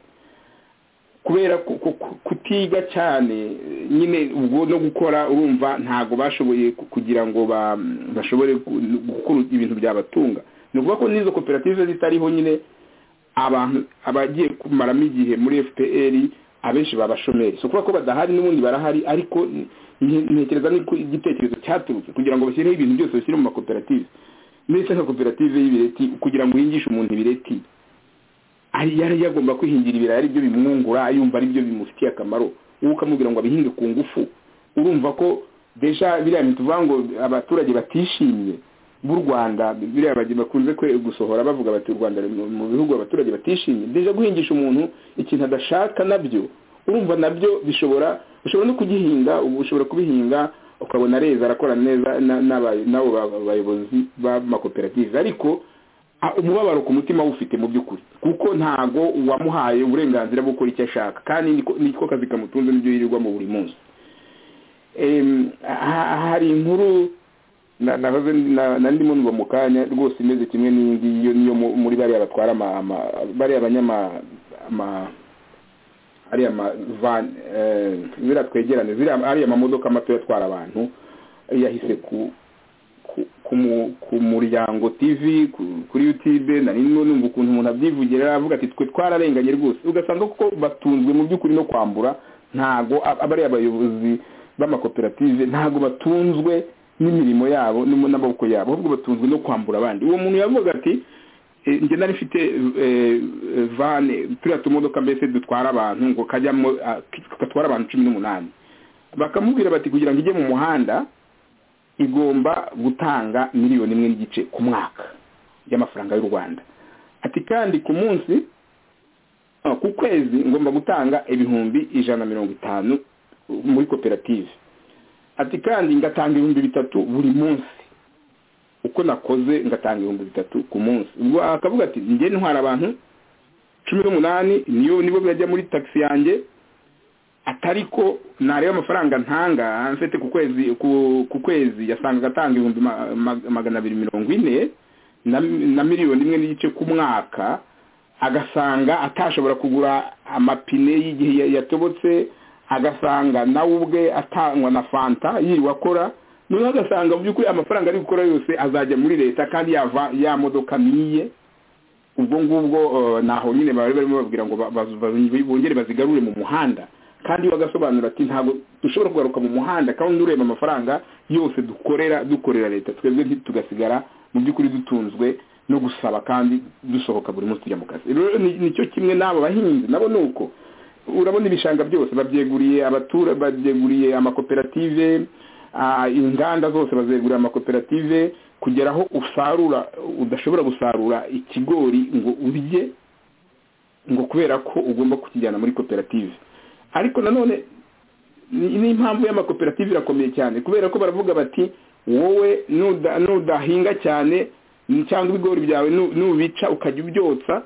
kubera ku- ku- ku- kutiga cyane eh, nyine ubwo no gukora urumva ntago bashoboye ku- kugira ngo ba- bashobore gu- gukora ibintu byabatunga ni ukuvuga ko n'izo koperative zitariho nyine abantu abagiye kumaramo igihe muri fpr abenshi babashomeri si ukuvuga ko badahari n'ubundi barahari ariko n- n- ntekereza n'uko igitekerezo cyaturutse kugira ngo bashyireho ibintu byose bashyire mu makoperative ndetse nka koperative y'ibireti kugira ngo uhingishe umuntu ibireti ari yari yagomba kwihingira ibirayi ari byo bimwungura yumva ari byo bimufitiye akamaro wowe ukamubwira ngo abihinge ku ngufu urumva ko deja biriya ntituvuga ngo abaturage batishimye b'u rwanda biriya bagi- bakunze kwe- gusohora bavuga bati u rwanda ruri mu mu bihugu abaturage batishimye deja guhingisha umuntu ikintu adashaka nabyo urumva nabyo bishobora ushobora no kugihinga ubu ushobora kubihinga ukabona areza arakora neza na- n'aba- n'abo ba- bayobozi b'amakoperative ariko a- umubabaro ku mutima awufite mu by'ukuri kuko ntago uwamuhaye uburenganzira bwo gukora icyo ashaka kandi niko- niko kazi kamutunze n'ibyo yirirwamo buri munsi Em, ha- hari inkuru na- nahoze na- na ndimo numva mu kanya rwose imeze kimwe n'iyi ngiyi iyo niyo mu- muri bariya batwara ama- ama- bariya banyama ama- ariya mavani ziriya twegerane ziriya ariya mamodoka mato atwara abantu yahise ku ku- ku mu- ku muryango tv ku- kuri youtube nari ndimo numva ukuntu umuntu abyivugira aravuga ati twe twararenganye rwose ugasanga koko batunzwe mu by'ukuri no kwambura ntago ab- aba ari abayobozi b'amakoperative ntago batunzwe n'imirimo yabo n'amo- n'amaboko yabo ahubwo batunzwe no kwambura abandi uwo muntu yavuga ati eh, njye nari mfite eh, eh, van turiya tumodoka mbese dutwara abantu ngo kajyamo ah, gatwara abantu cumi n'umunani bakamubwira bati kugira ngo ijye mu muhanda igomba gutanga miliyoni imwe n'igice ku mwaka y'amafaranga y'u rwanda ati kandi ku munsi ah, ku kwezi ngomba gutanga ibihumbi ijana na mirongo itanu muri koperative ati kandi ngatanga ibihumbi bitatu buri munsi uko nakoze ngatanga ibihumbi bitatu ku munsi ubwo akavuga ati njye ntwara abantu cumi n'umunani niyo nibo bajya muri taxi yanjye atari ko nareba amafaranga ntanga mfite ku kwezi ku- ku kwezi yasangaga atanga ibihumbi ma- ma- magana abiri mirongo ine na na miliyoni imwe n'igice ku mwaka agasanga atashobora kugura amapine y'igihe ya- yatobotse agasanga nawe ubwe atangwa na fanta yirirwa akora noneho agasanga mu by'ukuri amafaranga ari gukora yose azajya muri leta kandi yava ya modoka niye ubwo ngubwo eh, naho nyine bari barimo bababwira ngo ba- ba- ba- bongere bazigarure mu muhanda kandi bagasobanura ati ntabwo dushobora kugaruka mu muhanda kandi ureba amafaranga yose dukorera dukorera leta twebwe ntitugasigara mu by'ukuri dutunzwe no gusaba kandi dusohoka buri munsi tujya mu kazi rero ni- nicyo kimwe n'abo bahinzi nabo ni uko urabona ibishanga byose babyeguriye abatura babyeguriye amakoperative ah, inganda zose bazegurira amakoperative kugera aho usarura udashobora gusarura ikigori ngo urye ngo kubera ko ugomba kukijyana muri koperative ariko nanone ni- n'impamvu y'amakoperative irakomeye cyane kubera ko baravuga bati wowe nuda- nudahinga cyane cyangwa ibigori byawe nu- nubica ukajya ubyotsa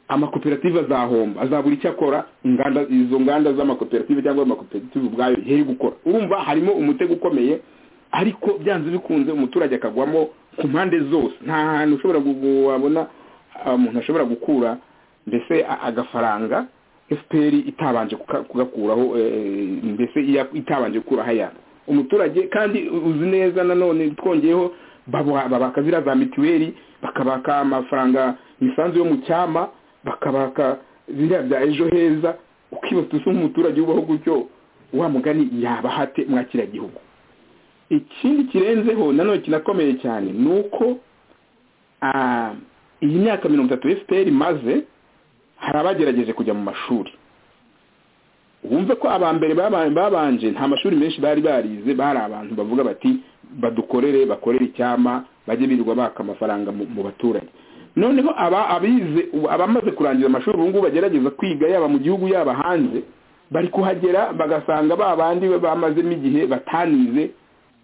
amakoperative azahomba azabura icyo akora inganda izo nganda z'amakoperative cyangwa amakoperative ubwayo yari gukora urumva harimo umutego ukomeye ariko byanze bikunze umuturage akagwamo ku mpande zose nta hantu ushobora gu- gu- wabona ah, umuntu ashobora gukura mbese a- agafaranga fpr itabanje kuka- kugakuraho eh, mbese iya- itabanje gukuraho ayabo umuturage kandi uzi neza nanone twongeyeho babuha- babaka ziriya za mituweli bakabaka amafaranga imisanzu yo mu cyama bakabaka ziriya bya ejo heza ukibaza usa nk'umuturage ubaho gutyo wa mugani yabaha ate mwakiragihugu ikindi kirenzeho nanone kinakomeye cyane ni uko ah, iyi myaka mirongo itatu fpr imaze hari abagerageje kujya mu mashuri wumve ko aba mbere baba- babanje nta mashuri menshi bari barize bari abantu bavuga bati badukorere bakorere icyama bajye birirwa baka amafaranga mu mu baturage noneho aba abize ubu- abamaze kurangiza amashuri ubu ngubu bagerageza kwiga yaba mu gihugu yaba hanze bari kuhagera bagasanga ba bandi bamazemo igihe batanize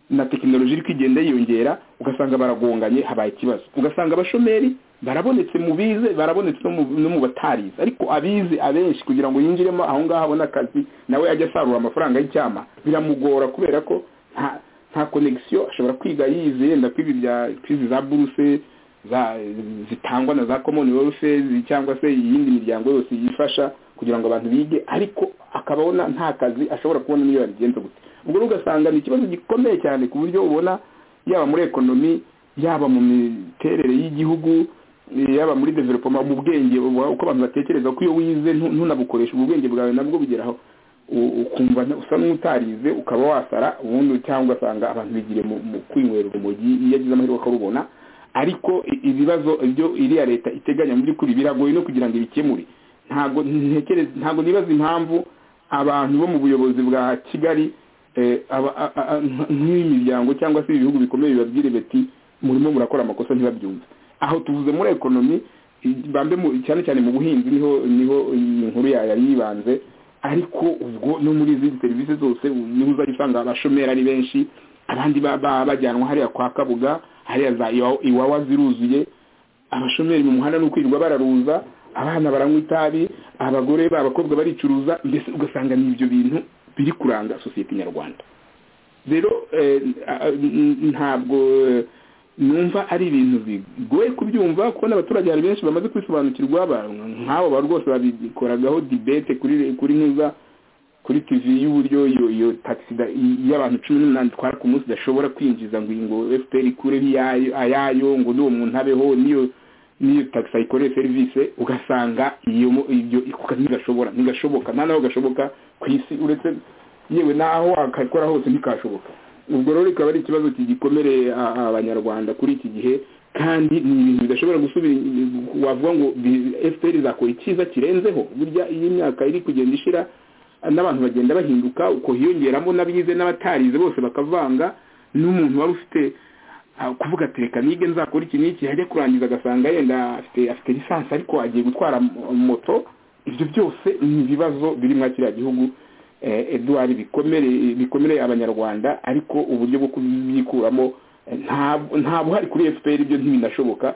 na tekinoloji iri kugenda yiyongera ugasanga baragonganye habaye ikibazo ugasanga abashomeri barabonetse mu bize barabonetse no mu- no mu batarize ariko abize abenshi kugira ngo yinjiremo aho ngaho abone akazi nawe ajya asarura amafaranga y'icyama biramugora kubera ko nta nta konegisiyo ashobora kwiga yize yenda kwiga ibya kwizi za buruse za zitangwa na za commonwealth cyangwa se iyindi miryango yose yifasha kugira ngo abantu bige ariko akabona nta kazi ashobora kubona n'iyo yabigenza gute ubwo rero ugasanga ni ikibazo gikomeye cyane ku buryo ubona yaba muri ekonomi yaba mu miterere y'igihugu eh, yaba muri developoma mu bwenge uba- uko abantu batekereza ko iyo wize ntu- ntunabukoresha ubwo bwenge bwawe nabwo bugeraho u- ukumva nta- usa n'utarize ukaba wasara ubundi cyangwa ugasanga abantu bigiriye mu mu kwinywera urumogi iyo agize amahirwe akarubona ariko i- ibibazo byo iriya leta iteganya mu by'ukuri biragoye no kugira ngo ibikemure ntabwo ntekereza ntabwo nibaza impamvu abantu bo mu buyobozi bwa kigali eh, aba- a- a- a- nk'imiryango cyangwa se ibihugu bikomeye bibabwire biti murimo murakora amakosa ntibabyumve aho tuvuze muri ekonomi i- bambe mu- cyane cyane mu buhinzi niho niho inkuru ya- yari yibanze ariko ubwo no muri izindi serivisi zose u- niho uzajya usanga abashomeri ari benshi abandi ba- ba- bajyanwa hariya kwa kabuga hariya za Iwa- iwawa ziruzuye abashomeri mu muhanda ni ukwirirwa bararuza abana baranywa itabi abagore b'abakobwa baricuruza mbese ugasanga ni ibyo bintu biri kuranga sosiyete nyarwanda rero eh, ah, n- ntabwo eh, numva ari ibintu bigoye kubyumva kuko n'abaturage hari benshi bamaze kwisobanukirwa ba- nk'abo ba rwose babikoragaho dibete kuri kuri ntuza kuri tv y'uburyo iyo iyo taxi da- i- y'abantu cumi n'umunani itwara ku munsi idashobora kwinjiza ngo iyi ngo fpr ikureho iyayo ayayo ngo n'uwo muntu abeho n'iyo n'iyo taxi ayikoreye serivisi ugasanga iyo mo- ibyo ikuka ntigashobora ntigashoboka nta naho gashoboka ku isi uretse yewe naho wakakora hose ntikashoboka ubwo rero rikaba ari ikibazo kigikomere a- abanyarwanda kuri iki gihe kandi ni ibintu bidashobora gusubira inyuma, wavuga ngo bi- fpr izakora icyiza kirenzeho burya iyi myaka iri kugenda ishira n'abantu bagenda bahinduka uko hiyongeramo n'abize n'abatarize bose bakavanga n'umuntu wari ufite ah, kuvuga ati reka nige nzakora iki n'iki yajya kurangiza agasanga yenda afite afite lisansi ariko agiye gutwara mo- moto ibyo byose ni ibibazo biri muri kiriya gihugu eh, eduard bikomere bikomereye abanyarwanda ariko uburyo bwo kubyikuramo eh, nta- nta buhari kuri fpr ibyo ntibinashoboka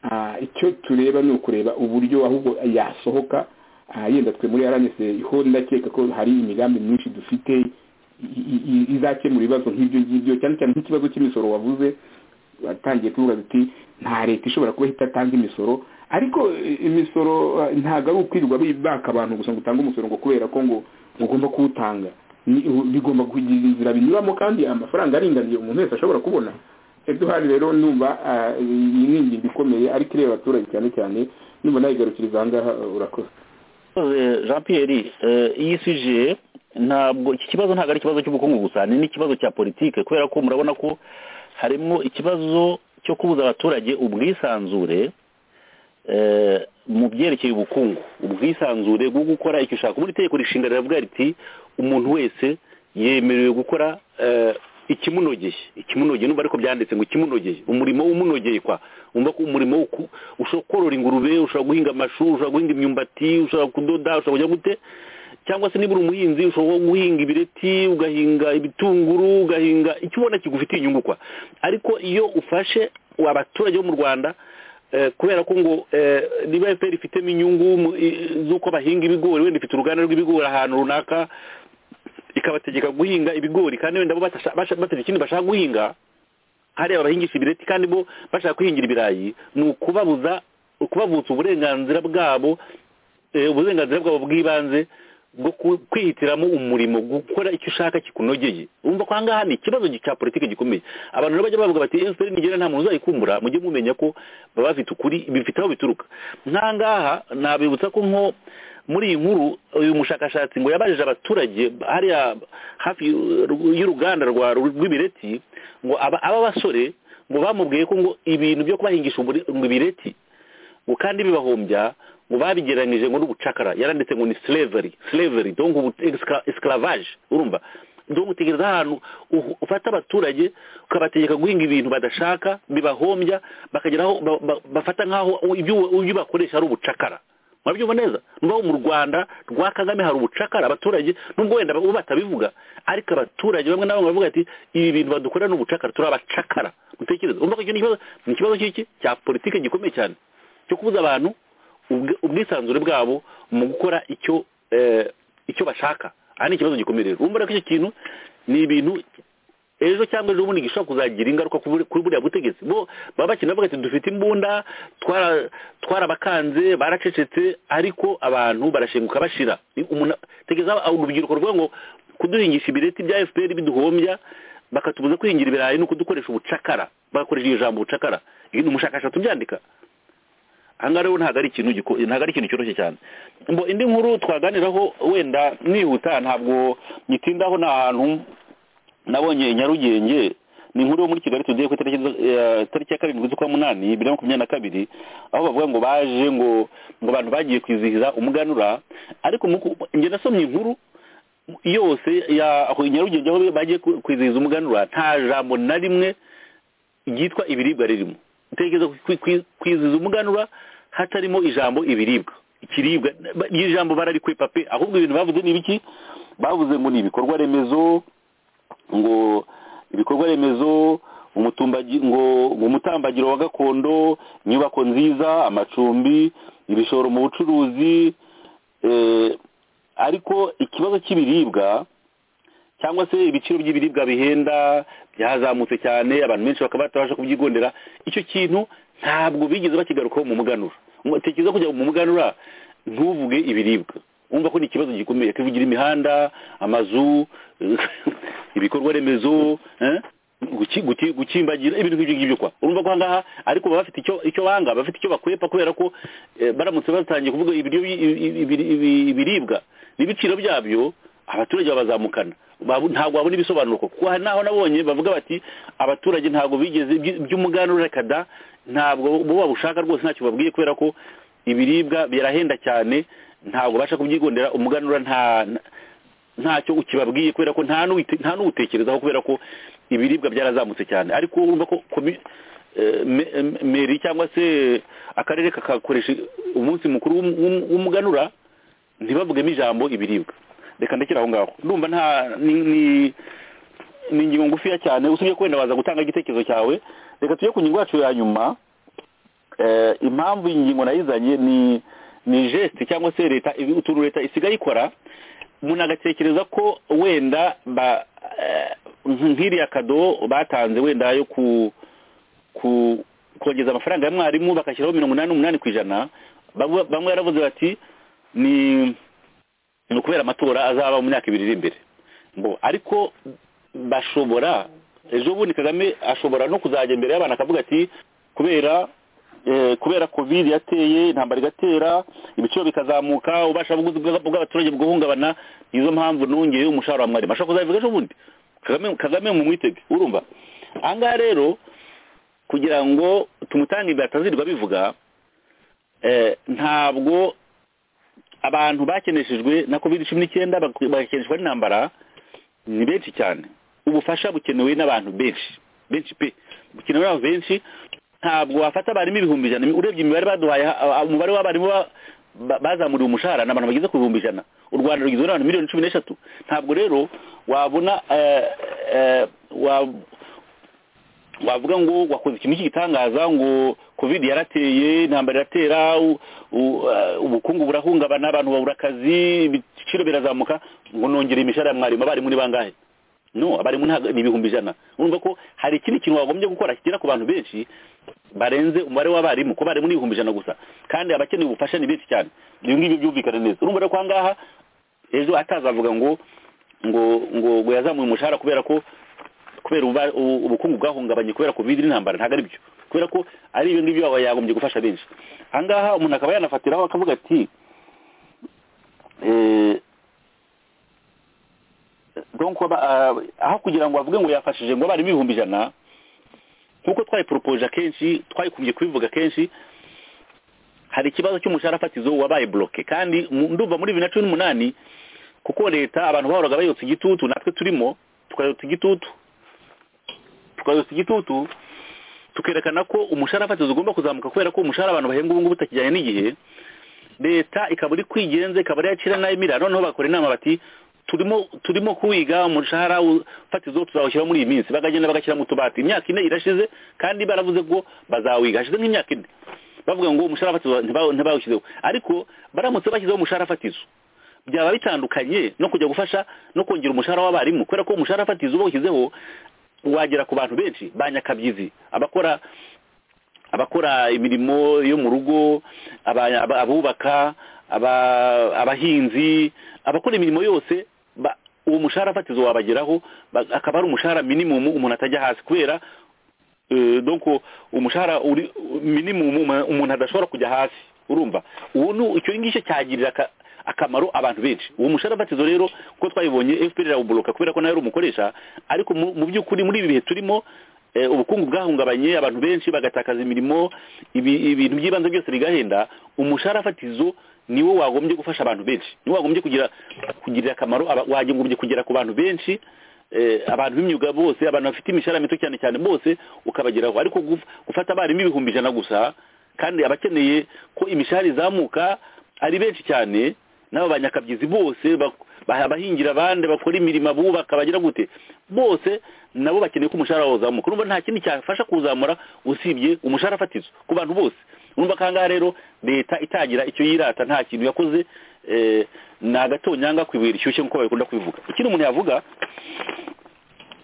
Ah, icyo tureba ni ukureba uburyo ahubwo yasohoka Ah, yenda twe muri aranese ho ndakeka ko hari imigambi myinshi dufite i- i- i- izakemura ibibazo nk'ibyo ngibyo cyane cyane nk'ikibazo cy'imisoro wavuze watangiye kuvuga ati nta leta ishobora kuba ihita atanga imisoro ariko eh, imisoro eh, ntabwo ari ukwirirwa bi- baka abantu gusa ngo utange umusoro ngo kubera ko ngo ngo ugomba kuwutanga Ni- u- bigomba kugira inzira binyuramo kandi amafaranga aringaniye umuntu wese ashobora kubona eduhari rero numva ah, iyi ni ingingo ikomeye ariko ireba abaturage cyane cyane numva nayigarukiriza aha ngaha eh, urakoze murakoze jean pierre iyi sije ntabwo iki kibazo ntabwo ari ikibazo cy'ubukungu gusa ni n'ikibazo cya politike kubera ko murabona ko harimo ikibazo cyo kubuza abaturage ubwisanzure mu byerekeye ubukungu ubwisanzure bwo gukora icyo ushaka ubundi itegeko rishinga riravuga riti umuntu wese yemerewe gukora ikimunogeye ikimunogeye numva ariko byanditse ngo ikimunogeye umurimo w'umunogeye kwa wumva ko umurimo ushobora korora ingurube ushobora guhinga amashu ushobora guhinga imyumbati ushobora kudoda ushobora kujya gute cyangwa se niba uri umuhinzi ushobora guhinga ibireti ugahinga ibitunguru ugahinga icyo ubona kigufitiye inyungu kwa ariko iyo ufashe abaturage bo mu rwanda kubera ko ngo niba efuperi ifitemo inyungu z'uko bahinga ibigori wenda ifite uruganda rw'ibigori ahantu runaka ikabategeka guhinga ibigori kandi wenda bo bafite ikindi bashaka guhinga hariya bahingisha ibireti kandi bo bashaka kwihingira ibirayi ni ukubabuza ukubavutsa uburenganzira bwabo uburenganzira bwabo bw'ibanze bwo kwihitiramo umurimo gukora icyo ushaka kikunogeye wumva ko ahangaha ni ikibazo cya politiki gikomeye abantu rero bajya bavuga bati efuperi nigera nta muntu uzayikumbura mujye mumenya ko baba bafite ukuri bifite aho bituruka nkangaha nabibutsa ko nko muri iyi nkuru uyu mushakashatsi ngo yabajije abaturage hariya hafi y'uruganda rw'ibireti ngo aba basore ngo bamubwiye ko ngo ibintu byo kubahingisha ibireti ngo kandi bibahombya ngo babigereranyije ngo n'ubucakara yaranditse ngo ni slavery slavery dongo esclavage urumva dongo utegereza ahantu ufata abaturage ukabategeka guhinga ibintu badashaka bibahombya bakagera aho bafata nk'aho ibyo bakoresha ari ubucakara murabyumva neza n'ubu mu rwanda rwa kagame hari ubucakara abaturage n'ubwo wenda bo batabivuga ariko abaturage bamwe na bamwe bavuga ati ibi bintu badukorera n'ubucakara turi abacakara mutekereza urumva ko icyo ni ikibazo cy'iki cya politiki gikomeye cyane cyo kubuza abantu ubwisanzure bwabo mu gukora icyo icyo bashaka aha ni ikibazo gikomeye rero urumva ko icyo kintu ni ibintu ejo cyangwa ejo bundi gishobora kuzagira ingaruka kuri buriya butegetsi bo baba bakina bavuga ati dufite imbunda twarabakanze baracecetse ariko abantu barashenguka bashira tegeza urubyiruko rwo ngo kuduhingisha ibireti bya efuperi biduhombya bakatubuza kwihingira ibirayi ni ukudukoresha ubucakara bagakoresha iri jambo ubucakara ni umushakashatsi ubyandika ahangaha rero ntabwo ari ikintu ntabwo ari ikintu cyoroshye cyane indi nkuru twaganiraho wenda nihuta ntabwo nyitindaho ni ahantu nabonye nyarugenge ni inkuru yo muri kigali tugiye ku itariki ya karindwi z'ukwa munani bibiri na makumyabiri na kabiri aho bavuga ngo baje ngo ngo abantu bagiye kwizihiza umuganura ariko njye nasomye inkuru yose ya nyarugenge aho bagiye kwizihiza umuganura nta jambo na rimwe ryitwa ibiribwa ririmo utekereza kwizihiza umuganura hatarimo ijambo ibiribwa ikiribwa iri jambo bararikwepa pe ahubwo ibintu bavuze ni ibiki bavuze ngo ni ibikorwa remezo ngo ibikorwa remezo ngo umutambagiro wa gakondo inyubako nziza amacumbi ibishoro mu bucuruzi ariko ikibazo cy'ibiribwa cyangwa se ibiciro by'ibiribwa bihenda byazamutse cyane abantu benshi bakaba batabasha kubyigondera icyo kintu ntabwo bigeze bakigarukaho mu muganura tekereza kujya mu muganura ntuvuge ibiribwa wumva ko ni ikibazo gikomeye kivugira imihanda amazu ibikorwa remezo gukimbagira ibintu nk'ibyo ngibyo kwa urumva ko ahangaha ariko baba bafite icyo banga bafite icyo bakwepa kubera ko baramutse batangiye kuvuga ibiribwa n'ibiciro byabyo abaturage babazamukana ntabwo babona ibisobanuro kuko naho nabonye bavuga bati abaturage ntabwo bigeze by'umuganura kada ntabwo bo babushaka rwose ntacyo babwiye kubera ko ibiribwa birahenda cyane ntabwo ubasha kubyigondera umuganura ntacyo ukibabwiye kubera ko nta n'uwutekerezaho kubera ko ibiribwa byarazamutse cyane ariko urumva ko meri cyangwa se akarere kakakoresha umunsi mukuru w'umuganura ntibavugemo ijambo ibiribwa reka ndekera aho ngaho ndumva nta ni ingingo ngufiya cyane usibye ko wenda waza gutanga igitekerezo cyawe reka tujye ku ngingo yacu ya nyuma impamvu iyi ngingo nayizanye ni ni jesite cyangwa se leta utuntu leta isigaye ikora umuntu agatekereza ko wenda nk'iriya kado batanze wenda yo kongeza amafaranga ya mwarimu bagashyiraho mirongo inani n'umunani ku ijana bamwe yaravuze bati ni ukubera amatora azaba mu myaka ibiri iri imbere ariko bashobora ejo bundi kagame ashobora no kuzajya imbere y'abantu akavuga ati kubera eh, kubera covid yateye intambara igatera ibiciro bikazamuka ubasha buguzi bwa- bw'abaturage buguhungabana nizo mpamvu nongeye umushahara wa mwarimu ashobora kuzabivuga ejo bundi kagame kagame mumwitege urumva ahangaha rero kugira ngo tumutange imbere atazirirwa bivuga eh, ntabwo abantu bakeneshejwe na covid cumi n'icyenda bak- bagakeneshwa n'intambara ni benshi cyane ubufasha bukenewe n'abantu benshi benshi pe bukenewe n'abantu benshi ntabwo wafata abarimu ibihumbi ijana urebye imibare baduhaye ha- umubare w'abarimu ba- ba- bazamuriwe umushahara ni abantu bageze ku bihumbi ijana u rwanda rugizwe n'abantu miliyoni cumi n'eshatu ntabwo rero wabona eh, eh, wa- wavuga ngo wakoze ikintu cy'igitangaza ngo covid yarateye intambara iratera u- u- uh, ubukungu burahungabana abantu babura akazi ibiciro birazamuka ngo nongere imishahara ya mwarimu abarimu ni bangahe no abarimu ntago- ni ibihumbi ijana urumva ko hari ikindi kintu wagombye gukora kigera ku bantu benshi barenze umubare w'abarimu ko abarimu ni ibihumbi ijana gusa kandi abakeneye ubufasha ni benshi cyane ibi ngibi byumvikane neza urumva rero ko ahangaha ejo atazavuga ngo ngo ngo ngo yazamuye umushahara kubera ko kubera uba- u- ubukungu bwahungabanye kubera covid n'intambara ntabwo ari byo kubera ko ari ibyo ngibyo aba yagombye gufasha benshi ahangaha umuntu akaba yanafatiraho akavuga ati eh, donc aba- ah, aho kugira ngo avuge ngo yafashije ngo abarimu ibihumbi ijana nk'uko twayiporopoje akenshi twayikubye kubivuga kenshi hari ikibazo cy'umushahara fatizo wabaye bloke kandi mu- ndumva muri bibiri na cumi n'umunani kuko leta abantu bahoraga bayotsa igitutu natwe turimo tukayotsa igitutu tukayotsa igitutu tukerekana ko umushahara fatizo ugomba kuzamuka kubera ko umushahara abantu bahembwa ubu ngubu utakijyanye n'igihe leta ikaba iri kwigenza ikaba ari yacira nayo imira noneho bakora inama bati turimo turimo kuwiga umushahara u- fatizo tuzawushyira muri iyi minsi bakagenda bagashyira mu tubati imyaka ine irashize kandi baravuze ngo bazawiga hashize nk'imyaka ine bavuga ngo umushahara fatizo ntiba- ntibawushyizeho ariko baramutse bashyizeho umushahara fatizo byaba bitandukanye no kujya gufasha no kongera umushahara w'abarimu kubera ko umushahara fatizo uba washyizeho wagera ku bantu benshi ba nyakabyizi abakora abakora imirimo yo mu rugo aba- aba- abubaka aba- abahinzi abakora imirimo yose ba- uwo mushahara fatizo wabageraho ba- akaba ari umushahara minimum umuntu atajya hasi kubera eh, donc umushahara uri minimum uma- umuntu adashobora kujya hasi urumva uwo ni icyo ngicyo cyagirira aka- akamaro abantu benshi uwo mushahara fatizo rero kuko twayibonye FPR irawuboloka kubera ko nawe ari umukoresha ariko mu mu by'ukuri muri ibi bihe turimo eh, ubukungu bwahungabanye abantu benshi bagatakaza imirimo ibi- ibintu by'ibanze byose bigahenda umushahara fatizo niwo wagombye gufasha abantu benshi niwo wagombye kugira kugirira akamaro aba- wagombye kugera ku bantu benshi eh, abantu b'imyuga bose abantu bafite imishahara mito cyane cyane bose ukabageraho ariko guf- gufata abarimu ibihumbi ijana gusa kandi abakeneye ko imishahara izamuka ari benshi cyane n'aba banyakabyizi bose bak- ba- abahingira abandi bakora imirimo abubaka bagira gute bose nabo bakeneye ko umushahara wabo uzamuka urumva nta kindi cyafasha kuwuzamura usibye umushahara fatizo ku bantu bose urumva kangaha rero leta itagira icyo yirata nta kintu yakoze eh, ni agatonyanga ku ibuye rishyushye nk'uko bakunda kubivuga ikindi umuntu yavuga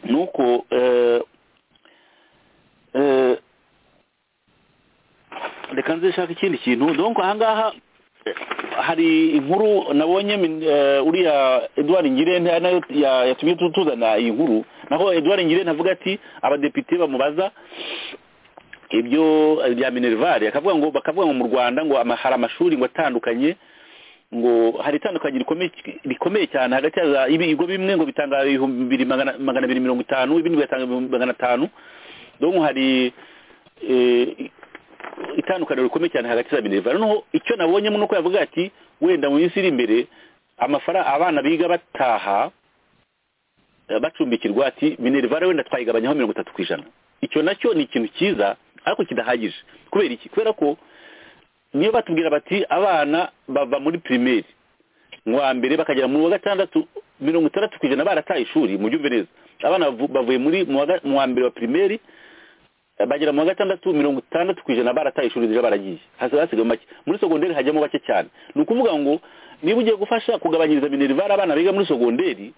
ni uko eh, eh, reka nze nshaka ikindi kintu donc ahangaha eh, hari inkuru nabonye min- eh, uriya edouard ngirente ari nayo ya- yatumye tu- tuzana iyi nkuru naho edouard ngirente avuga ati abadepite bamubaza ibyo eh, bya minerval akavuga ngo bakavuga ngo mu rwanda ngo ama- hari amashuri ngo atandukanye ngo hari itandukanyo rikomeye rikomeye cyane hagati ya ibigo bimwe ngo bitanga ibihumbi bibiri magana magana abiri mirongo itanu ibindi bigatanga ibihumbi magana atanu donc hari eh, itandukaniro rikomeye cyane hagati ya minerva noneho icyo nabonyemo ni uko yavuga ati wenda mu minsi iri imbere amafaranga abana biga bataha eh, bacumbikirwa ati minerva wenda twayigabanyaho mirongo itatu ku ijana icyo nacyo ni ikintu cyiza ariko kidahagije kubera iki kubera ko niyo batubwira bati abana bava muri pirimeri mu wa mbere bakagera mu wa gatandatu mirongo itandatu ku ijana barataye ishuri mu byumve neza abana bavu- bavuye muri mu wa ga- mu wa mbere wa pirimeri bagera mu wa gatandatu mirongo itandatu ku ijana barataye ishuri rije baragiye hasi basigaye make muri sogonderi hajyamo bake cyane ni ukuvuga ngo niba ugiye gufasha kugabanyiriza minerivare abana biga muri sogonderi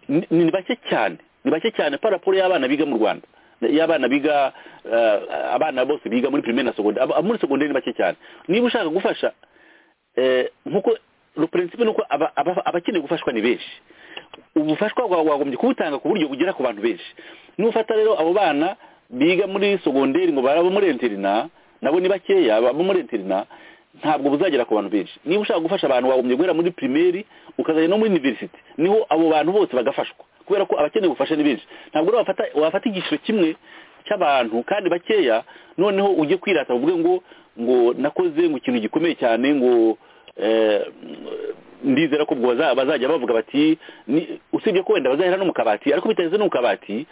ni ni bake cyane ni bake cyane paraporo y'abana biga mu rwanda y'abana biga eh, abana bose biga muri pirimeri na sogonderi Aba- muri sogonderi ni bake cyane niba ushaka gufasha eh, nkuko le principe nuko aba- aba- abakeneye gufashwa ni benshi ubufashwa bwawe wagombye kubutanga ku buryo bugera ku bantu benshi nufata rero abo bana biga muri sogonderi ngo baraba muri interina nabo ni bakeya abo muri interina ntabwo buzagera ku bantu benshi niba ushaka gufasha abantu wagombye guhera muri pirimeri ukazajya no muri univerisite niho abo bantu bose bagafashwa kubera ko abakeneye ubufasha ni benshi ntabwo rero wafata wafata igiciro kimwe cy'abantu kandi bakeya noneho ujye kwirata uvuge ngo ngo nakoze ngo ikintu gikomeye cyane ngo ndizera ko bazajya bavuga bati usibye ko wenda bazahera no mu kabati ariko bitageze no mu kabati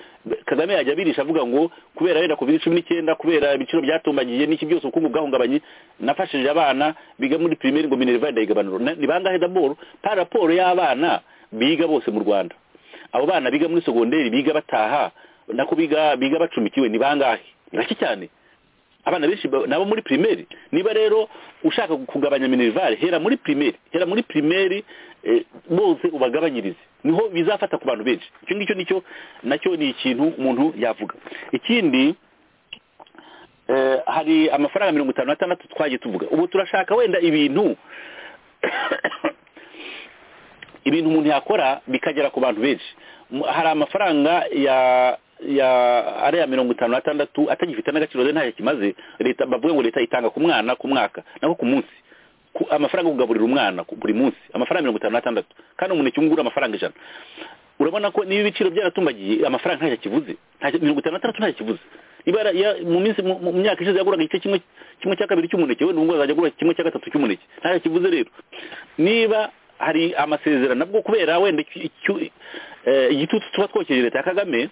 kagame yajya abirisha avuga ngo kubera wenda covid cumi n'icyenda kubera ibiciro byatumbagiye n'iki byose ubukungu bwahungabanye nafashije abana biga muri pirimeri ngo minerva ndayigabanuro ni bangahe daboro pa raporo y'abana biga bose mu rwanda abo bana biga muri segonderi biga bataha nako biga biga bacumbikiwe ni bangahe ni bake cyane abana benshi nabo muri pirimeri niba rero ushaka kugabanya minerivare hera muri pirimeri hera muri pirimeri bose ubagabanyirize niho bizafata ku bantu benshi icyo ngicyo nicyo nacyo ni ikintu umuntu yavuga ikindi hari amafaranga mirongo itanu n'atandatu twagiye tuvuga ubu turashaka wenda ibintu ibintu umuntu yakora bikagera ku bantu benshi hari amafaranga ya ya ariya mirongo itanu n'atandatu atagifite n'agaciro ze ntacyo kimaze leta bavuga ngo leta itanga ku mwana ku mwaka nako ku munsi amafaranga yo kugaburira umwana buri munsi amafaranga mirongo itanu n'atandatu kandi umuntu icyungura amafaranga ijana urabona ko niba ibiciro byaratumbagiye amafaranga ntacyo kivuze mirongo itanu n'atandatu ntacyo kivuze ibara mu minsi mu myaka ishize yaguraga igice kimwe kimwe cya kabiri cy'umuneke wenda ubungubu azajya agura kimwe cya gatatu cy'umuneke ntacyo kivuze rero niba hari amasezerano nabwo kubera wenda igitutu tuba twokeje leta ya kagame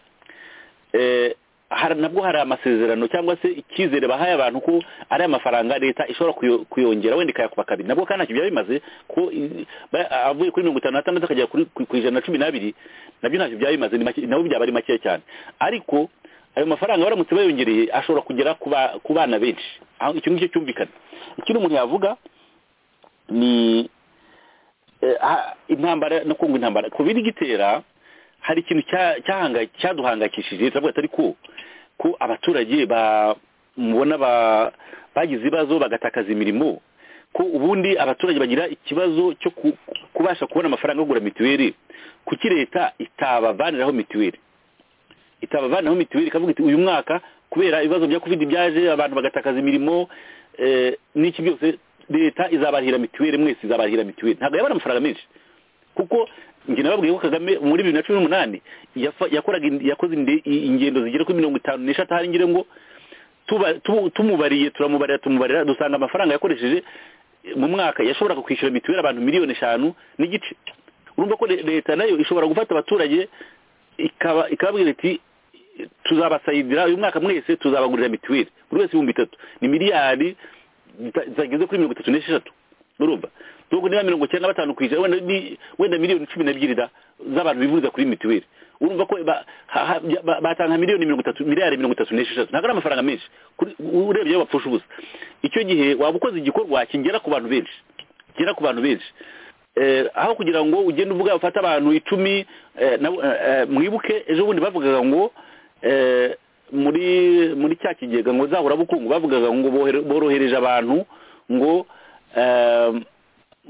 nabwo hari amasezerano cyangwa se icyizere bahaye abantu ko ari amafaranga leta ishobora kuyongera wenda ikayakuba kabiri nabwo kandi ntacyo byaba bimaze ko avuye kuri mirongo itanu n'atandatu akagera ku ijana na cumi n'abiri nabyo ntacyo byaba bimaze nabo byaba ari makeya cyane ariko ayo mafaranga baramutse bayongereye ashobora kugera ku bana benshi icyo ngicyo cyumvikana ikindi umuntu yavuga ni intambara no kunga intambara covid igitera hari ikintu cyaduhangayikishije turavuga atari ko ko abaturage mubona bagize ibibazo bagatakaza imirimo ko ubundi abaturage bagira ikibazo cyo kubasha kubona amafaranga yo kugura mituweli kuki leta itabavaniraho mituweli itabavaniraho mituweli ikavuga iti uyu mwaka kubera ibibazo bya covid byaje abantu bagatakaza imirimo n'iki byose leta izabarihira mituweli mwese izabarihira mituweli ntabwo yabona amafaranga menshi kuko njye nababwiye ko kagame muri bibiri na cumi n'umunani yakoraga yakoze ingendo zigera kuri mirongo itanu n'eshatu hari ngira ngo tumubariye turamubarira tumubarira dusanga amafaranga yakoresheje mu mwaka yashoboraga kwishyura mituweli abantu miliyoni eshanu n'igice urumva ko leta nayo ishobora gufata abaturage ikababwira iti tuzabasayidira uyu mwaka mwese tuzabagurira mituweli buri wese ibihumbi bitatu ni miliyari zageze kuri mirongo itatu n'esheshatu urumva nubwo niba mirongo icyenda na batanu ku ijana wenda miliyoni cumi n'ebyiri z'abantu bivuriza kuri mituweli urumva ko batanga miliyoni mirongo itatu miliyari mirongo itatu n'esheshatu ntabwo ari amafaranga menshi urebye iyo bapfusha ubusa icyo gihe waba ukoze igikorwa kigera ku bantu benshi kigera ku bantu benshi aho kugira ngo ugende uvuga ufate abantu icumi mwibuke ejo bundi bavugaga ngo muri muri cya kigega ngo nzahurabukungu bavugaga ngo borohereje abantu ngo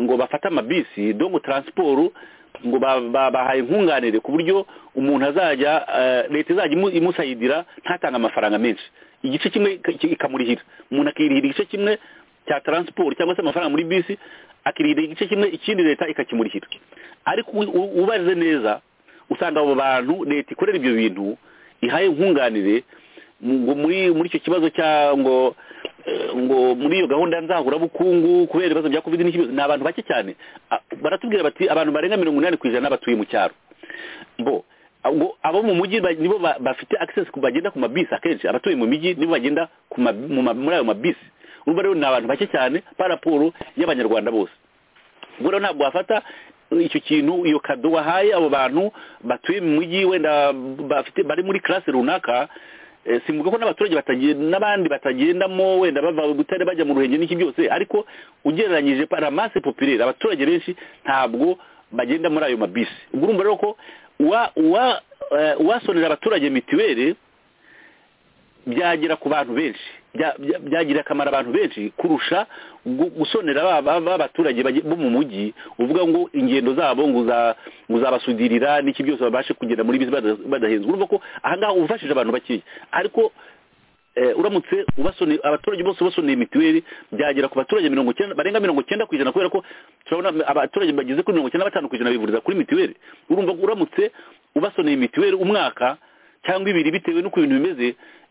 ngo bafate amabisi dongo taransiporo ngo babahaye nkunganire ku buryo umuntu azajya leta izajya imusayidira ntatange amafaranga menshi igice kimwe ikamurihira umuntu akirihira igice kimwe cya taransiporo cyangwa se amafaranga muri bisi akirihira igice kimwe ikindi leta ikakimurihira ariko ubarize neza usanga abo bantu leta ikorera ibyo bintu ihaye nkunganire muri icyo kibazo ngo ngo muri iyo gahunda nzahurabukungu kubera ibibazo bya covid n'ikibazo ni abantu bake cyane baratubwira bati abantu barenga mirongo inani ku ijana batuye mu cyaro bo abo mu mujyi nibo bafite access bagenda ku mabisi akenshi abatuye mu mijyi nibo bagenda muri ayo mabisi urumva rero ni abantu bake cyane ba raporo y'abanyarwanda bose ubwo rero ntabwo wafata icyo kintu iyo kado wahaye abo bantu batuye mu mujyi wenda bari muri classe runaka simvuga ko n'abaturage n'abandi batagendamo wenda bava gutare bajya mu ruhengeri n'iki byose ariko ugereranyije paramase popirere abaturage benshi ntabwo bagenda muri ayo mabisi urumva rero ko uwasonera abaturage mituweli byagera ku bantu benshi byagirira akamaro abantu benshi kurusha gusonera b'abaturage bo mu mujyi uvuga ngo ingendo zabo ngo uzabasudirira n'iki byose babashe kugenda muri bisi badahenzwe urumva ko ahangaha ubafashije abantu bakeya ariko eh, uramutse ubasoneye abaturage bose basoneye mituweli byagera ku baturage mirongo icyenda barenga mirongo icyenda ku ijana kubera ko turabona abaturage bageze kuri mirongo icyenda na batanu ku ijana bivuriza kuri mituweli urumva ko uramutse ubasoneye mituweli umwaka cyangwa ibiri bitewe n'uko ibintu bimeze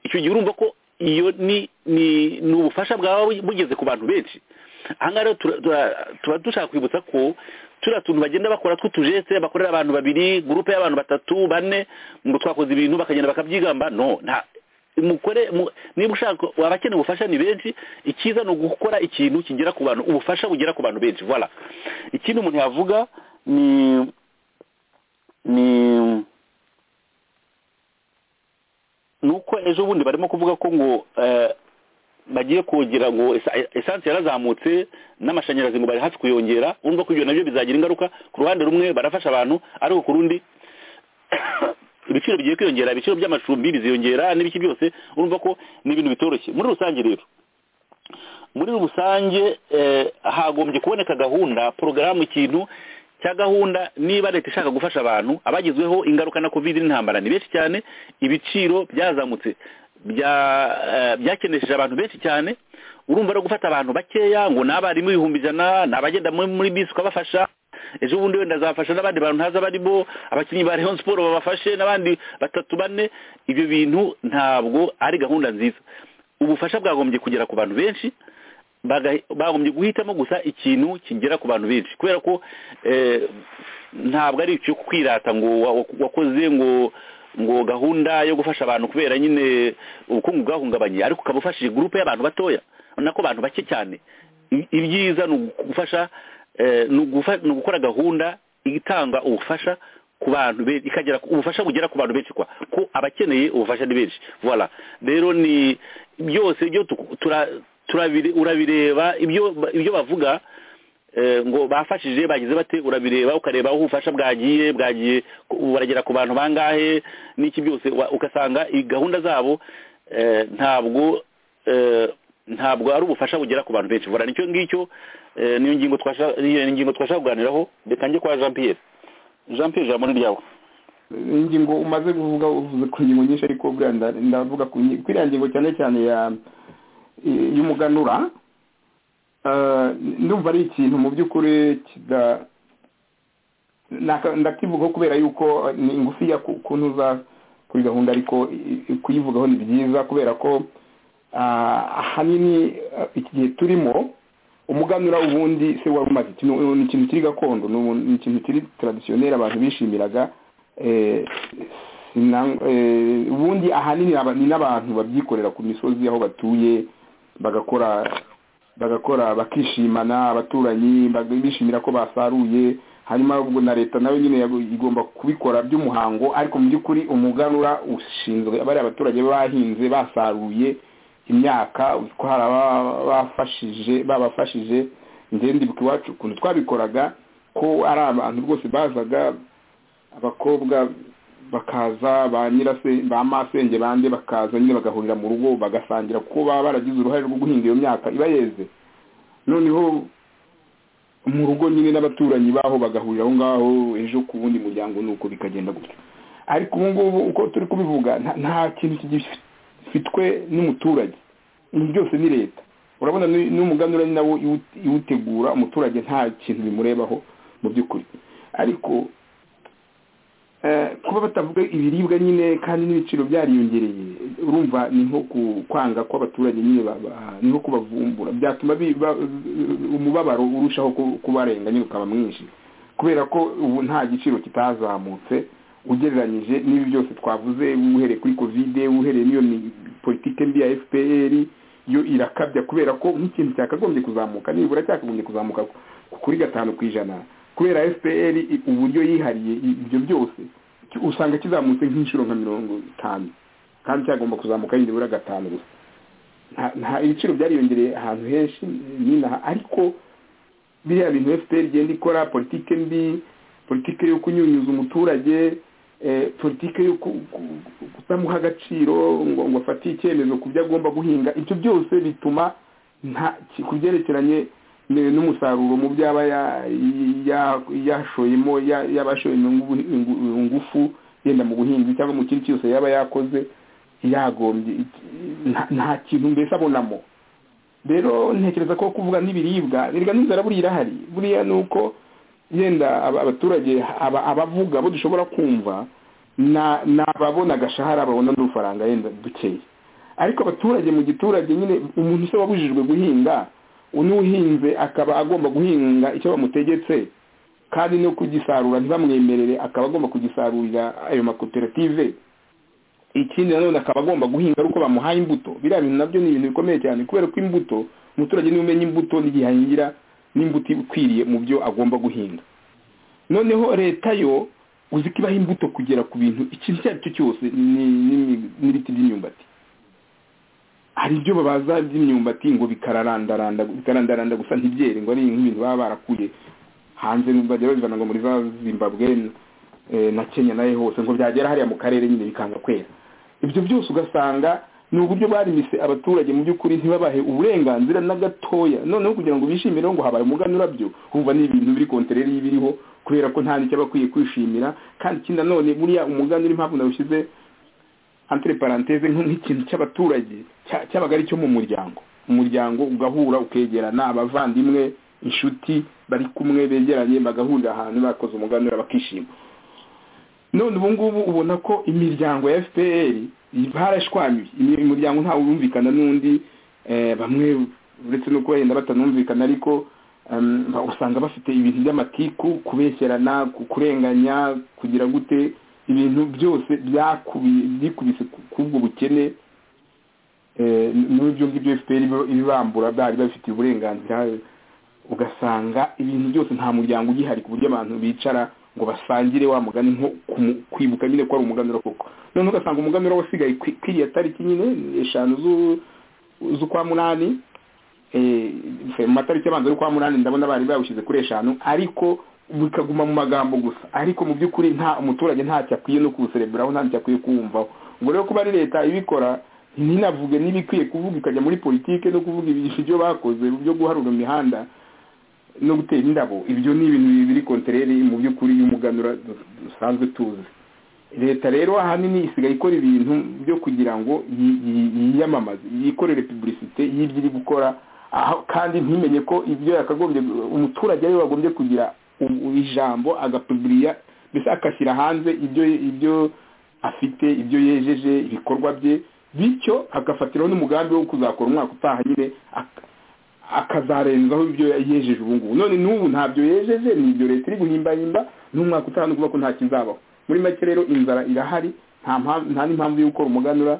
icyo gihe urumva ko iyo ni ni ni ubufasha bwaba bugeze ku bantu benshi ahangaha rero tura- tura- tuba dushaka kwibutsa ko turiya tuntu bagenda bakora tw'utujese bakorera abantu babiri gurupe y'abantu batatu bane ngo twakoze ibintu bakagenda bakabyigamba no nta mukore mu- niba ushaka abakeneye ubufasha ni benshi icyiza ni ugukora ikintu kigera ku bantu ubufasha bugera ku bantu benshi voilà ikindi umuntu yavuga ni ni nuko ejo bundi barimo kuvuga ko ngo eh, bagiye kugira ngo esa- esanse yarazamutse n'amashanyarazi ngo bari hafi kuyongera urumva ko ibyo nabyo bizagira ingaruka ku ruhande rumwe barafasha abantu ariko ku rundi ibiciro bigiye kwiyongera ibiciro by'amacumbi biziyongera n'ibiki byose urumva ko ni ibintu bitoroshye muri rusange rero muri rusange eh, hagombye kuboneka gahunda porogaramu ikintu cya gahunda niba leta ishaka gufasha abantu abagizweho ingaruka na covid n'intambara ni benshi cyane ibiciro byazamutse bya- eh, byakenesheje abantu benshi cyane urumva no gufata abantu bakeya ngo ni abarimu ibihumbi ijana ni abagenda muri- muri bisi ukabafasha ejo bundi wenda azafasha n'abandi bantu ntazi abarimo abakinnyi ba Rayon Sport babafashe n'abandi batatu bane ibyo bintu ntabwo ari gahunda nziza ubufasha bwagombye kugera ku bantu benshi baga- bagombye guhitamo gusa ikintu kigera ku bantu benshi kubera ko eh, ntabwo ari icyo kwirata ngo wa- wakoze ngo ngo gahunda yo gufasha abantu kubera nyine ubukungu bwahungabanye ariko ukaba ufashije gurupe y'abantu batoya nako abantu bake cyane I- ibyiza ni ugufasha eh, ni ugufa- ni ugukora gahunda itanga ubufasha ku bantu benshi ikagera ku- ubufasha bugera ku bantu benshi kwa ko abakeneye ubufasha ni benshi voilà rero ni byose byo tuku- tura- turabire- urabireba ibyo ba- ibyo bavuga eh, ngo bafashije bagize bate urabireba ukareba aho ubufasha bwagiye bwagiye ku- baragera ku bantu bangahe n'iki byose wa- ugasanga i- gahunda zabo eh, ntabwo eh, ntabwo ari ubufasha bugera ku bantu benshi bora nicyo ngicyo eh, niyo ngingo twashaka niyo ngingo twashaka kuganiraho reka njye kwa Jean Pierre Jean Pierre jambo ni ryawe ingingo umaze kuvuga uvuze ku ngingo nyinshi ariko buriya nda- ndavuga ku ngi- kuri iriya ngingo cyane cyane ya y'umuganura eh, ndumva ari ikintu mu by'ukuri kida- naka- ndakivugaho kubera yuko ni ngufiya ku- kuntu uza kuri gahunda ariko i- i- kuyivugaho ni byiza kubera ko ah, ahanini ah, iki gihe turimo umuganura ubundi se wari umaze iki- ni ikintu kiri gakondo ni ubu- ni ikintu kiri taradisiyoneri abantu bishimiraga eh, sina- eh, ubundi ahanini aba- ni n'abantu babyikorera ku misozi aho batuye bagakora bagakora bakishimana abaturanyi bag- bishimira ko basaruye hanyuma ubwo na leta nayo nyine yago- igomba kubikora by'umuhango ariko mu by'ukuri umuganura ushinzwe bariya abaturage bahinze basaruye imyaka ko hari abafashije babafashije njye ndibuka iwacu ukuntu twabikoraga ko ari abantu rwose bazaga abakobwa bakaza ba nyirase ba masenge bande bakaza nyine bagahurira mu rugo bagasangira kuko baba baragize uruhare rwo guhinga iyo myaka iba yeze noneho mu rugo nyine n'abaturanyi baho bagahurira aho ngaho ejo ku wundi muryango nuko bikagenda gutyo ariko ubu ngubu uko turi kubivuga nta- nta kintu gifitwe n'umuturage ibi byose ni leta urabona n'u- n'umuganura ni nawo iwu- iwutegura umuturage nta kintu bimurebaho mu by'ukuri ariko Eh, kuba batavuga ibiribwa nyine kandi n'ibiciro byariyongereye urumva ni nko ku- kwanga kw'abaturage nyine baba- ni nko kubavumbura byatuma bi- ba- umubabaro urushaho ku- kubarenga nyine ukaba mwinshi kubera ko ubu nta giciro kitazamutse ugereranyije n'ibi byose twavuze uhereye kuri kovide uhereye n'iyo mi- politike mbi ya fpr yo irakabya kubera ko nk'ikintu cyakagombye kuzamuka nibura cyakagombye kuzamuka ku- kuri gatanu ku ijana kubera fpr i- uburyo yihariye i- ibyo byose ki- usanga kizamutse nk'inshuro nka mirongo itanu kandi cyagomba kuzamuka nibura gatanu gusa Nta- nta ibiciro byariyongereye ahantu henshi n'inaha ariko biriya bintu fpr igenda ikora politike mbi politike yo kunyunyuza umuturage eh, politike yo ku- ku- ku- kutamuha agaciro ngo ngo afate icyemezo ku byo agomba guhinga ibyo byose bituma nta ki- ku byerekeranye ni- n'umusaruro mu byo aba ya- ya- yashoyemo ya- yaba yashoyemo ingu- ingu- ingufu yenda mu buhinzi cyangwa mu kindi cyose yaba yakoze yagombye iki- nta- nta kintu mbese abonamo rero ntekereza ko kuvuga n'ibiribwa erega n'inzara buriya irahari buriya ni uko yenda aba- abaturage aba- abavuga abo dushobora kumva na- ni ababona agashahara babona n'udufaranga yenda dukeya ariko abaturage mu giturage nyine umuntu se wabujijwe guhinga unuhinze akaba agomba guhinga icyo bamutegetse kandi no kugisarura ntibamwemerere akaba agomba kugisarurira ayo makoperative ikindi nanone akaba agomba guhinga ari uko bamuhaye imbuto biriya bintu nabyo ni ibintu bikomeye cyane kubera ko imbuto umuturage niwe umenya imbuto n'igihe ahingira n'imbuto ikwiriye mu byo agomba guhinga noneho leta yo uzi ko ibaha imbuto kugera ku bintu ikintu icyo ari cyo cyose ni- ni- n'ibiti by'imyumbati hari ibyo babaza by'imyumbati ngo bikararandaranda bikarandaranda gusa ntibyere ngo ari nk'ibintu baba barakuye hanze bajya babivana ngo muri za zimbabwe eh, na kenya nayo hose ngo byagera hariya mu karere nyine bikanga kwera ibyo byose ugasanga ni uburyo barimise abaturage mu by'ukuri ntibabahe uburenganzira na gatoya noneho kugira ngo bishimire ngo habaye umuganura urabyo wumva ni ibintu biri kontereri y'ibiriho kubera ko nta n'icyo bakwiye kwishimira kandi ikindi nanone buriya umuganura impamvu nawushyize entre parenthèse nk- nk'ikintu cy'abaturage cya- cyabaga ari cyo mu muryango umuryango ugahura ukegerana abavandimwe inshuti bari kumwe begeranye bagahurira ahantu bakoze umuganura bakishima none ubu ngubu ubona ko imiryango ya fpr barashwanyuye Imi- umuryango ntawe urumvikana n'undi eh, bamwe uretse no kuba yenda batanumvikana ariko em, ba- usanga bafite ibintu by'amatiku kubeshyerana ku- kurenganya kugira gute ibintu byose byakubi- byikubise ku- kubwo bukene eh, n'ubu ibyo ngibyo fpr ibi- ibibambura byari babifitiye uburenganzira ugasanga ibintu byose nta muryango ugihari ku buryo abantu bicara ngo basangire wa mugani nko kumu- kwibuka nyine ko ari umuganura koko noneho ugasanga umuganura wasigaye kwi- kwiriya tariki nyine eshanu zu- z'ukwa munani eh, mu matariki abanza y'ukwa munani ndabona bari bawushyize kuri eshanu ariko bikaguma mu magambo gusa ariko mu by'ukuri nta umuturage ntacyo akwiye no kuwusereberaho ntacyo akwiye kuwumvaho ubwo rero kuba ari leta ibikora ntinavuge n'ibikwiye kuvuga ikajya muri politike no kuvuga ibyo bakoze byo guharura imihanda no gutera indabo ibyo ni ibintu biri kontereri mu by'ukuri y'umuganura du- dusanzwe tuzi leta rero ahanini isigaye ikora ibintu byo kugira ngo yi- yi- yiyamamaze yikorere publicite y'ibyo iri gukora aho kandi ntimenye ko ibyo yakagombye umuturage ariwe wagombye kugira u- ijambo agapuburiya mbese agashyira hanze ibyo ibyo afite ibyo yejeje ibikorwa bye bityo agafatiraho n'umugambi wo kuzakora umwaka utaha nyine ak- akazarenzaho ibyo yejeje ubu ngubu none n'ubu ntabyo yejeje ni ibyo leta iri guhimbahimba n'umwaka utanu kuvuga ko nta kizabaho muri make rero inzara irahari nta mpamvu- nta n'impamvu yo gukora umuganura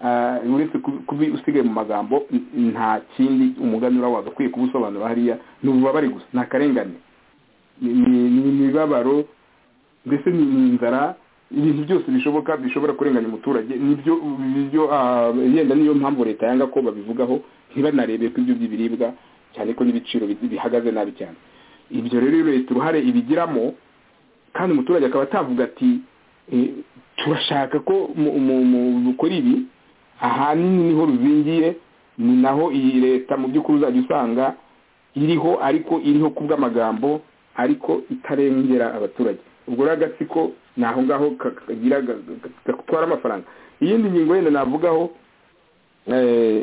ah, uretse kubi- kubi usigaye mu magambo n- nta kindi umuganura wagakwiye kuwusobanura hariya ni ububabare gusa ni akarengane ni- ni ni imibabaro mbese ni ni inzara ibintu byose bishoboka bishobora kurenganya umuturage nibyo nibyo ah, yenda niyo mpamvu leta yanga ko babivugaho ntibanarebe ko ibyo by'ibiribwa cyane ko n'ibiciro bi- bihagaze nabi cyane ibyo rero iyo leta uruhare ibigiramo kandi umuturage akaba atavuga ati eh, turashaka ko mu- mu- mu- mukora ibi ahanini niho ruzingiye ni naho iyi leta mu by'ukuri uzajya usanga iriho ariko iriho kubw'amagambo ariko itarengera abaturage ubwo rero agatsiko ni aho ngaho ka- kagira ga- ga- gatwara amafaranga iyindi ngingo yenda navugaho eh,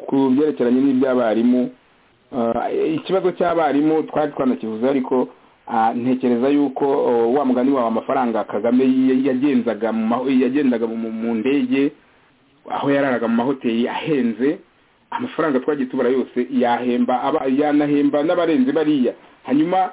ku byerekeranye n'iby'abarimu Ah, ikibazo cy'abarimu twari twanakivuze ariko ah, ntekereza yuko oh, wa mugani wawe amafaranga kagame y- yagenzaga mu maho- yagendaga mu- mu ndege aho yararaga mu mahoteli ahenze amafaranga twagiye tubara yose yahemba aba- yanahemba n'abarenze bariya hanyuma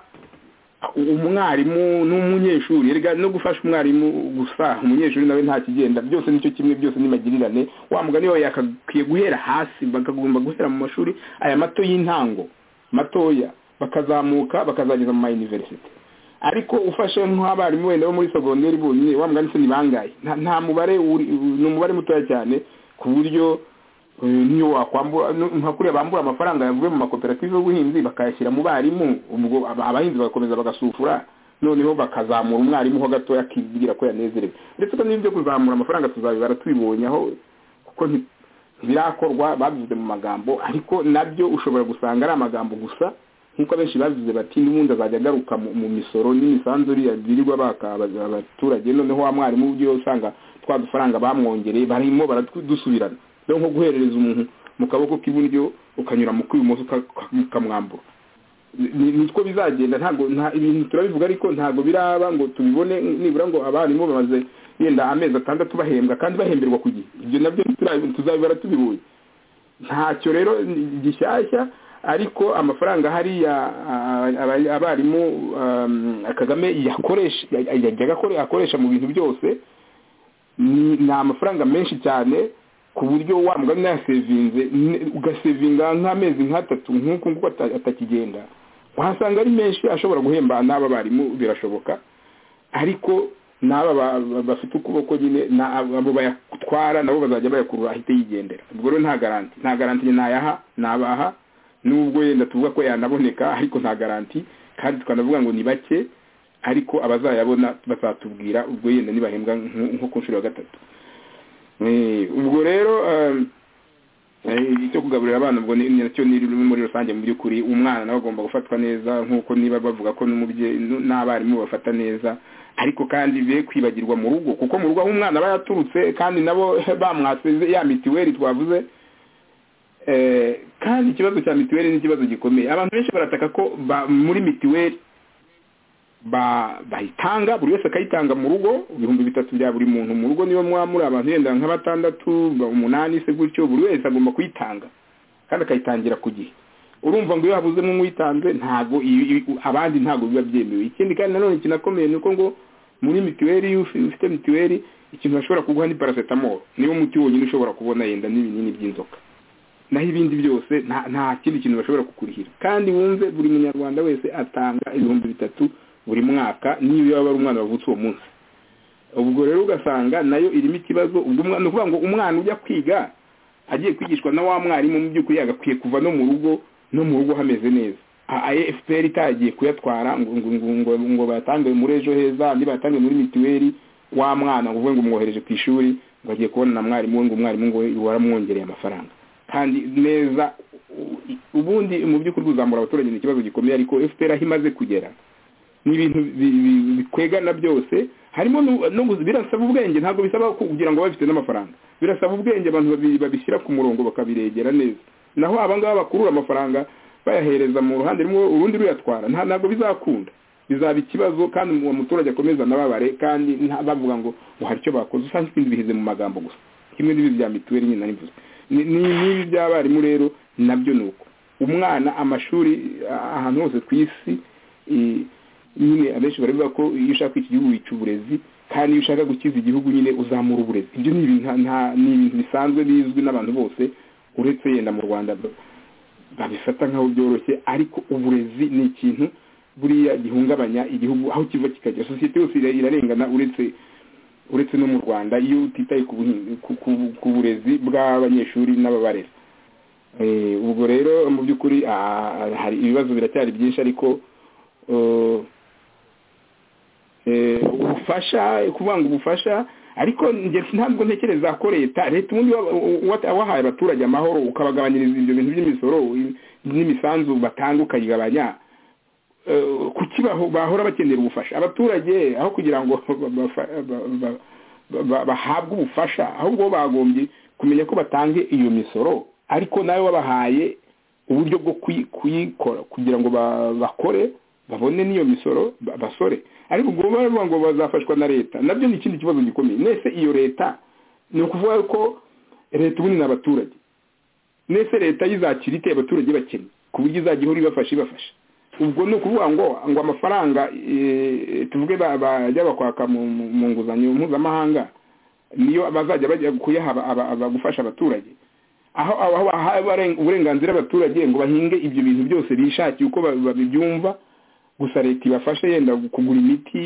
umwarimu n'umunyeshuri erega no gufasha umwarimu gusa umunyeshuri nawe nta kigenda byose nicyo kimwe byose ni magirirane wa mugani wawe yakakwiye guhera hasi bakagomba guhera mu mashuri aya mato y'intango matoya bakazamuka bakazageza mu mayuniverisite ariko ufashe nk'abarimu wenda bo muri segonderi bonyine wa mugani se ni bangahe nta nta mubare uri- ni umubare mutoya cyane ku buryo eh, niyo wakwambura nu- nka kuriya bambura amafaranga yavuye mu makoperative y'ubuhinzi bakayashyira mu barimu ubwo aba- abahinzi bagakomeza bagasufura noneho bakazamura umwarimu ho gatoya akibwira ko yanezerewe ndetse ko n'ibyo kuzamura amafaranga tuzabibara tubibonye aho kuko nti- ntibirakorwa babivuze mu magambo ariko nabyo ushobora gusanga ari amagambo gusa nk'uko abenshi babivuze bati n'ubundi azajya agaruka mu mu misoro n'imisanzu iriya birirwa baka aba- abaturage noneho wa mwarimu ugiye usanga twa dufaranga bamwongereye barimo baradusubirana rero nko guherereza umuntu mu kaboko k'iburyo ukanyura mu kw'ibumoso ukamwambura nitwo bizagenda ntabwo nta ibintu turabivuga ariko ntabwo biraba ngo tubibone nibura ngo abarimu bamaze yenda amezi atandatu bahembwa kandi bahemberwa ku gihe ibyo nabyo tuzabibara tubibonye ntacyo rero gishyashya ariko amafaranga hariya abarimu kagame yajyaga akoresha mu bintu byose ni amafaranga menshi cyane ku buryo wa mugani yasevinze ugasevinga nk'amezi nk'atatu nk'uku nguku atakigenda wahasanga ari menshi ashobora guhemba n'aba barimu birashoboka ariko n'aba bafite ukuboko nyine abo bayatwara nabo bazajya bayakurura ahite yigendera ubwo rero nta garanti nta garanti ntayaha nabaha nubwo yenda tuvuga ko yanaboneka ariko nta garanti kandi tukanavuga ngo ni bake ariko abazayabona bazatubwira ubwo yenda nibahembwa nko ku nshuro ya gatatu ubwo rero icyo kugaburira abana ubwo ni nacyo ni muri rusange mu by'ukuri umwana nawe agomba gufatwa neza nk'uko niba bavuga ko n'umubyeyi n'abarimu bafata neza ariko kandi be kwibagirwa mu rugo kuko mu rugo aho umwana aba yaturutse kandi nabo bamwatse ya mitiweli twavuze kandi ikibazo cya mitiweli ni ikibazo gikomeye abantu benshi barataka ko muri mitiweli bayitanga buri wese akayitanga mu rugo ibihumbi bitatu bya buri muntu mu rugo niyo mwamuri abantu yenda nka batandatu umunani se gutyo buri wese agomba kuyitanga kandi akayitangira ku gihe urumva ngo iyo habuzemo nk'uyitanze ntabwo abandi ntabwo biba byemewe ikindi kandi nanone kinakomeye ni uko ngo muri mituweli iyo ufite mituweli ikintu bashobora kuguha ni paracetamol niwo muti wonyine ushobora kubona yenda n'ibinini by'inzoka naho ibindi byose nta kindi kintu bashobora kukurihira kandi wumve buri munyarwanda wese atanga ibihumbi bitatu buri mwaka niyo yaba ari umwana wavutse uwo munsi ubwo rero ugasanga nayo irimo ikibazo ubwo ni ukuvuga ngo umwana ujya kwiga agiye kwigishwa na wa mwarimu mu by'ukuri yagakwiye kuva no mu rugo no mu rugo hameze neza efuperi itagiye kuyatwara ngo bayatange muri ejo heza andi bayatange muri mituweli wa mwana ngo uvuge ngo umwohereje ku ishuri ngo agiye kubona na mwarimu we ngo umwarimu ngo waramwongereye amafaranga kandi neza ubundi mu by'ukuri kuzamura abaturage ni ikibazo gikomeye ariko efuperi aho imaze kugera ni ibintu bikwegana byose harimo birasaba ubwenge ntabwo bisaba kugira ngo babifite n'amafaranga birasaba ubwenge abantu babishyira ku murongo bakabiregera neza naho abangaba bakurura amafaranga bayahereza mu ruhande rumwe urundi ruyatwara ntabwo bizakunda bizaba ikibazo kandi uwo muturage akomeza anababare kandi bavuga ngo hari icyo bakoze usanga ibintu bihize mu magambo gusa kimwe n'ibi bya mituweli nyine nari mvuze n'ibi by'abarimu rero nabyo ni uko umwana amashuri ahantu hose ku isi nyine abenshi baravuga ko iyo ushaka iki gihugu wica uburezi kandi iyo ushaka gukiza igihugu nyine uzamura uburezi ibyo ni ibintu bisanzwe bizwi n'abantu bose uretse yenda mu rwanda babifata nk'aho byoroshye ariko uburezi ni ikintu buriya gihungabanya igihugu aho kiva kikajya sosiyete yose irarengana uretse uretse no mu rwanda iyo utitaye ku burezi bw'abanyeshuri n'ababarera ubwo rero mu by'ukuri hari ibibazo biracyari byinshi ariko ubufasha kuvuga ngo ubufasha ariko ntabwo ntekereza ko leta leta ubundi wahaye abaturage amahoro ukabagabanyiriza ibyo bintu by'imisoro n'imisanzu batanga ukayigabanya kuki bahora bakenera ubufasha abaturage aho kugira ngo bahabwe ubufasha ahubwo bagombye kumenya ko batange iyo misoro ariko nawe wabahaye uburyo bwo kuyikora kugira ngo bakore babone n'iyo misoro basore ariko ubwo baravuga ngo bazafashwa na leta nabyo ni ikindi kibazo gikomeye mwese iyo leta ni ukuvuga ko leta ubundi ni abaturage mwese leta yizakira ite abaturage bakennye ku buryo izajya ihora ibafasha ibafasha ubwo ni ukuvuga ngo ngo amafaranga tuvuge bajya bakwaka mu nguzanyo mpuzamahanga niyo bazajya bajya kuyaha gufasha abaturage aho bahawe uburenganzira abaturage ngo bahinge ibyo bintu byose bishakiye uko babyumva gusa leta ibafashe yenda kugura imiti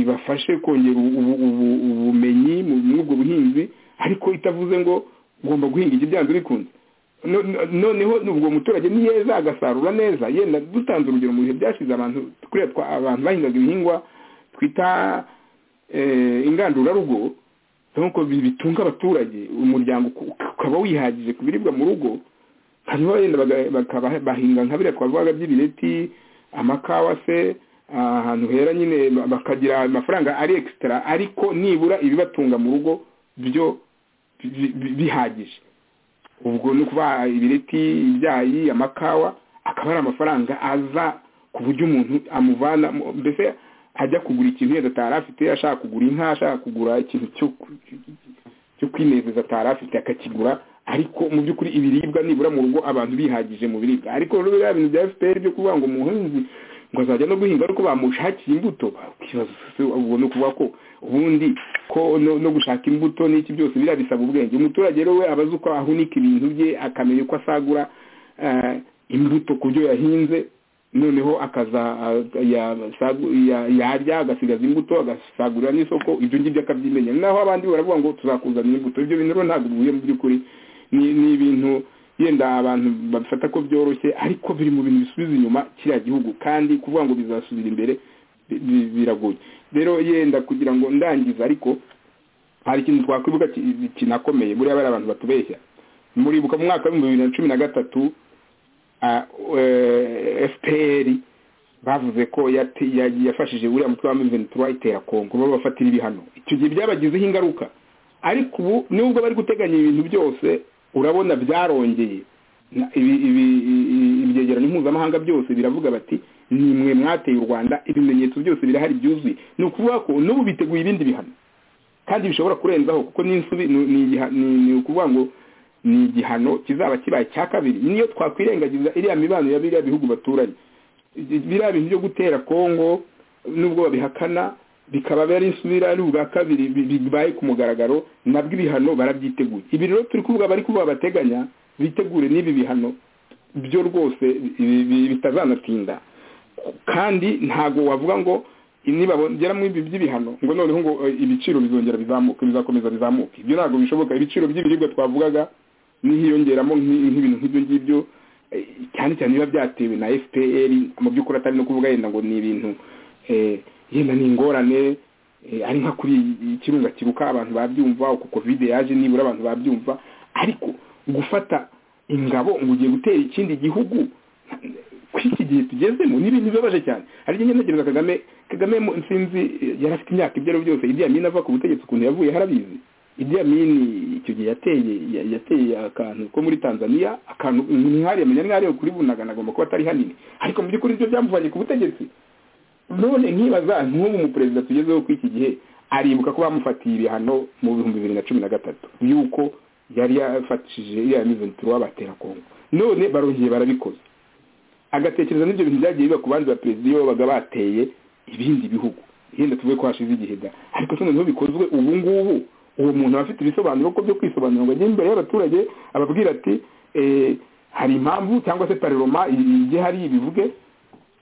ibafashe kongera ubumenyi muri ubwo buhinzi ariko itavuze ngo ugomba guhinga iki byanze bikunze noneho ubwo muturage ni yeza agasarura neza yenda dutanze urugero mu bihe byashize abantu abantu bahingaga ibihingwa twita ingandurarugo nk'uko bitunga abaturage umuryango ukaba wihagije ku biribwa mu rugo hanyuma yenda bahinga nka biriya twavugaga by'ibireti amakawa se ahantu hera nyine bakagira amafaranga ari ekisitara ariko nibura ibibatunga mu rugo byo bihagije ubwo ni ukubaha ibireti ibyayi amakawa akaba ari amafaranga aza ku buryo umuntu amuvana mbese ajya kugura ikintu yenda atari afite ashaka kugura inka ashaka kugura ikintu cyo kwinezeza atari afite akakigura ariko mu by'ukuri ibiribwa nibura mu rugo abantu bihagije mu biribwa ariko rero biriya bintu bya fpr byo kuvuga ngo umuhinzi ngo azajya no guhinga ariko bamushakiye imbuto ubwo ni ukuvuga ko ubundi ko no gushaka imbuto n'iki byose biriya bisaba ubwenge umuturage rero we aba azi uko ahunika ibintu bye akamenya uko asagura imbuto ku byo yahinze noneho akaza yarya agasigaza imbuto agasagurira n'isoko ibyo ngibyo akabyimenya naho abandi baravuga ngo tuzakuzanira imbuto ibyo bintu rero ntabwo bivuye mu by'ukuri ni ibintu yenda abantu babifata ko byoroshye ariko biri mu bintu bisubiza inyuma kiriya gihugu kandi kuvuga ngo bizasubira imbere biragoye rero yenda kugira ngo ndangize ariko hari ikintu twakwibuka kinakomeye buriya bari abantu batubeshya muribuka mu mwaka w'ibihumbi bibiri na cumi na gatatu fpr bavuze ko yafashije uriya mutwe wa miventura itera kongo babafatira ibihano icyo gihe byabagizeho ingaruka ariko ubu nubwo bari guteganya ibintu byose urabona byarongeye ibyegeranyo mpuzamahanga byose biravuga bati ni mwe mwateye u rwanda ibimenyetso byose birahari byuzuye ni ukuvuga ko n'ubu biteguye ibindi bihano kandi bishobora kurenzaho kuko n'insubi ni ukuvuga ngo ni igihano kizaba kibaye icya kabiri niyo twakwirengagiza iriya mibano ya biriya bihugu baturanye biriya bintu byo gutera kongo n'ubwo babihakana bikaba ari insubira ari ubwa kabiri bibaye ku mugaragaro nabwo ibihano barabyiteguye ibi rero turi kuvuga bari kuvuga bateganya bitegure n'ibi bihano byo rwose bitazanatinda kandi ntabwo wavuga ngo nibabongera muri ibi by'ibihano ngo noneho ngo ibiciro bizongera bizamuke bizakomeza bizamuke ibyo ntabwo bishoboka ibiciro by'ibiribwa twavugaga n'ihiyongeramo nk'ibintu nk'ibyo ngibyo cyane cyane biba byatewe na fpr mu by'ukuri atari no kuvuga yenda ngo ni ibintu yenda ni ingorane ari nka kuri ikirunga kiruka abantu babyumva uko kovide yaje nibura abantu babyumva ariko gufata ingabo ngo ugiye gutera ikindi gihugu kuri iki gihe tugezemo ni ibintu bibabaje cyane hari igihe ntekereza kagame kagame sinzi yari afite imyaka ibyo ari byose idiya mini ava ku butegetsi ukuntu yavuye harabizi idiya mini icyo gihe yateye yateye akantu ko muri tanzania akantu mwari yamenya mwari kuri bunaga agomba kuba atari hanini ariko mu by'ukuri ibyo byamuvanye ku butegetsi none nkibaza nk'ubu umuperezida tugezeho ko iki gihe aribuka ko bamufatiye ibihano mu bihumbi bibiri na cumi na gatatu yuko yari yafatishije iriya miventura w'abatera kongo none barongeye barabikoze agatekereza n'ibyo bintu byagiye biba ku bandi baperezida iyo babaga bateye ibindi bihugu yenda tuvuge ko hashize igihe da ariko se noneho bikozwe ubu ngubu uwo muntu aba afite ibisobanuro ko byo kwisobanura ngo ajye imbere y'abaturage ababwira ati hari impamvu cyangwa se pareroma ijye hari ibivuge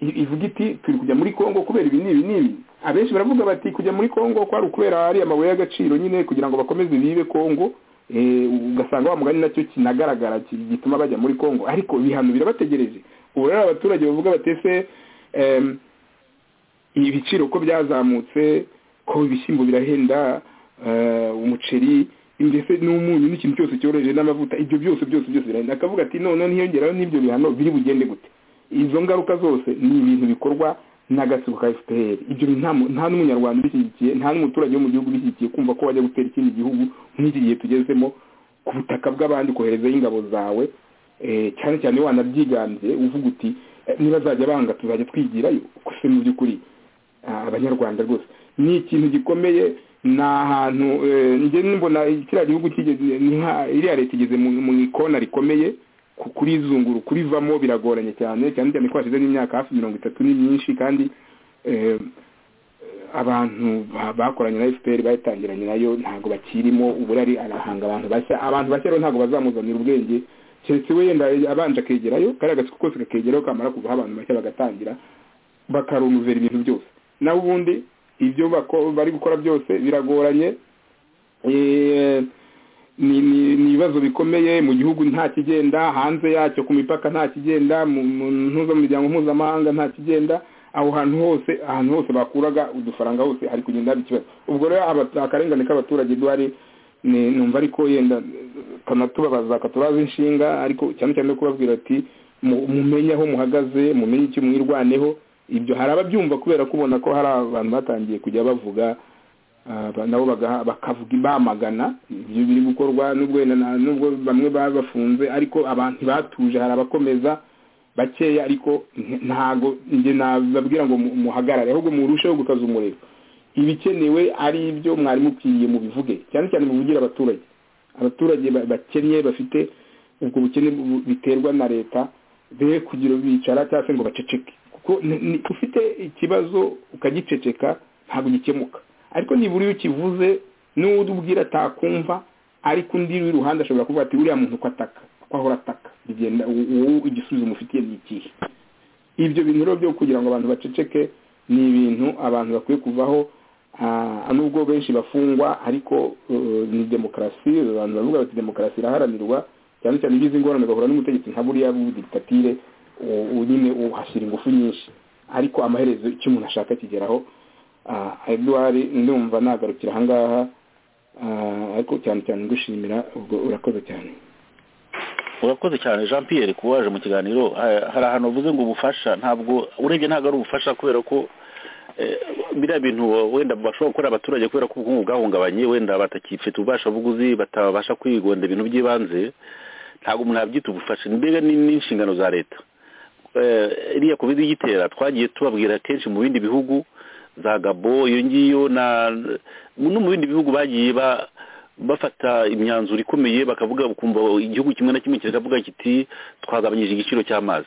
ivuga iti turi kujya muri congo kubera ibi n'ibi n'ibi abenshi baravuga bati kujya muri congo kwari ukubera ariya amabuye y'agaciro nyine kugira ngo bakomeze bibe congo ugasanga wa mugani nacyo kinagaragara gituma bajya muri congo ariko ibihano birabategereje ubu rero abaturage bavuga batese ibiciro ko byazamutse ko ibishyimbo birahenda umuceri mbese n'umunyu n'ikintu cyose cyoroheje n'amavuta ibyo byose byose byose birahenda akavuga ati noneho ntiyongeraho n'ibyo bihano biri bugende gute izo ngaruka zose ni ibintu bikorwa n'agatsiko ka fpr ibyo nta n'umunyarwanda ubishyigikiye nta n'umuturage wo mu gihugu ubishyigikiye kumva ko wajya gutera ikindi gihugu nk'iki gihe tugezemo ku butaka bw'abandi koherezaho ingabo zawe cyane cyane wanabyiganze uvuga uti nibazajya banga tuzajya twigirayo se mu by'ukuri abanyarwanda rwose ni ikintu gikomeye ni ahantu njye mbona kiriya gihugu iriya leta igeze mu ikona rikomeye kurizunguru kurivamo biragoranye cyane cyane cyane ko hashize n'imyaka hafi mirongo itatu ni myinshi kandi abantu bakoranye na fpr bayitangiranye nayo ntabwo bakirimo uburari arahanga abantu bashya abantu bashya rero ntabwo bazamuzanira ubwenge keretse we yenda abanje akegerayo kariya agatsiko kose kakegeraho kamara kuvaho abantu bashya bagatangira bakarumuvera ibintu byose naho ubundi ibyo bari gukora byose biragoranye ni ibibazo bikomeye mu gihugu nta kigenda hanze yacyo ku mipaka nta kigenda mu miryango mpuzamahanga nta kigenda aho hantu hose ahantu hose bakuraga udufaranga hose hari kugenda haba ikibazo ubwo rero akarengane k'abaturage duhari numva ariko yenda kanatubabaza katuraza inshinga ariko cyane cyane kubabwira ati mumenye aho muhagaze mumenye icyo mwirwaneho ibyo hari ababyumva kubera ko ubona ko hari abantu batangiye kujya bavuga ah, nabo bagaha- bakavuga bamagana ibyo biri gukorwa n'ubwo wenda nta- n'ubwo bamwe baba bafunze ariko abantu batuje hari abakomeza bakeya ariko nti- ntago njye nababwira ngo mu- muhagarare ahubwo murusheho gukaza umuriro ibikenewe ari ibyo mwari mukwiriye mubivuge cyane cyane muvugire abaturage abaturage ba- bakennye bafite ubwo bukene bu- biterwa na leta be kugira bicara cyangwa se ngo baceceke kuko ni- ni- ufite ikibazo ukagiceceka ntabwo gikemuka ariko nibura iyo ukivuze n'uwo ubwira atakumva ariko undi uri iruhande ashobora kuvuga ati uriya muntu uko ataka uko ahora ataka bigenda u- u- igisubizo umufitiye ni ikihe ibyo bintu rero byo kugira ngo abantu baceceke ni ibintu abantu bakwiye kuvaho ah, nubwo benshi bafungwa ariko eh, ni demokarasi abantu bavuga bati demokarasi iraharanirwa cyane cyane igize ingorane bagahura n'umutegetsi nka buriya w'ubudikitatire u- u- nyine uhashyira ingufu nyinshi ariko amaherezo icyo umuntu ashaka kigeraho ah, Edouard ndumva nagarukira ahangaha ah, ariko cyane cyane ngushimira ubwo urakoze cyane urakoze cyane jean pierre kuba waje mu kiganiro Ha- hari ahantu uvuze ngo ubufasha ntabwo urebye ntabwo ari ubufasha kubera ko eh, biriya bintu wenda bashobora gukorera abaturage kubera ko ubukungu bwahungabanye wenda batakifite ububasha buguzi batabasha kwigondera ibintu by'ibanze ntabwo umuntu yabyita ubufasha mbega ni ni inshingano za leta Eh, iriya kovide igitera twagiye tubabwira kenshi mu bindi bihugu za gabo iyo ngiyo na no mu bindi bihugu bagiye ba bafata imyanzuro ikomeye bakavuga ukumva igihugu kimwe na kimwe kiravuga kiti twagabanyije igiciro cy'amazi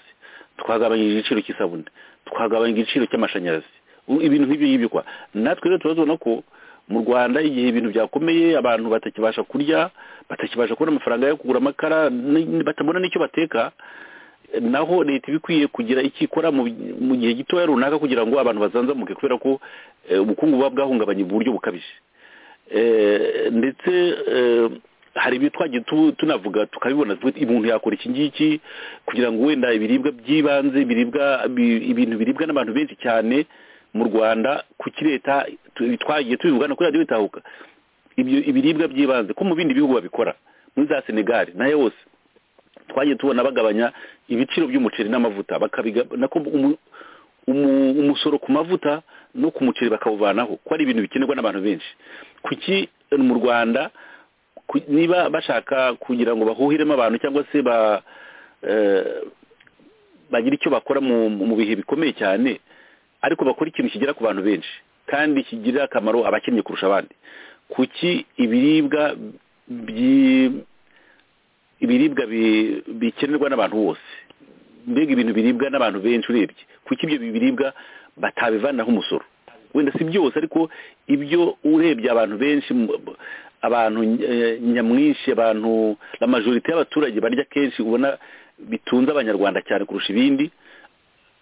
twagabanyije igiciro cy'isabune twagabanyije igiciro cy'amashanyarazi U- ibintu nk'ibyo ngibyo kwa natwe rero turazibona ko mu rwanda igihe ibintu byakomeye abantu batakibasha kurya batakibasha kubona amafaranga yo kugura amakara ni- ni- batabona n'icyo bateka naho leta iba ikwiye kugira icyo ikora mu mu gihe gitoya runaka kugira ngo abantu bazanzamuke kubera ko eh, ubukungu buba bwahungabanye mu buryo bukabije Eh, ndetse eh, hari ibyo twagiye tu- tunavuga tukabibona tuvuga ati, umuntu yakora iki ngiki kugira ngo wenda ibiribwa by'ibanze biribwa bi- ibintu biribwa n'abantu benshi cyane mu rwanda kuki leta tu- twagiye tubivugana kuri radiyo bitahuka ibyo ibiribwa by'ibanze ko mu bindi bihugu babikora muri za senegali nayo yose twagiye tubona bagabanya ibiciro by'umuceri n'amavuta bakabiga nako umu- umu- umusoro ku mavuta no ku muceri bakawuvanaho ko ari ibintu bikenerwa n'abantu benshi kuki mu rwanda ku- niba bashaka kugira ngo bahuhiremo abantu cyangwa se ba eh, bagira icyo bakora mu mu bihe bikomeye cyane ariko bakora ikintu kigera ku bantu benshi kandi kigirira akamaro abakennye kurusha abandi kuki ibiribwa byi- ibiribwa bi- bikenerwa n'abantu bose mbega ibintu biribwa n'abantu benshi urebye kuko ibyo biribwa batabivanaho umusoro wenda si byose ariko ibyo urebye abantu benshi mu- b- abantu eh, nyamwinshi abantu la majorite y'abaturage barya kenshi ubona bitunze abanyarwanda cyane kurusha ibindi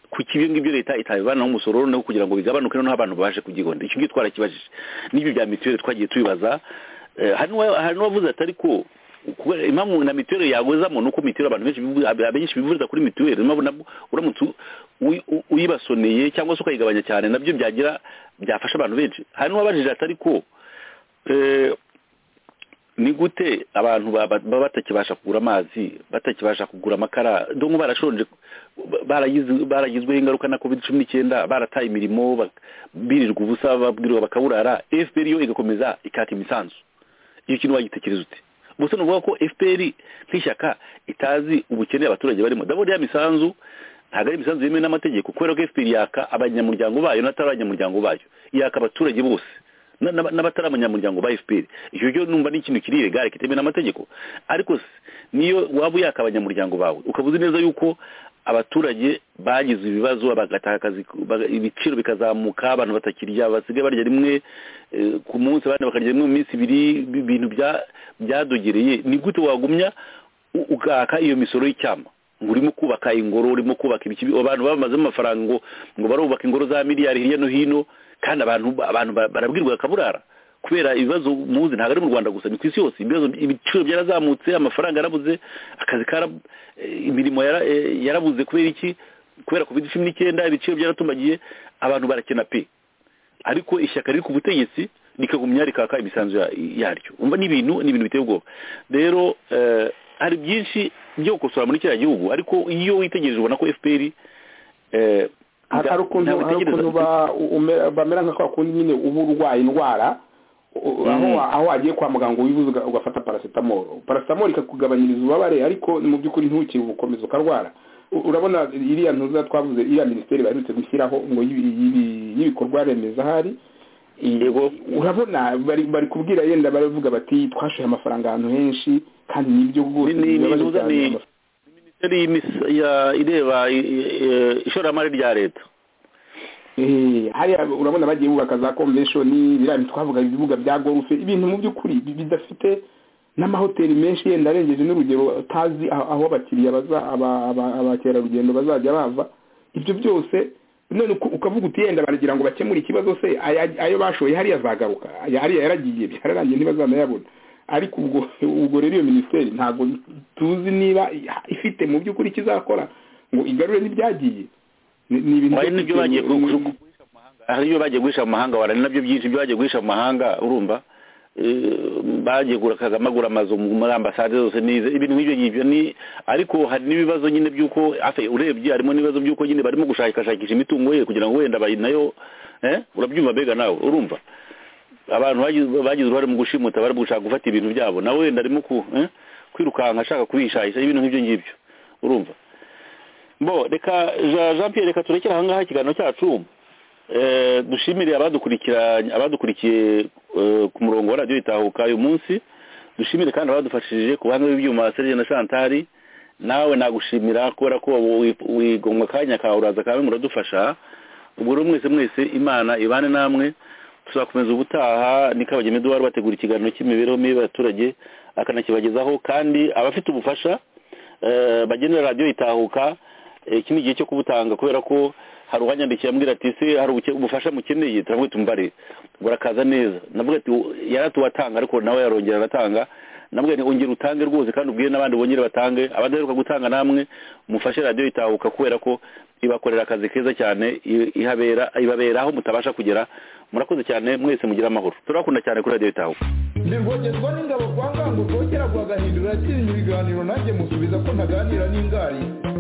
kuki ibyo ngibyo leta itabivanaho umusoro noneho kugira ngo bigabanuke noneho abantu babashe kubyigonda icyo ngicyo twarakibajije n'ibyo bya mituweli twagiye tubibaza Eh, hari n'uwa- hari n'uwavuze ati ariko kubera impamvu na mituweli yagozamo nuko mituweli abantu benshi bivu- ab- abenshi bivuriza kuri mituweli impamvu nabwo uramutse u- uyi- u- uyibasoneye cyangwa se ukayigabanya cyane nabyo byagira byafasha abantu benshi hari n'uwabajije ati ariko eh, ni gute abantu ba- ba- baba batakibasha kugura amazi batakibasha kugura amakara donko barashonje baragize- baragizweho ingaruka na covid cumi n'icyenda barataye imirimo bak- birirwa ubusa babwirwa bakaburara fpr yo igakomeza ikata imisanzu iyo kintu wagitekereza ute ubuse ni ukuvuga ko fpr nk'ishyaka itazi ubukene abaturage barimo ndabona ya misanzu ntabwo ari imisanzu yemewe n'amategeko kubera ko fpr yaka abanyamuryango bayo n'atari abanyamuryango bayo yaka abaturage bose na- na- n'abatari abanyamuryango ba fpr icyo cyo numva ni ikintu kiri iregare kitemewe n'amategeko ariko se niyo waba uyaka abanyamuryango bawe ukaba uzi neza yuko abaturage bagize ibibazo bagatakaza baga- ibiciro bikazamuka abantu batakirya basigaye barya rimwe eh, ku munsi abandi bakarya rimwe mu minsi ibiri bi- ibintu bya- byadogereye ni gute wagumya u- ukaka iyo misoro y'icyama ngo urimo kubaka ingoro urimo kubaka ibiki abantu bamazemo amafaranga ngo ngo barubaka ingoro za miliyari hirya no hino kandi abantu abantu ba- barabwirwa bakaburara kubera ibibazo muzi ntabwo ari mu rwanda gusa ni ku isi yose ibibazo ibiciro byarazamutse amafaranga yarabuze akazi kara eh, imirimo yara- eh, yarabuze kubera iki kubera covid cumi n'icyenda ibiciro byaratumbagiye abantu barakena pe ariko ishyaka riri ku butegetsi rikagumya rikaka imisanzu ya- yaryo umva ni ibintu ni ibintu biteye ubwoba rero eh, hari byinshi byo gukosora muri kiriya gihugu ariko iyo witegereje ubona ko fpr eh, hari ukuntu hari ukuntu ba- ume- bamera nka kwa kundi nyine uba urwaye indwara u- aho wa- aho wagiye kwa muganga wibuze uga- ugafata paracetamol paracetamol ikakugabanyiriza ubabare ariko mu by'ukuri ntukire ubukomeza ukarwara U- urabona iriya ntuza twavuze iriya minisiteri baherutse gushyiraho ngo y'ibi- y'ibi- y'ibikorwa remezo ahari Yego. urabona bari bari kubwira yenda baravuga bati twashoye amafaranga ahantu henshi kandi nibyo rwose Ni- ni- bibabaje ni- cyane ni- amafaranga." minisiteri y'imisa- ya- ireba i- i- i- ishoramari rya leta Eh, hariya urabona bagiye bubaka za convention biriya bintu twavuga ibibuga bya golf ibintu mu by'ukuri bi- bidafite n'amahoteli menshi yenda arengeje n'urugero utazi aho aho abakiriya baza aba- aba- abakerarugendo bazajya bava ibyo byose none uku- ukavuga uti yenda baragira ngo bakemure ikibazo se aya- ayo bashoye hariya azagaruka aya- hariya yaragiye byararangiye ntibazanayabona ariko ubwo ubwo rero iyo minisiteri ntabwo tuzi niba ifite mu by'ukuri icyo izakora ngo igarure n'ibyagiye ni ni ibintu hari byo n'ibyo kugenda- bagiye gu- gu- guhisha mu mahanga hari ibyo bagiye guhisha mu mahanga wara ni nabyo byinshi ibyo bagiye guhisha mu mahanga urumva Eh, bagiye gura- Kagame agura amazu mu- muri ambasade zose n'izi ibintu nk'ibyo ngibyo ni ariko hari n'ibibazo nyine by'uko afe urebye harimo n'ibibazo by'uko nyine barimo gushakashakisha imitungo ye kugira ngo wenda bayi nayo eh, urabyumva mbega nawe urumva abantu bagize- bagize uruhare mu gushimuta bari gushaka gufata ibintu byabo nawe wenda arimo ku- eh, kwirukanka ashaka kubihishahisha ibintu nk'ibyo ngibyo urumva bo reka Jean- jean pierre reka turekere ahangaha ikiganiro cyacu Eh, dushimire abadukurikiranye abadukurikiye eh, ku murongo wa radiyo itahuka uyu munsi dushimire kandi abadufashije ku buhanga bw'ibyuma serge na shantari nawe nagushimira kubera ko wigomwa akanya kawe uraza kawe muradufasha ubwo rero mwese mwese imana ibane namwe tuzakomeza ubutaha ni kabageni eduwari bategura ikiganiro cy'imibereho mibi y'abaturage akanakibagezaho kandi abafite ubufasha eh, bagenera radiyo itahuka eh, iki ni igihe cyo kubutanga kubera ko hari uwanyandikiye ambwira ati se hari ubuke- ubufasha mukeneye turavuga tumbare burakaza neza navuga ati "U- yaratuwatanga ariko nawe yarongera aratanga navuga nti ongera utange rwose kandi ubwire n'abandi bongere batange abadaheruka gutanga namwe mufashe radiyo itahuka kubera ko ibakorera akazi keza cyane i- ihabera ibabera aho mutabasha kugera murakoze cyane mwese mugira amahoro turabakunda cyane kuri radiyo itahuka ntigogezwa n'ingabo kwa ngango rwogera rwagahindura akirinya ibiganiro nanjye musubiza ko ntaganira n'ingari